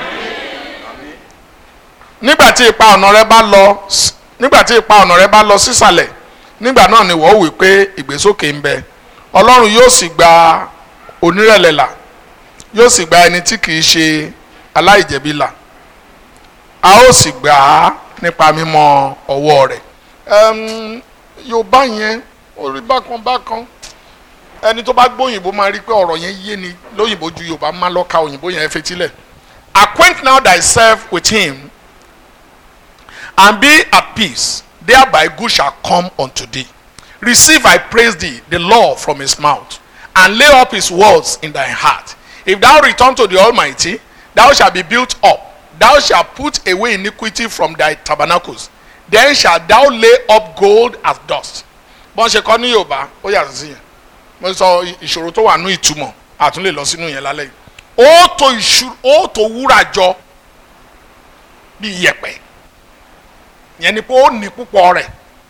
nígbà tí ipa ọ̀nà rẹ bá lọ nígbà tí ipa ọ̀nà rẹ bá lọ sísàlẹ̀ nígbà náà ni wọ́n wí pé ìgbésókè ń bẹ ọlọ́run yóò sì gba onírẹ̀lẹ̀ là yóò sì gba ẹni tí kìí ṣe aláìjẹ̀bi là a ó sì gbà á nípa mímọ́ ọwọ́ rẹ̀ yorùbá yẹn orí bákan bákan ẹni tó bá gbóyìnbó máa rí pé ọ̀rọ̀ yẹn yé ni lóyìnbó ju yorùbá máa lọ ka òyìnbó yẹn fetílẹ̀ acquaint now thyself with him and be at peace thereby good shall come unto thee receive I praise thee the law from his mouth and lay up his words in thy heart if thou return to the almighty thou shalt be built up thou shalt put away iniquity from thy tabernacles then shalt thou lay up gold as dust bọ́n ṣe kọ́ ní yorùbá ó yàtọ̀ sí yẹn mo sọ ìṣòro tó wà ní ìtumọ̀ àtún lè lọ sínú yẹn lálẹ́ yìí ó tó ìṣù ó tó wúrà jọ bí iyẹ̀pẹ̀ yẹn ni pé ó ní púpọ̀ rẹ̀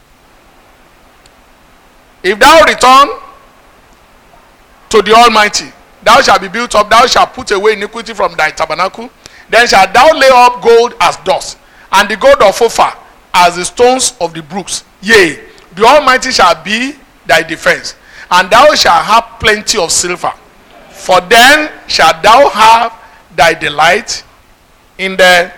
if thou return to the almighty thou shalt be built up thou shalt put away iniquity from thy tabernacle then shalt thou lay up gold as dust and the gold of ophir as the stones of the brooks yea the almighty shall be thy defence and thou shalt have plenty of silver for then shalt thou have thy delight in the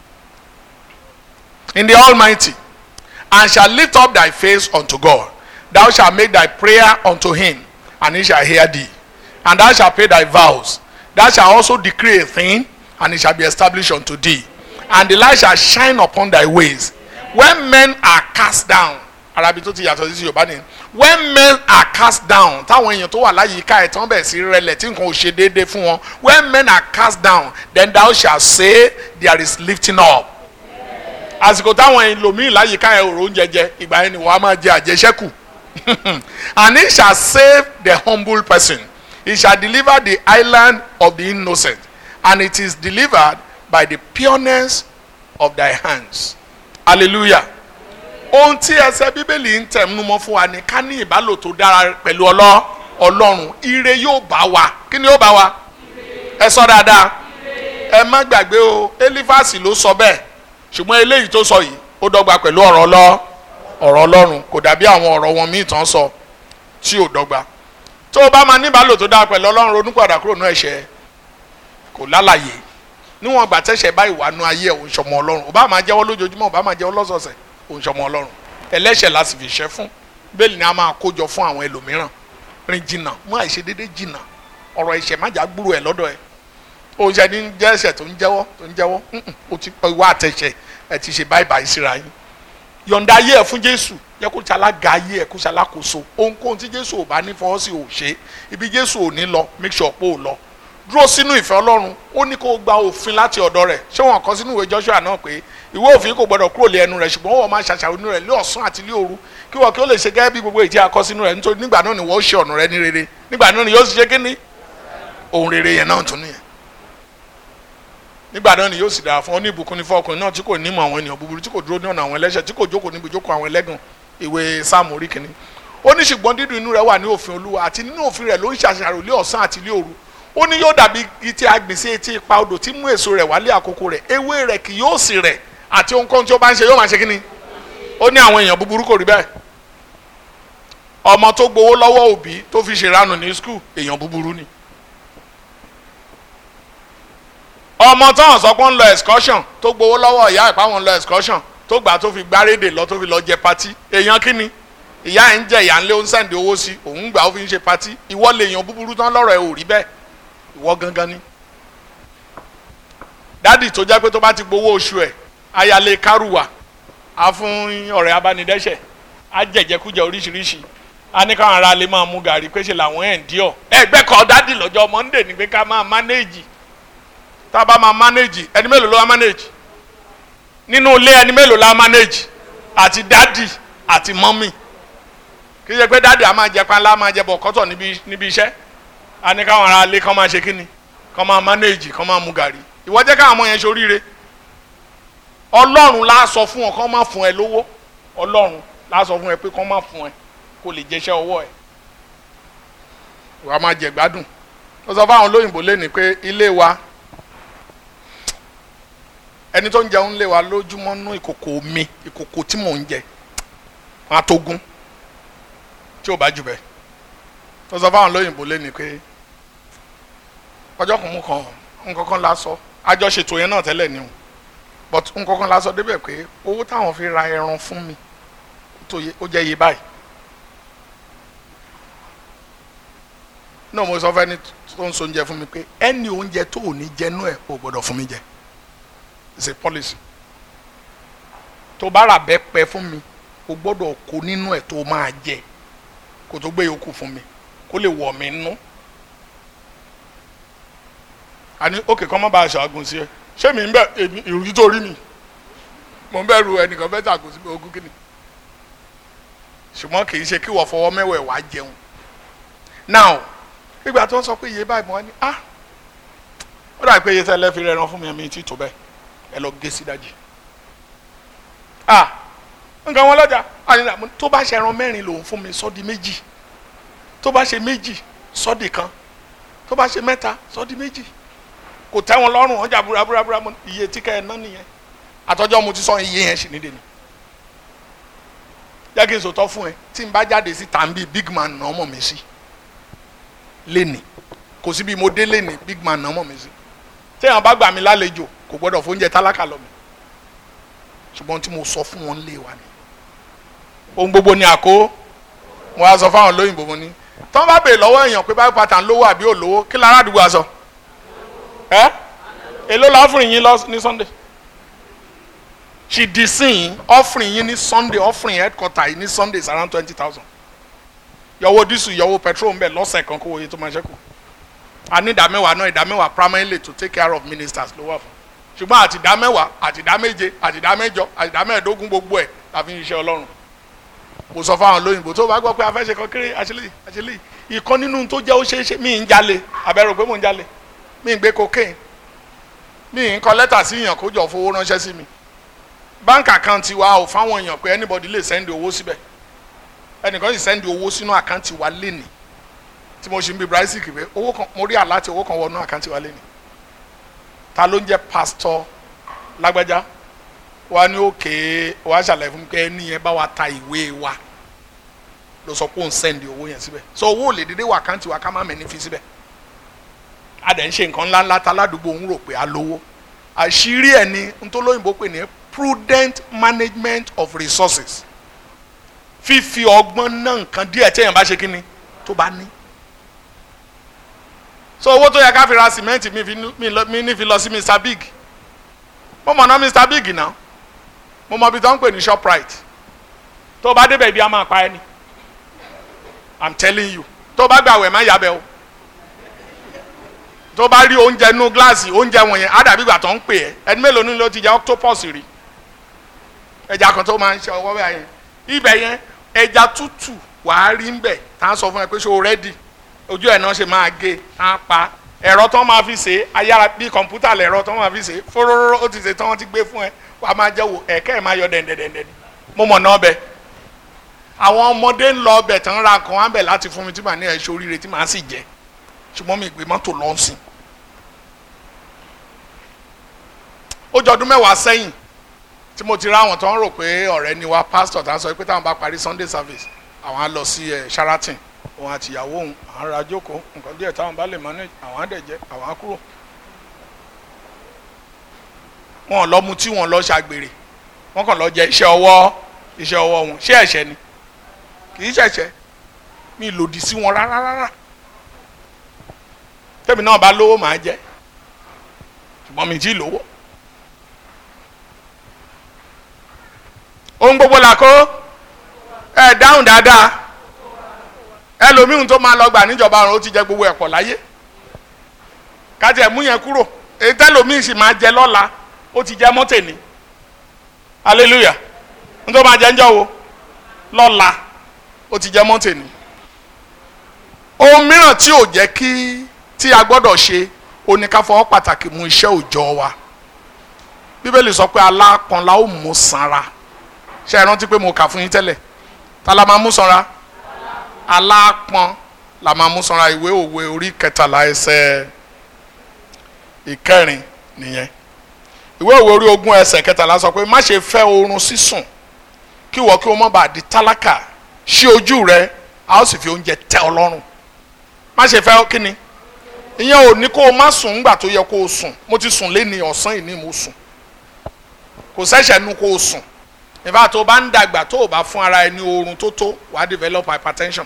in the almighty and shall lift up thy face unto god thou shalt make thy prayer unto him and he shall hear thee. And thou shalt pay thy vows. Thou shalt also decree a thing, and it shall be established unto thee. And the light shall shine upon thy ways. When men are cast down, arabi tó ti yàtọ̀ sí yorùbá nìyẹn when men are cast down táwọn èèyàn tó wà láyìíká ẹ̀ tán bẹ̀ sí rẹlẹ̀ tí nǹkan ò ṣe déédéé fún wọn when men are cast down then thou shalt say there is lifting up àsìkò táwọn ẹlòmíì láyìíká ẹ̀ òrò oúnjẹ jẹ ìgbà yẹn ni wọ́n á máa jẹ àjẹsẹ́kù and he shall save the humble person he shall deliver the island of the innocent and it is delivered by the pureness of thy hands hallelujah ohun tí ẹsẹ bíbélì ń tẹ̀mú mọ́ fún wa ni ká ní ìbálò tó dára pẹ̀lú ọlọ́ ọlọ́run ire yóò bá wa kí ni yóò bá wa ẹ sọ dáadáa ẹ má gbàgbé o elifasi ló sọ bẹ́ẹ̀ ṣùgbọ́n eléyìí tó sọ yìí ó dọ́gba pẹ̀lú ọ̀rọ̀ ọlọ́ ọ̀rọ̀ ọlọ́run kò dàbí àwọn ọ̀rọ̀ wọn míì tán sọ tí ò dọ́gba tó o bá máa ní ìbálò tó dára pẹ̀lú ọlọ́run ronú padà kúrò ní ẹ̀ṣẹ̀ kò lálàyé níwọ̀n ìgbà tẹ́ṣẹ̀ báyìí wà nú ayé ẹ̀ òun ṣọmọ ọlọ́run ò bá máa jẹ́wọ́ lójoojúmọ́ ò bá máa jẹ́wọ́ lọ́sọ̀ọ̀sẹ̀ òun ṣọmọ ọlọ́run ẹlẹ́ṣẹ̀ la sì fi ṣẹ́ fún bẹ́ẹ̀ ni a máa kójọ fún àwọn ẹlòmíràn rìn jìnnà mú àìṣe déédéé jìnnà ọ̀rọ̀ ẹ̀ṣẹ̀ má jà gbúrò ẹ̀ lọ́dọ̀ ẹ̀ òun ṣe ní jẹ́ ẹ̀ṣẹ̀ tó ń jẹ́wọ́ tó ń jẹ́wọ́ o ti wá àtẹ̀ṣẹ̀ ẹ̀ ti ṣe báyìí báyìí síra yín yọ̀ǹda ayé ẹ̀ fún jésù yẹ kó ṣe alága ayé ẹ̀ kó ṣe alákòóso ohunkóhun tí jésù ò bá ní fọwọ́ sí ò ṣe ibi jésù ò ní lọ make sure pé ò lọ dúró sínú ìfẹ́ ọlọ́run ó ní kó o gba òfin láti ọ̀dọ̀ rẹ̀ ṣé wọn kọ sínú ìwé joshua náà pé ìwé òfin kò gbọdọ̀ kúrò lé ẹnu rẹ̀ ṣùgbọ́n wọ́n máa ṣàṣàrò nínú rẹ̀ lé ọ̀sán àti lé òru kí wọ́n kí ó lè ṣe gẹ́gẹ́ bí gbogbo ìdí akọ sínú rẹ̀ nítorí nígbà náà ni wọ́n ṣe ọ̀nà rẹ̀ ní rere nígbà náà ni yóò sì ṣe kíní ohun rere yẹn náà tún nìyẹn nígbà náà ni yóò sì dára fún ọ ní ìbùkún ní fọkùnrin náà tí kò nímọ̀ àwọn ènìyàn búburú tí kò dúró ní ọ̀nà àwọn ẹlẹ́ṣẹ̀ tí kò jókòó níbi ìjókòó àwọn ẹlẹ́gàn ìwé sáàmù orí kìíní ó ní ṣùgbọ́n dídùn inú rẹ̀ wà ní òfin olúwa àti nínú òfin rẹ̀ ló ń ṣàṣàrò lé ọ̀sán àti lé òru ó ní yóò dàbí igi tí a gbìn sí etí ipa odò tí mú èso rẹ̀ wálé àkókò rẹ̀ ewé rẹ̀ kì yóò sì rẹ̀ àti ohunkóhun tí ó bá ń ṣe yóò máa ṣe kíni ó ní àwọn èèyàn búburú kò rí bẹ́ẹ̀ ọmọ tó gbowó lọ́wọ́ òbí tó fi ṣèrànù ní skul èèyàn búburú ni ọmọ táwọn sọ pé ń lọ excursion tó gbowó lọ́wọ́ ìyá ìpá wọn lọ excursion tó gbà tó fi gbárédè lọ tó fi lọ jẹ patí èèyàn kíni ìyá ẹ̀ ń jẹ ìyá ńlẹ́ ó ń sẹ́ǹdì owó sí òun gbà ó fi ń ṣe patí ìwọ lè èèyàn búburú tán lọ́rọ̀ ẹ̀ ò rí bẹ́ẹ̀ ìwọ gangan ni dádì tó jẹ́ pé tó bá ti gbowó oṣù ẹ̀ ayálé kárùwà á fún ọ̀rẹ́ abánidẹ́ṣẹ̀ á jẹ̀jẹ̀kújẹ oríṣiríṣi á ní káwọn ará lè máa mú gàrí pé ṣe làwọn ẹ̀ ń díọ̀ ẹgbẹ́ kan dádì lọ́jọ́ monday ni pé ká máa manage tá a bá máa manage ẹni mélòó ló wá manage nínú ilé ẹni mélòó la manage àti dádì àti mọ́mì kì í ṣe pé dádì á máa jẹ panlá á máa jẹ bọ̀kọ́tọ̀ níbi níbi iṣẹ́ á ní káwọn ará lè kán máa ṣe kíni kán máa manage kán máa mú gàrí ìwọ jẹ́ káwọn ọmọ yẹn ṣoríire ọlọ́run la sọ fún ọ kán má fún ẹ lówó ọlọ́run la sọ fún ẹ pé kán má fún ẹ kó lè jẹṣẹ́ ọwọ́ ẹ wàá máa jẹ gbádùn ó sọ fáwọn olóyìnbó lẹ́nu pé ilé wa ẹni tó ń jẹun lé wa lójúmọ́ nú ìkòkò mi ìkòkò tí mò ń jẹ wọn á tó gún tí ò bá jù bẹ́ẹ̀ ó sọ fáwọn olóyìnbó lẹ́nu pé ọjọ́ kan mú kan nǹkan kan la sọ àjọṣètò yẹn náà tẹ́lẹ̀ ni o but nǹkan kan la sọ débẹ̀ pé owó táwọn fi ra ẹran fún mi tó yẹ ó jẹ́ iye báyìí náà mo sọ fẹ́ni tó ń so oúnjẹ fún mi pé ẹni oúnjẹ tó ò ní jẹnú ẹ̀ ò gbọ́dọ̀ fún mi jẹ it's a policy tó bá rà bẹ́ẹ̀ pẹ́ fún mi o gbọ́dọ̀ kó nínú ẹ̀ tó máa jẹ kó tó gbé yòókù fún mi kó lè wọ̀ mí nú àní òkè kan má bàa ṣàgùn sí ẹ ṣé mi ń bẹ èmi ìrújú tó rí mi mo ń bẹ̀rù ẹnìkan fẹ́ ṣàgùn sí mi ogún kìíní ṣùgbọ́n kì í ṣe kí wọ́n fọwọ́ mẹ́wẹ̀ẹ́ wá jẹun now ìgbà tó ń sọ pé iye báyìí mo wá ní ah ó dàbí pé iye tẹ́lẹ̀ fi rẹran fún mi ẹ̀mí tí tó bẹ́ẹ̀ ẹ lọ gé sí dájì ah nǹkan wọn lọ́jà àyìnlá tó bá ṣe ẹran mẹ́rin lòun fún mi sọ́ọ́dì méjì tó bá ṣe méjì sọ́ọ́dì kan tó bá ṣe mẹ́ta sọ́ọ́dì méjì kò tẹ́ wọn lọ́rùn ọjà burabura mu iye tí kẹ́ ẹ ná nìyẹn àtọ́jọ́ mo ti sọ iye yẹn sì ní dèní. jẹ́ kí n sòtọ́ fún ẹ tí n bá jáde sí tàǹbì big man náà mọ̀ mí sí lẹ́nì kò sí bí mo dé lẹ́nì big man náà mọ̀ mí sí téèyàn bá gbà mí lálejò kò gbọ́dọ̀ fóúnjẹ tálákà lọ mi ṣùgbọ́n tí mo sọ fún wọn lé wa ni ohun gbogbo ni àkó mo wá sọ fáwọn lóyìnbó mo ní tọ́ bá bèè lọ́wọ́ èèyàn pé bible pattern lówó àbí ò lówó kí lára àdúgbò aṣọ ẹ èló la offering yín lọ ní sunday ṣìdìsìn offering yín ní sunday offering headquarter yìí ní sunday is around twenty thousand yọwọ́ dísù yọwọ́ petrol ń bẹ̀ lọ́sẹ̀ kan kó oye tó máa ṣẹ́kù a ní ìdámẹ́wàá náà ìdámẹ́wàá primarily to take care of ministers ló wà fún ṣùgbọ́n àti ìdámẹ́wàá àti ìdáméje àti ìdámẹ́jọ àti ìdámẹ́ẹ̀dógún gbogbo ẹ̀ la fi ń ṣiṣẹ́ ọlọ́run mo sọ fáwọn olóyìnbó tó bá gbọ́ pé afẹ́ṣe kan kéré àṣẹlẹ̀ àṣẹlẹ̀ ìkan nínú tó jẹ́ ó ṣeé ṣe mí ń jalè abẹ́rò pé mò ń jalè mí ń gbé cocaine mí ń kọ lẹ́tà sí èèyàn kó jọ fowó ránṣẹ́ sí mi bank account wa ò fáwọn èèyàn pé anybody lè send owó síbẹ̀ ẹnìkan sì send owó sínú àkáǹtì wa lénìí tí mo ṣe ń bí bryce kìwé owó kan mo rí àláti owó kan wọnú àkáǹtì wa lénìí ta ló ń jẹ́ pastor lágbájá wa ní òkè wa ṣàlàyé fún mi pé ẹni yẹn bá wa ta ìwé wa ló sọ pé òun send owó yẹn síbẹ̀ so owó ò lè dédé wà àkáǹtì wa ká má mẹ́ni fi síbẹ̀ a dẹ̀ ń ṣe nǹkan ńláńlá ta ládùúgbò ń rò pé a lówó àṣírí ẹ̀ ni ntòlóyìnbó pè ní prudent management of resources fífi ọgbọ́n náà nǹkan díẹ̀ téèyàn bá ṣe kí ni tó bá ní. so owó tó yẹ ká fi ra sìmẹ́ǹtì mi fi mi lọ- mi ní fi lọ sí Mr Big mo mọ̀ ná Mr Big náà mo mọ̀ ibi tó ń pè ní Shoprite tó o bá débẹ̀ ibi a máa pa ẹ́ ni I'm telling you tó o bá gbà wẹ̀ má yàbẹ̀ o tó o bá rí oúnjẹ nú gíláàsì oúnjẹ wọ̀nyẹn á dàbí ìgbà tó ń pè ẹ́ ẹni mélòó ni ló ti jẹ octopus rí ẹja kan tó máa ń ṣe ọwọ́ bẹ́ẹ̀ yẹn ibẹ̀ yẹn ẹja tútù wàá rí ń bẹ̀ tá a sọ fún ẹ pé ṣé o rẹ́dì ojú ẹ̀ náà ṣe máa gé tá a pa ẹ̀rọ tó máa fi ṣe ayára bí kọ̀ǹpútà lẹ̀rọ tó máa fi ṣe fóróró ó ti ṣe tán wọ́n ti gbé fún ẹ wàá máa jẹ́ wò ẹ̀kẹ́ ẹ̀ máa yọ dẹ̀ndẹ̀dẹ̀ndẹ̀ ni mo mọ̀ náà bẹ àwọn ọmọdé ń lọ ọbẹ̀ tán ra nǹkan wá bẹ̀ láti fún mi tí màá ní ẹ̀ ṣe oríire tí màá sì jẹ ṣùgbọ́n mi gbé mọ́tò lọ sí ó jọ ọdún mẹ́wàá sẹ́yìn tí mo ti rá àwọn tó ń rò pé ọ̀rẹ́ ni wá pásítọ̀ tá a sọ pé táwọn bá parí Sunday service àwọn á lọ sí ẹ̀ Sheraton òun àti ìyàwó òun àwọn ará jókòó nǹkan díẹ̀ táwọn bá lè manage àwọn á dẹ̀ jẹ́ àwọn á kúrò. wọn ò lọ mu tí wọn lọ ṣàgbèrè wọn kàn lọ jẹ iṣẹ́ ọwọ́ iṣẹ́ ọwọ́ wọn ṣé ẹ̀ṣẹ̀ ni kì í ṣẹ̀ṣẹ̀ mi lòdì sí wọn rárá rárá tẹ́mi náà bá lówó màá jẹ ṣùgbọ́n mi ì tí ì lówó. ohun gbogbo là kó ẹ dáhùn dáadáa ẹlòmíhùn tó máa lọ gbà níjọba ọ̀run ó ti jẹ gbogbo ẹ̀pọ̀ láyé kájẹ mú yẹn kúrò èyí tẹlòmíhùn sì máa jẹ lọ́la ó ti jẹ mọ́tẹ̀ni hallelujah n tó máa jẹ ńjọ́ wo lọ́la ó ti jẹ mọ́tẹ̀ni ohun mìíràn tí ò jẹ́ kí tí a gbọ́dọ̀ ṣe oníkàfọwọ́ pàtàkì mú iṣẹ́ òòjọ́ wa bíbélì sọ pé alápọn la ó mú sanra ṣe é rántí pé mo kà fún yín tẹ́lẹ̀ ta la máa mú sanra alápọn la máa mú sanra ìwé òwe orí kẹtàlá ẹsẹ̀ ìkẹrin nìyẹn ìwé òwe orí ogún ẹsẹ̀ kẹtàlá sọ pé má ṣe fẹ́ oorun sísùn kí wọ́n kí wọ́n má bàa di tálákà ṣí ojú rẹ a ó sì fi oúnjẹ tẹ́ ọ lọ́rùn má ṣe fẹ́ kí ni ìyẹn ò ní kó o má sùn ńgbà tó yẹ kó o sùn mo ti sùn lé ní ọ̀sán ìní mo sùn kò sẹ́sẹ̀ nu kó o sùn ìfà tó bá ń dàgbà tó o bá fún ara ẹni oorun tó tó wàá develop hypertension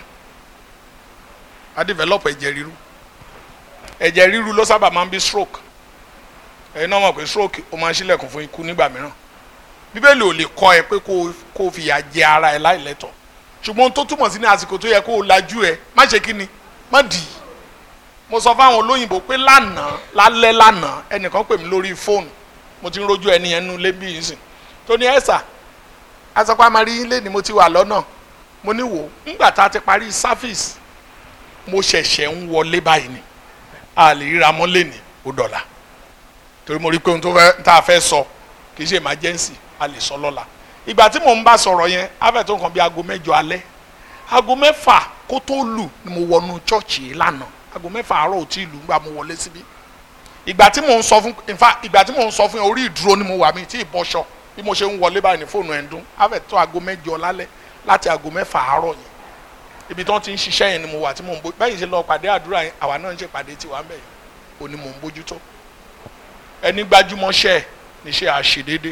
wàá develop ẹ̀jẹ̀ ríru ẹ̀jẹ̀ ríru ló sábà máa ń bí stroke ẹ̀yin náà mọ̀ pé stroke ó máa ń ṣílẹ̀kùn fún ikú nígbà mìíràn bíbélì ò lè kọ́ ẹ pé kó o kó o fìyà jẹ ara ẹ láìlẹ́tọ̀ ṣùgbọ́n ohun tó túmọ̀ sí ní àsìkò tó yẹ kó o lajú ẹ má ṣe kí ni má dì í mo sọ fáwọn olóyìnbó pé lánàá lálẹ́ lánàá ẹnìkan pè mí lórí fóònù mo ti ń rojú ẹni yẹn nú lébí yìí sìn tó ní ẹ̀sà asọ́pá máa rí ilé ni mo ti wà lọ́nà mo ní wò ńgbà tá a ti parí sáfíìsì mo ṣẹ̀ṣẹ̀ ń wọlé báyìí ni a lè ríra mọ́ lẹ́nìí ó dọ̀là torí mo rí pé ohun tó fẹ́ tá a fẹ́ sọ kì í ṣe emergency a lè sọ lọ́la ìgbà tí mò ń bá sọ̀rọ̀ yẹn á fẹ́ tó nǹkan bí aago mẹ́jọ alẹ́ aago mẹ́fà kó tó lù ni mo wọnú chọ́ọ̀chì yìí lánàá aago mẹ́fà àárọ̀ ò tí ì lù ńgbà mo wọlé síbí ìgbà tí mò ń sọ fún in fact ìgbà tí mò ń sọ fún yẹn orí ìdúró ni mo wà mí tí ì bọ́ṣọ bí mo ṣe ń wọlé báyìí ní fóònù ẹ̀ ń dún á fẹ́ tó aago mẹ́jọ lálẹ́ láti aago mẹ́fà àárọ̀ yẹn ibi tí wọ́n ti ń ṣiṣẹ́ yẹn ni mo wà tí mò ń bójú báyìí ṣe lọ pàdé àdúrà yẹn àwa náà ń ṣe pàdé tiwa ń bẹ̀ yẹn ò ní mò ń bójútó ẹni gbájúmọ́ṣẹ́ ẹ̀ níṣẹ́ àṣedédé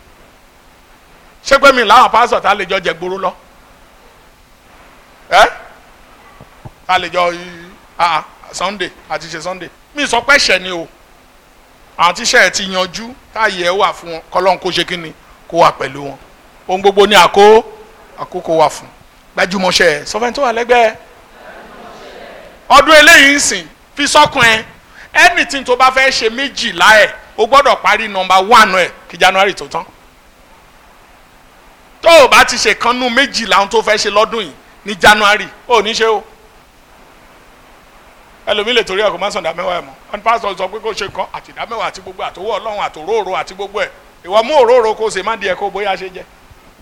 ṣé pé mi làwọn pásítọ̀ tá a lè jọ jẹ gbóró lọ ẹ́ ká lè jọ ah sunday àti ṣe sunday mi sọ pé ẹ̀ṣẹ̀ ni o àwọn tíṣẹ́ ẹ̀ ti yanjú táyé ẹ̀ wà fún wọn kọ́lọ́n kó ṣe kí ni kó wà pẹ̀lú wọn ohun gbogbo ní àkó àkókò wà fún gbajúmọ̀ṣẹ́ ẹ̀ sọfẹ́ni tó wà lẹ́gbẹ̀ẹ́ ọdún eléyìí ń sìn fi sọ́kùn ẹ anything tó bá fẹ́ ṣe méjìlá ẹ̀ o gbọ́dọ̀ parí nọmba one ẹ̀ kí january tó tán tó o bá ti ṣe kanú méjìlá ohun tó fẹ́ ṣe lọ́dún yìí ní january ó ní ṣe o ẹlòmíì lè torí ẹ̀ kó má sàn dámẹ́wàá ẹ̀ mọ́ wọn pásítọ̀ sọ pé kó ṣe kan àti dámẹ́wàá àti gbogbo àtòwọ́ ọlọ́run àtòróòrò àti gbogbo ẹ̀ ìwọ mú òróòrò kó o sì má di ẹ̀ kó o bóyá ṣe jẹ́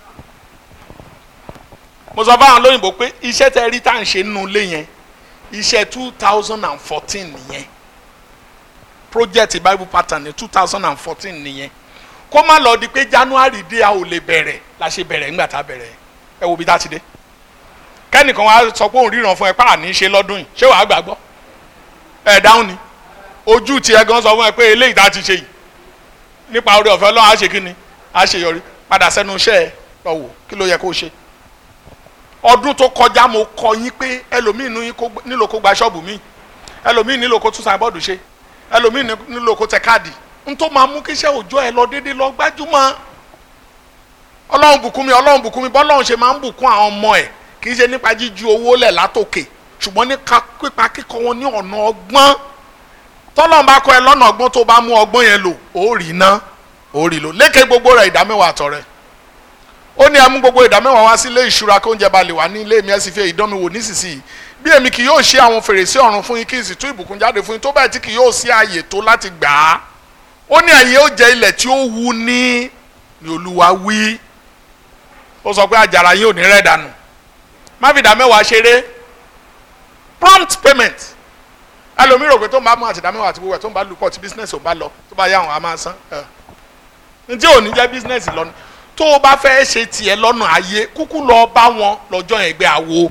mo sọ fáwọn lóyìnbó pé iṣẹ́ tẹ rí tá à ń ṣe nínú ilé yẹn iṣẹ́ two thousand and fourteen nìyẹn project bible pattern ní two thousand and fourteen nìyẹn kó má lọ di pé january dé a ò lè bẹ̀rẹ̀ la ṣe bẹ̀rẹ̀ ńgbà tá a bẹ̀rẹ̀ ẹ wo bí tá a ti dé kẹ́nìkan wá sọ pé òun ríran fún ẹ pàà ní í ṣe lọ́dún yìí ṣé wàá gbàgbọ́ ẹ dáhùn ni ojú tiẹ̀ gan sọ fún ẹ pé eléyìí tá a ti ṣe yìí nípa oore ọ̀fẹ́ ọlọ́run á ṣe kí ni á ṣe yọrí padà sẹ́nu iṣẹ́ ẹ lọ wò kí ló yẹ kó ṣe ọdún tó kọjá mo kọ yín pé ẹlòmíín ní nílò kó gba ṣọ́ọ̀bù mi ẹlòmíín nílò kó tún sábọ́ọ̀dù ṣe ẹlòmíín nílò kó tẹ káàdì n tó máa mú kíṣẹ́ òòjọ́ ẹ lọ déédéé lọ gbájúmọ́ ọlọ́run bùkún mi ọlọ́run bùkún mi bọ́lọ́run ṣe máa ń bùkún àwọn ọmọ ẹ̀ kì í ṣe nípa jíju owó lẹ̀ látòkè ṣùgbọ́n nípa pípa kíkọ́ wọn ní ọ̀nà ọgbọ́n tọ́lọ́run bá kọ́ ẹ lọ́nà ọgbọ́n tó bá mú ọgbọ́n yẹn lò ó rí ná ó rí lò lékè gbogbo rẹ̀ ìdámẹ́wàá àtọ̀rẹ́ ó ní amú gbogbo ìdámẹ́wàá wá sí ilé ìṣúra kó oúnjẹ balẹ̀ wá ní ilé mi ẹ̀ sì fi ìdánmi wò nísinsìnyí bí èmi kì yóò ṣe àwọn fèrèsé ọ̀run fún yín kí n sì tú ìbùkún jáde fún yín tó bẹ́ẹ̀ tí kì yóò sí ààyè tó láti gbà á ó ní ẹ̀yin ó jẹ ilẹ̀ tí ó wù ní ni olúwa wí ó sọ pé àjàrà yín ò ní rẹ̀ dànù má fi ìdámẹ́wàá ṣeré prompt payment ẹlòmíràn rò pé tó ń bá mú àti ìdámẹ́wàá àti gbogbo ẹ̀ tó ń bá lùpọ̀ tí business ò bá lọ tó bá yá àwọn a máa san ǹ tí ò ní jẹ́ business lọ́nà tó o bá fẹ́ ṣe tiẹ̀ lọ́nà ayé kúkú lọ bá wọn lọ́jọ́ ẹgbẹ́ awo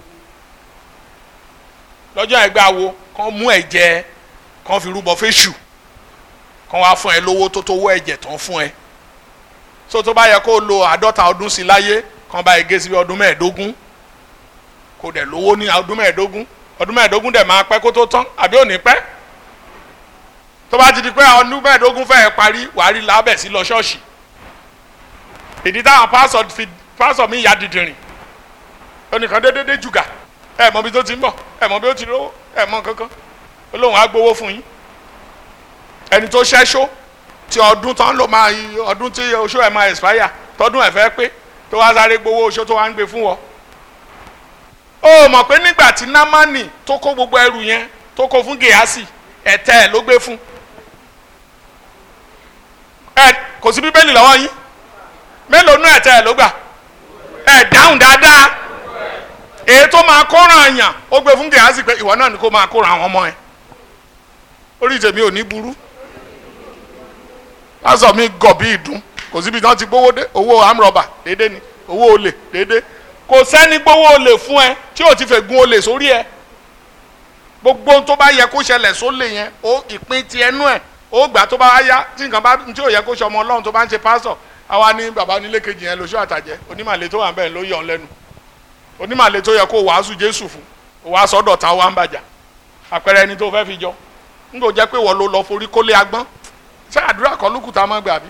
lọ́jọ́ ẹgbẹ́ awo kàn mú ẹ̀jẹ̀ kàn fi rúbọ fẹ́ṣù kàn wá fún ẹ lówó tó tó wọ́ ẹ̀jẹ̀ tán fún ẹ so tó bá yẹ kó o lo àádọ́ta ọdún sí láyé kàn bá ege sí ọdún mẹ́ẹ̀ẹ́dógún kò dẹ̀ lówó ní ọdún mẹ́ẹ̀ẹ́dógún ọdún mẹ́ẹ̀ẹ́dógún dẹ̀ máa pẹ́ kó tó tán àbí ò ní pẹ́ tó bá ti di pé ọdún mẹ́ẹ̀ẹ́dógún fẹ́ẹ́ parí wàá rí lábẹ̀ sí lọ ṣọ́ọ̀ṣì ìdí táwọn pásọ fi pásọ mi ya dìdìrìn onìkan dédédé jùgà ẹ mọ bí tó ti ń bọ̀ ẹ mọ bí ó ti rówó ẹ mọ kankan olóhùn á gbowó fún yín ẹni tó ṣẹ́ṣó tí ọdún tán ló máa ọdún tí oṣó ẹ̀ máa expire tọdún ẹ̀ fẹ́ pé tó wá sáré gbowó oṣó tó wá ń gbé fún wọn. ó mọ̀ pé nígbà tí námánì tó kó gbogbo ẹrù yẹn tó kó fún gèásì ẹ̀tẹ́ ẹ̀ ló gbé fún. ẹ kò sí bíbélì lọ́wọ́ yín mélòó nú ẹ̀tẹ́ ẹ̀ ló gbà ẹ̀ dáhùn dáadáa èyí tó máa kóran àyàn ó gbé fún gèásì pé ìwọ náà ni kó máa kóran àwọn ọmọ ẹ̀ orí tèmi ò ní burú pásọ mi gọ̀ bí ìdún kò síbi tí wọ́n ti gbówó dé owó amrọ̀bà déédé ni owó olè déédé kò sẹ́ni gbówó olè fún ẹ tí ò ti fẹ́ gun olè sórí ẹ gbogbo ohun tó bá yẹ kó ṣẹlẹ̀ sólè yẹn ó ìpín ti ẹnu ẹ̀ ó gbà tó bá yá tí nǹkan bá tí ò yẹ kó ṣe ọmọ ọlọ́run tó bá ń ṣe pásọ̀ àwa ní bàbá onílé kejì yẹn lóṣù àtàjẹ́ onímàlè tó wà ń bẹ̀ ló yọ̀ ọ́ lẹ́nu onímàlè tó yẹ kó wàásù jésù fún wàá sọ́dọ̀ ta wà ń bàjá àpẹẹrẹ ẹni tó fẹ́ fi jọ n kò jẹ́ pé wọ́n ló lọ forí kólé agbọ́n ṣé àdúrà kan ló kù tá a máa gbà bí.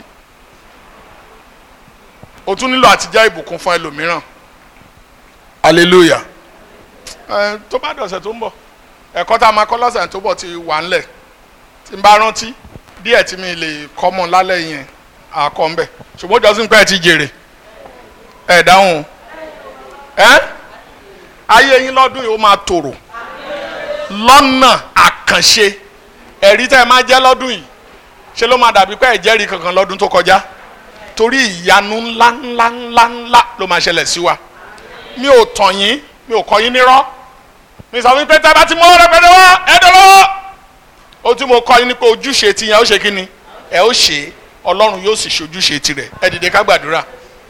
o tún nílò àti jẹ́ ìbùkún fún ẹlòmíràn hallelujah ẹ tó bá dọ̀sẹ̀ tó ń bọ̀ ẹ̀kọ́ tá a máa kọ́ lọ́sẹ̀ tó bọ̀ ti wà ńlẹ̀ tí n bá rántí díẹ̀ tí mi lè kọ́ mọ́ lálẹ́ yẹn àkọ́ ń bẹ̀ ṣùgbọ́n jọ́sìn pé ẹ ti jèrè ẹ dáhùn ẹ ayé yín lọ́dún yìí ó máa tòrò lọ́nà àkànṣe ẹ̀rí tẹ́ ẹ máa jẹ́ lọ́dún yìí ṣé ló máa dàbí pé ẹ̀jẹ̀rí kankan lọ́dún tó kọjá torí ìyanu ńlá ńlá ńlá ńlá ló máa ṣẹlẹ̀ sí wa mi ò tàn yín mi ò kọ́ yín nírọ́ mi sọ wípé tẹ́ bá ti mú ọ̀rẹ́ pẹ̀lú wa ẹ dọ̀lọ́ ó tí mo kọ́ yín ní pé ojúṣe ti yẹn ó ṣe kí ni ẹ ó ṣe ọlọ́run yóò sì ṣojúṣe tirẹ̀ ẹ dìde ká gbàdúrà.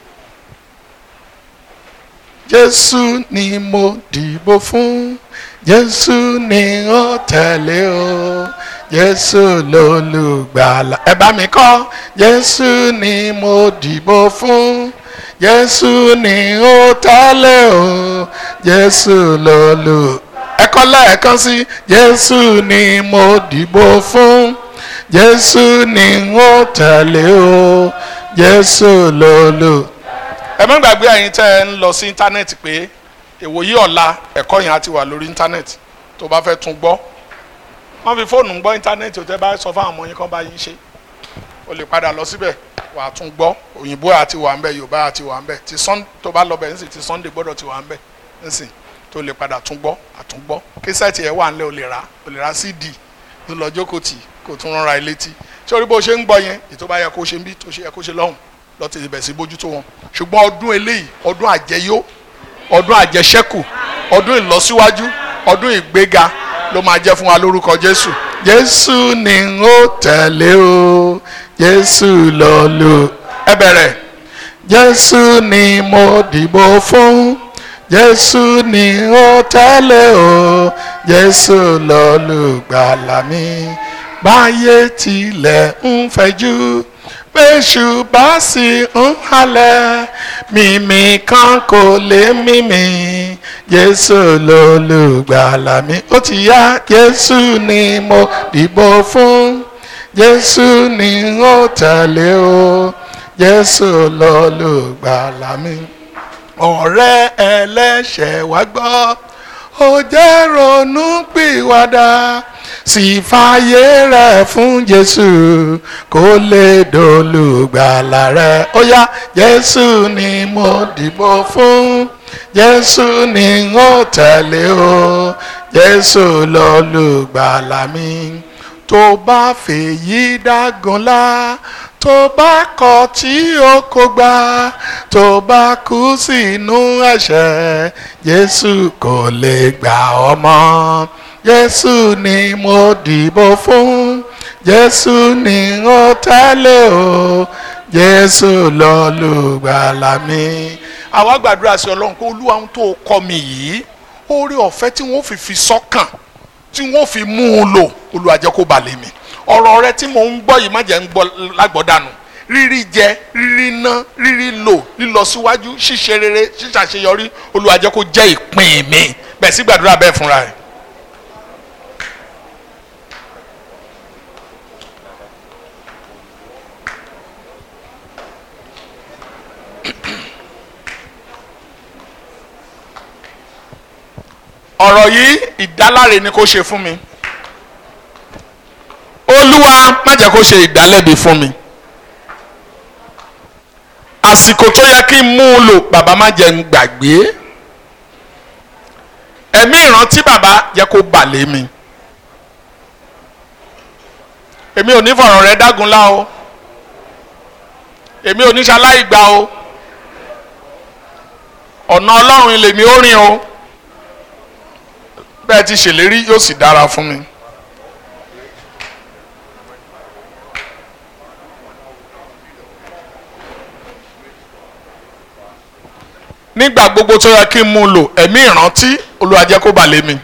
Jésù ni mo dìbò fún Jésù ni ó tẹ̀lé o Jésù lolùgbàlà ẹ bá mi kọ́ Jésù ni mo dìbò fún Jésù ni ó tẹ̀lé o Jésù lolù ẹ ẹ̀kọ́ lẹ́ẹ̀kan sí jésù ni mo dìbò fún jésù ni n ó tẹ̀lé o jésù lólù. ẹ má gbàgbé ẹ̀yin tẹ́ ẹ ń lọ sí íńtánẹ́ẹ̀tì pé ìwòyí ọ̀la ẹ̀kọ́ yẹn á ti wà lórí íńtánẹ́ẹ̀tì tó bá fẹ́ tún gbọ́ wọ́n fi fóònù gbọ́ íńtánẹ́ẹ̀tì tó bá sọ fáwọn ọmọ yín kan bá yín ṣe o lè padà lọ síbẹ̀ wà á tún gbọ́ òyìnbó àti wà ń bẹ̀ yorùbá àti wà ń bẹ̀ ti sun tó bá lọ bẹ̀ nísìn ti sunday gbọ́dọ̀ ti wà ń bẹ̀ nísìn tó lè padà tún gbọ́ àtún gbọ́ kíṣẹ́ẹ̀tì ẹ̀ wà ńlẹ̀ o lè rà o lè ra cd tó lọ jókòó tì kó tún rán ra ẹ létí tí orí bó ṣe ń gbọ́ yẹn ètò bá yẹ kó ṣe ń bí tó ṣe yẹ kó ṣe lọ́hùn lọ ti bẹ̀ sí bójútó wọn ṣùgbọ́n ọdún eléyìí ọdún àjẹyó ọdún àjẹṣẹ́kù ọdún ìlọsíwájú ọdún ìgbéga ló máa jẹ́ fún wa lórúkọ jésù jésù ni n ó tẹ̀lé o jésù lọ lò ẹ bẹ̀rẹ̀ jésù ni mo dìbò fún jésù ni n ó tẹ̀lé o jésù lọ lùgbàlà mi báyé tilẹ̀ ń fẹjú bẹ́ṣù bá sì ń halẹ̀ mímí kan kò lè mímí jésù lolùgbàlà mi ó ti yá jésù ni mo dìbò fún jésù ni n ó tẹ̀lé o jésù lolùgbàlà mi ọ̀rẹ́ ẹlẹ́ṣẹ̀ wá gbọ́ ó jẹ́ ronú pìwàdà sì fàyè rẹ̀ fún jésù kó lè dolùgbàlà rẹ̀ ó yá jésù ni mo dìbò fún jésù ni n ó tẹ̀lé o jésù lolùgbàlà mi tó bá fèyí dágunlá tó bá kọ̀ tí ó kò gbà tó bá kú sínú ẹ̀ṣẹ̀ jésù kò lè gbà ọ́ mọ́ jésù ni mo dìbò fún jésù ni n ó tẹ̀lé o jésù lolùgbàlà mi. àwa gbàdúrà sí ọlọ́run pé olúwa ohun tó kọ́ mi yìí oore ọ̀fẹ́ tí wọ́n fi fi sọ́kàn tí wọ́n fi mú un lò olúwa jẹ́ kó balẹ̀ mi ọ̀rọ̀ rẹ tí mò ń gbọ́ yìí má jẹ́ ń gbọ́ lágbọ́dànù rírí jẹ rírí ná rírí lò lílọ síwájú ṣíṣe rere ṣíṣàṣeyọrí olúwa jẹ́ kó jẹ́ ìpín mi bẹ́ẹ̀ sí gbàdúrà bẹ́ẹ̀ fúnra rẹ̀. ọ̀rọ̀ yìí ìdáláre ni kó ṣe fún mi olúwa má jẹ́ kó ṣe ìdálẹ́bi fún mi àsìkò tó yẹ kí n mú un lò bàbá má jẹ́ n gbàgbé ẹ̀mí ìrántí bàbá jẹ́ kó bà lé mi èmi ò ní fọ̀rọ̀ rẹ dágunlá o èmi ò ní ṣaláì gbà o ọ̀nà ọlọ́run ilé mi ó rìn o bẹ́ẹ̀ ti ṣèlérí yóò sì dára fún mi. nígbà gbogbo tó yẹ kí n mú un lò ẹ̀mí ìrántí Olúwa jẹ́ kó bà lé mi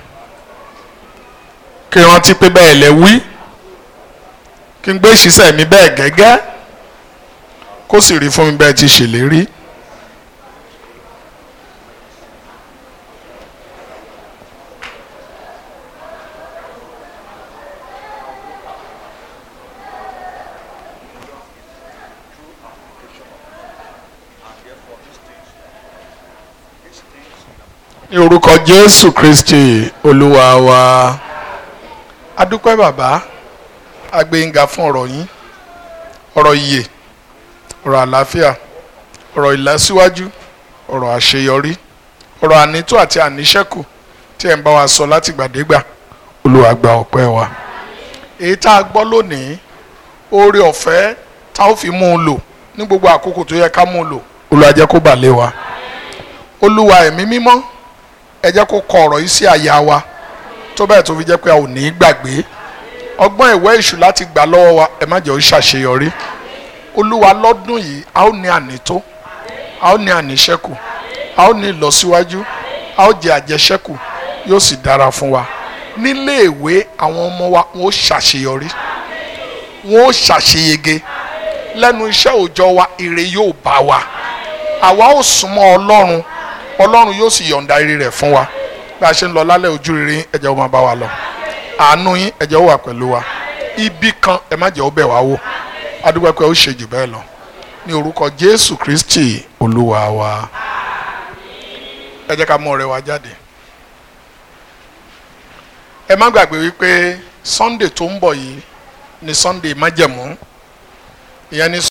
kí n rántí pé bẹ́ẹ̀ lẹ wí kí n gbé ìṣiṣẹ́ mi bẹ́ẹ̀ gẹ́gẹ́ kó sì rí fún mi bẹ́ẹ̀ ti ṣèlérí. ní orúkọ jésù kristi olúwa wa adúpẹ́ bàbá agbẹ́yìnga fún ọ̀rọ̀ yín ọ̀rọ̀ ìyè ọ̀rọ̀ àlàáfíà ọ̀rọ̀ ìlọsíwájú ọ̀rọ̀ àṣeyọrí ọ̀rọ̀ ànító àti àníṣẹ́kù tí ẹ̀ ń bá wa sọ látìgbàdégbà olúwa gba ọpẹ́ wa èyí tá a gbọ́ lónìí oore ọ̀fẹ́ tá ó fi mú un lò ní gbogbo àkókò tó yẹ ká mú un lò olúwa jẹ́ kó bà lé wa olúwa ẹ̀mí mímọ́ ẹ jẹ́ kó kọ ọ̀rọ̀ yìí sí àyà wa tó bẹ́ẹ̀ tó fi jẹ́ pé a ò ní í gbàgbé ọgbọ́n ìwé ìṣù láti gbà lọ́wọ́ wa ẹ má jẹ́ ó ṣàṣeyọrí olúwa lọ́dún yìí a ó ní ànító a ó ní àníṣẹ́kù a ó ní ìlọsíwájú a ó jẹ àjẹṣẹ́kù yóò sì dára fún wa nílé ìwé àwọn ọmọ wa wọn ó ṣàṣeyọrí wọn ó ṣàṣeyege lẹ́nu iṣẹ́ òòjọ́ wa ire yóò bá wa àwa ó súnmọ́ ọlọ́run ọlọ́run yóò sì yọ̀ǹda ire rẹ̀ fún wa bá a ṣe ń lọ lálẹ́ ojú rere yín, ẹ jẹ́ ó máa bá wa lọ àánú yín ẹ jẹ́ ó wà pẹ̀lú wa ibi kan ẹ má jẹ́ ó bẹ̀ wá wò adúgbò pé ó ṣe jù bẹ́ẹ̀ lọ ní orúkọ jésù kristi olúwa wa ẹ jẹ́ ká mú ọrẹ wa jáde ẹ má gbàgbé wípé sunday tó ń bọ̀ yìí ni sunday májẹ̀mú ìyẹn ni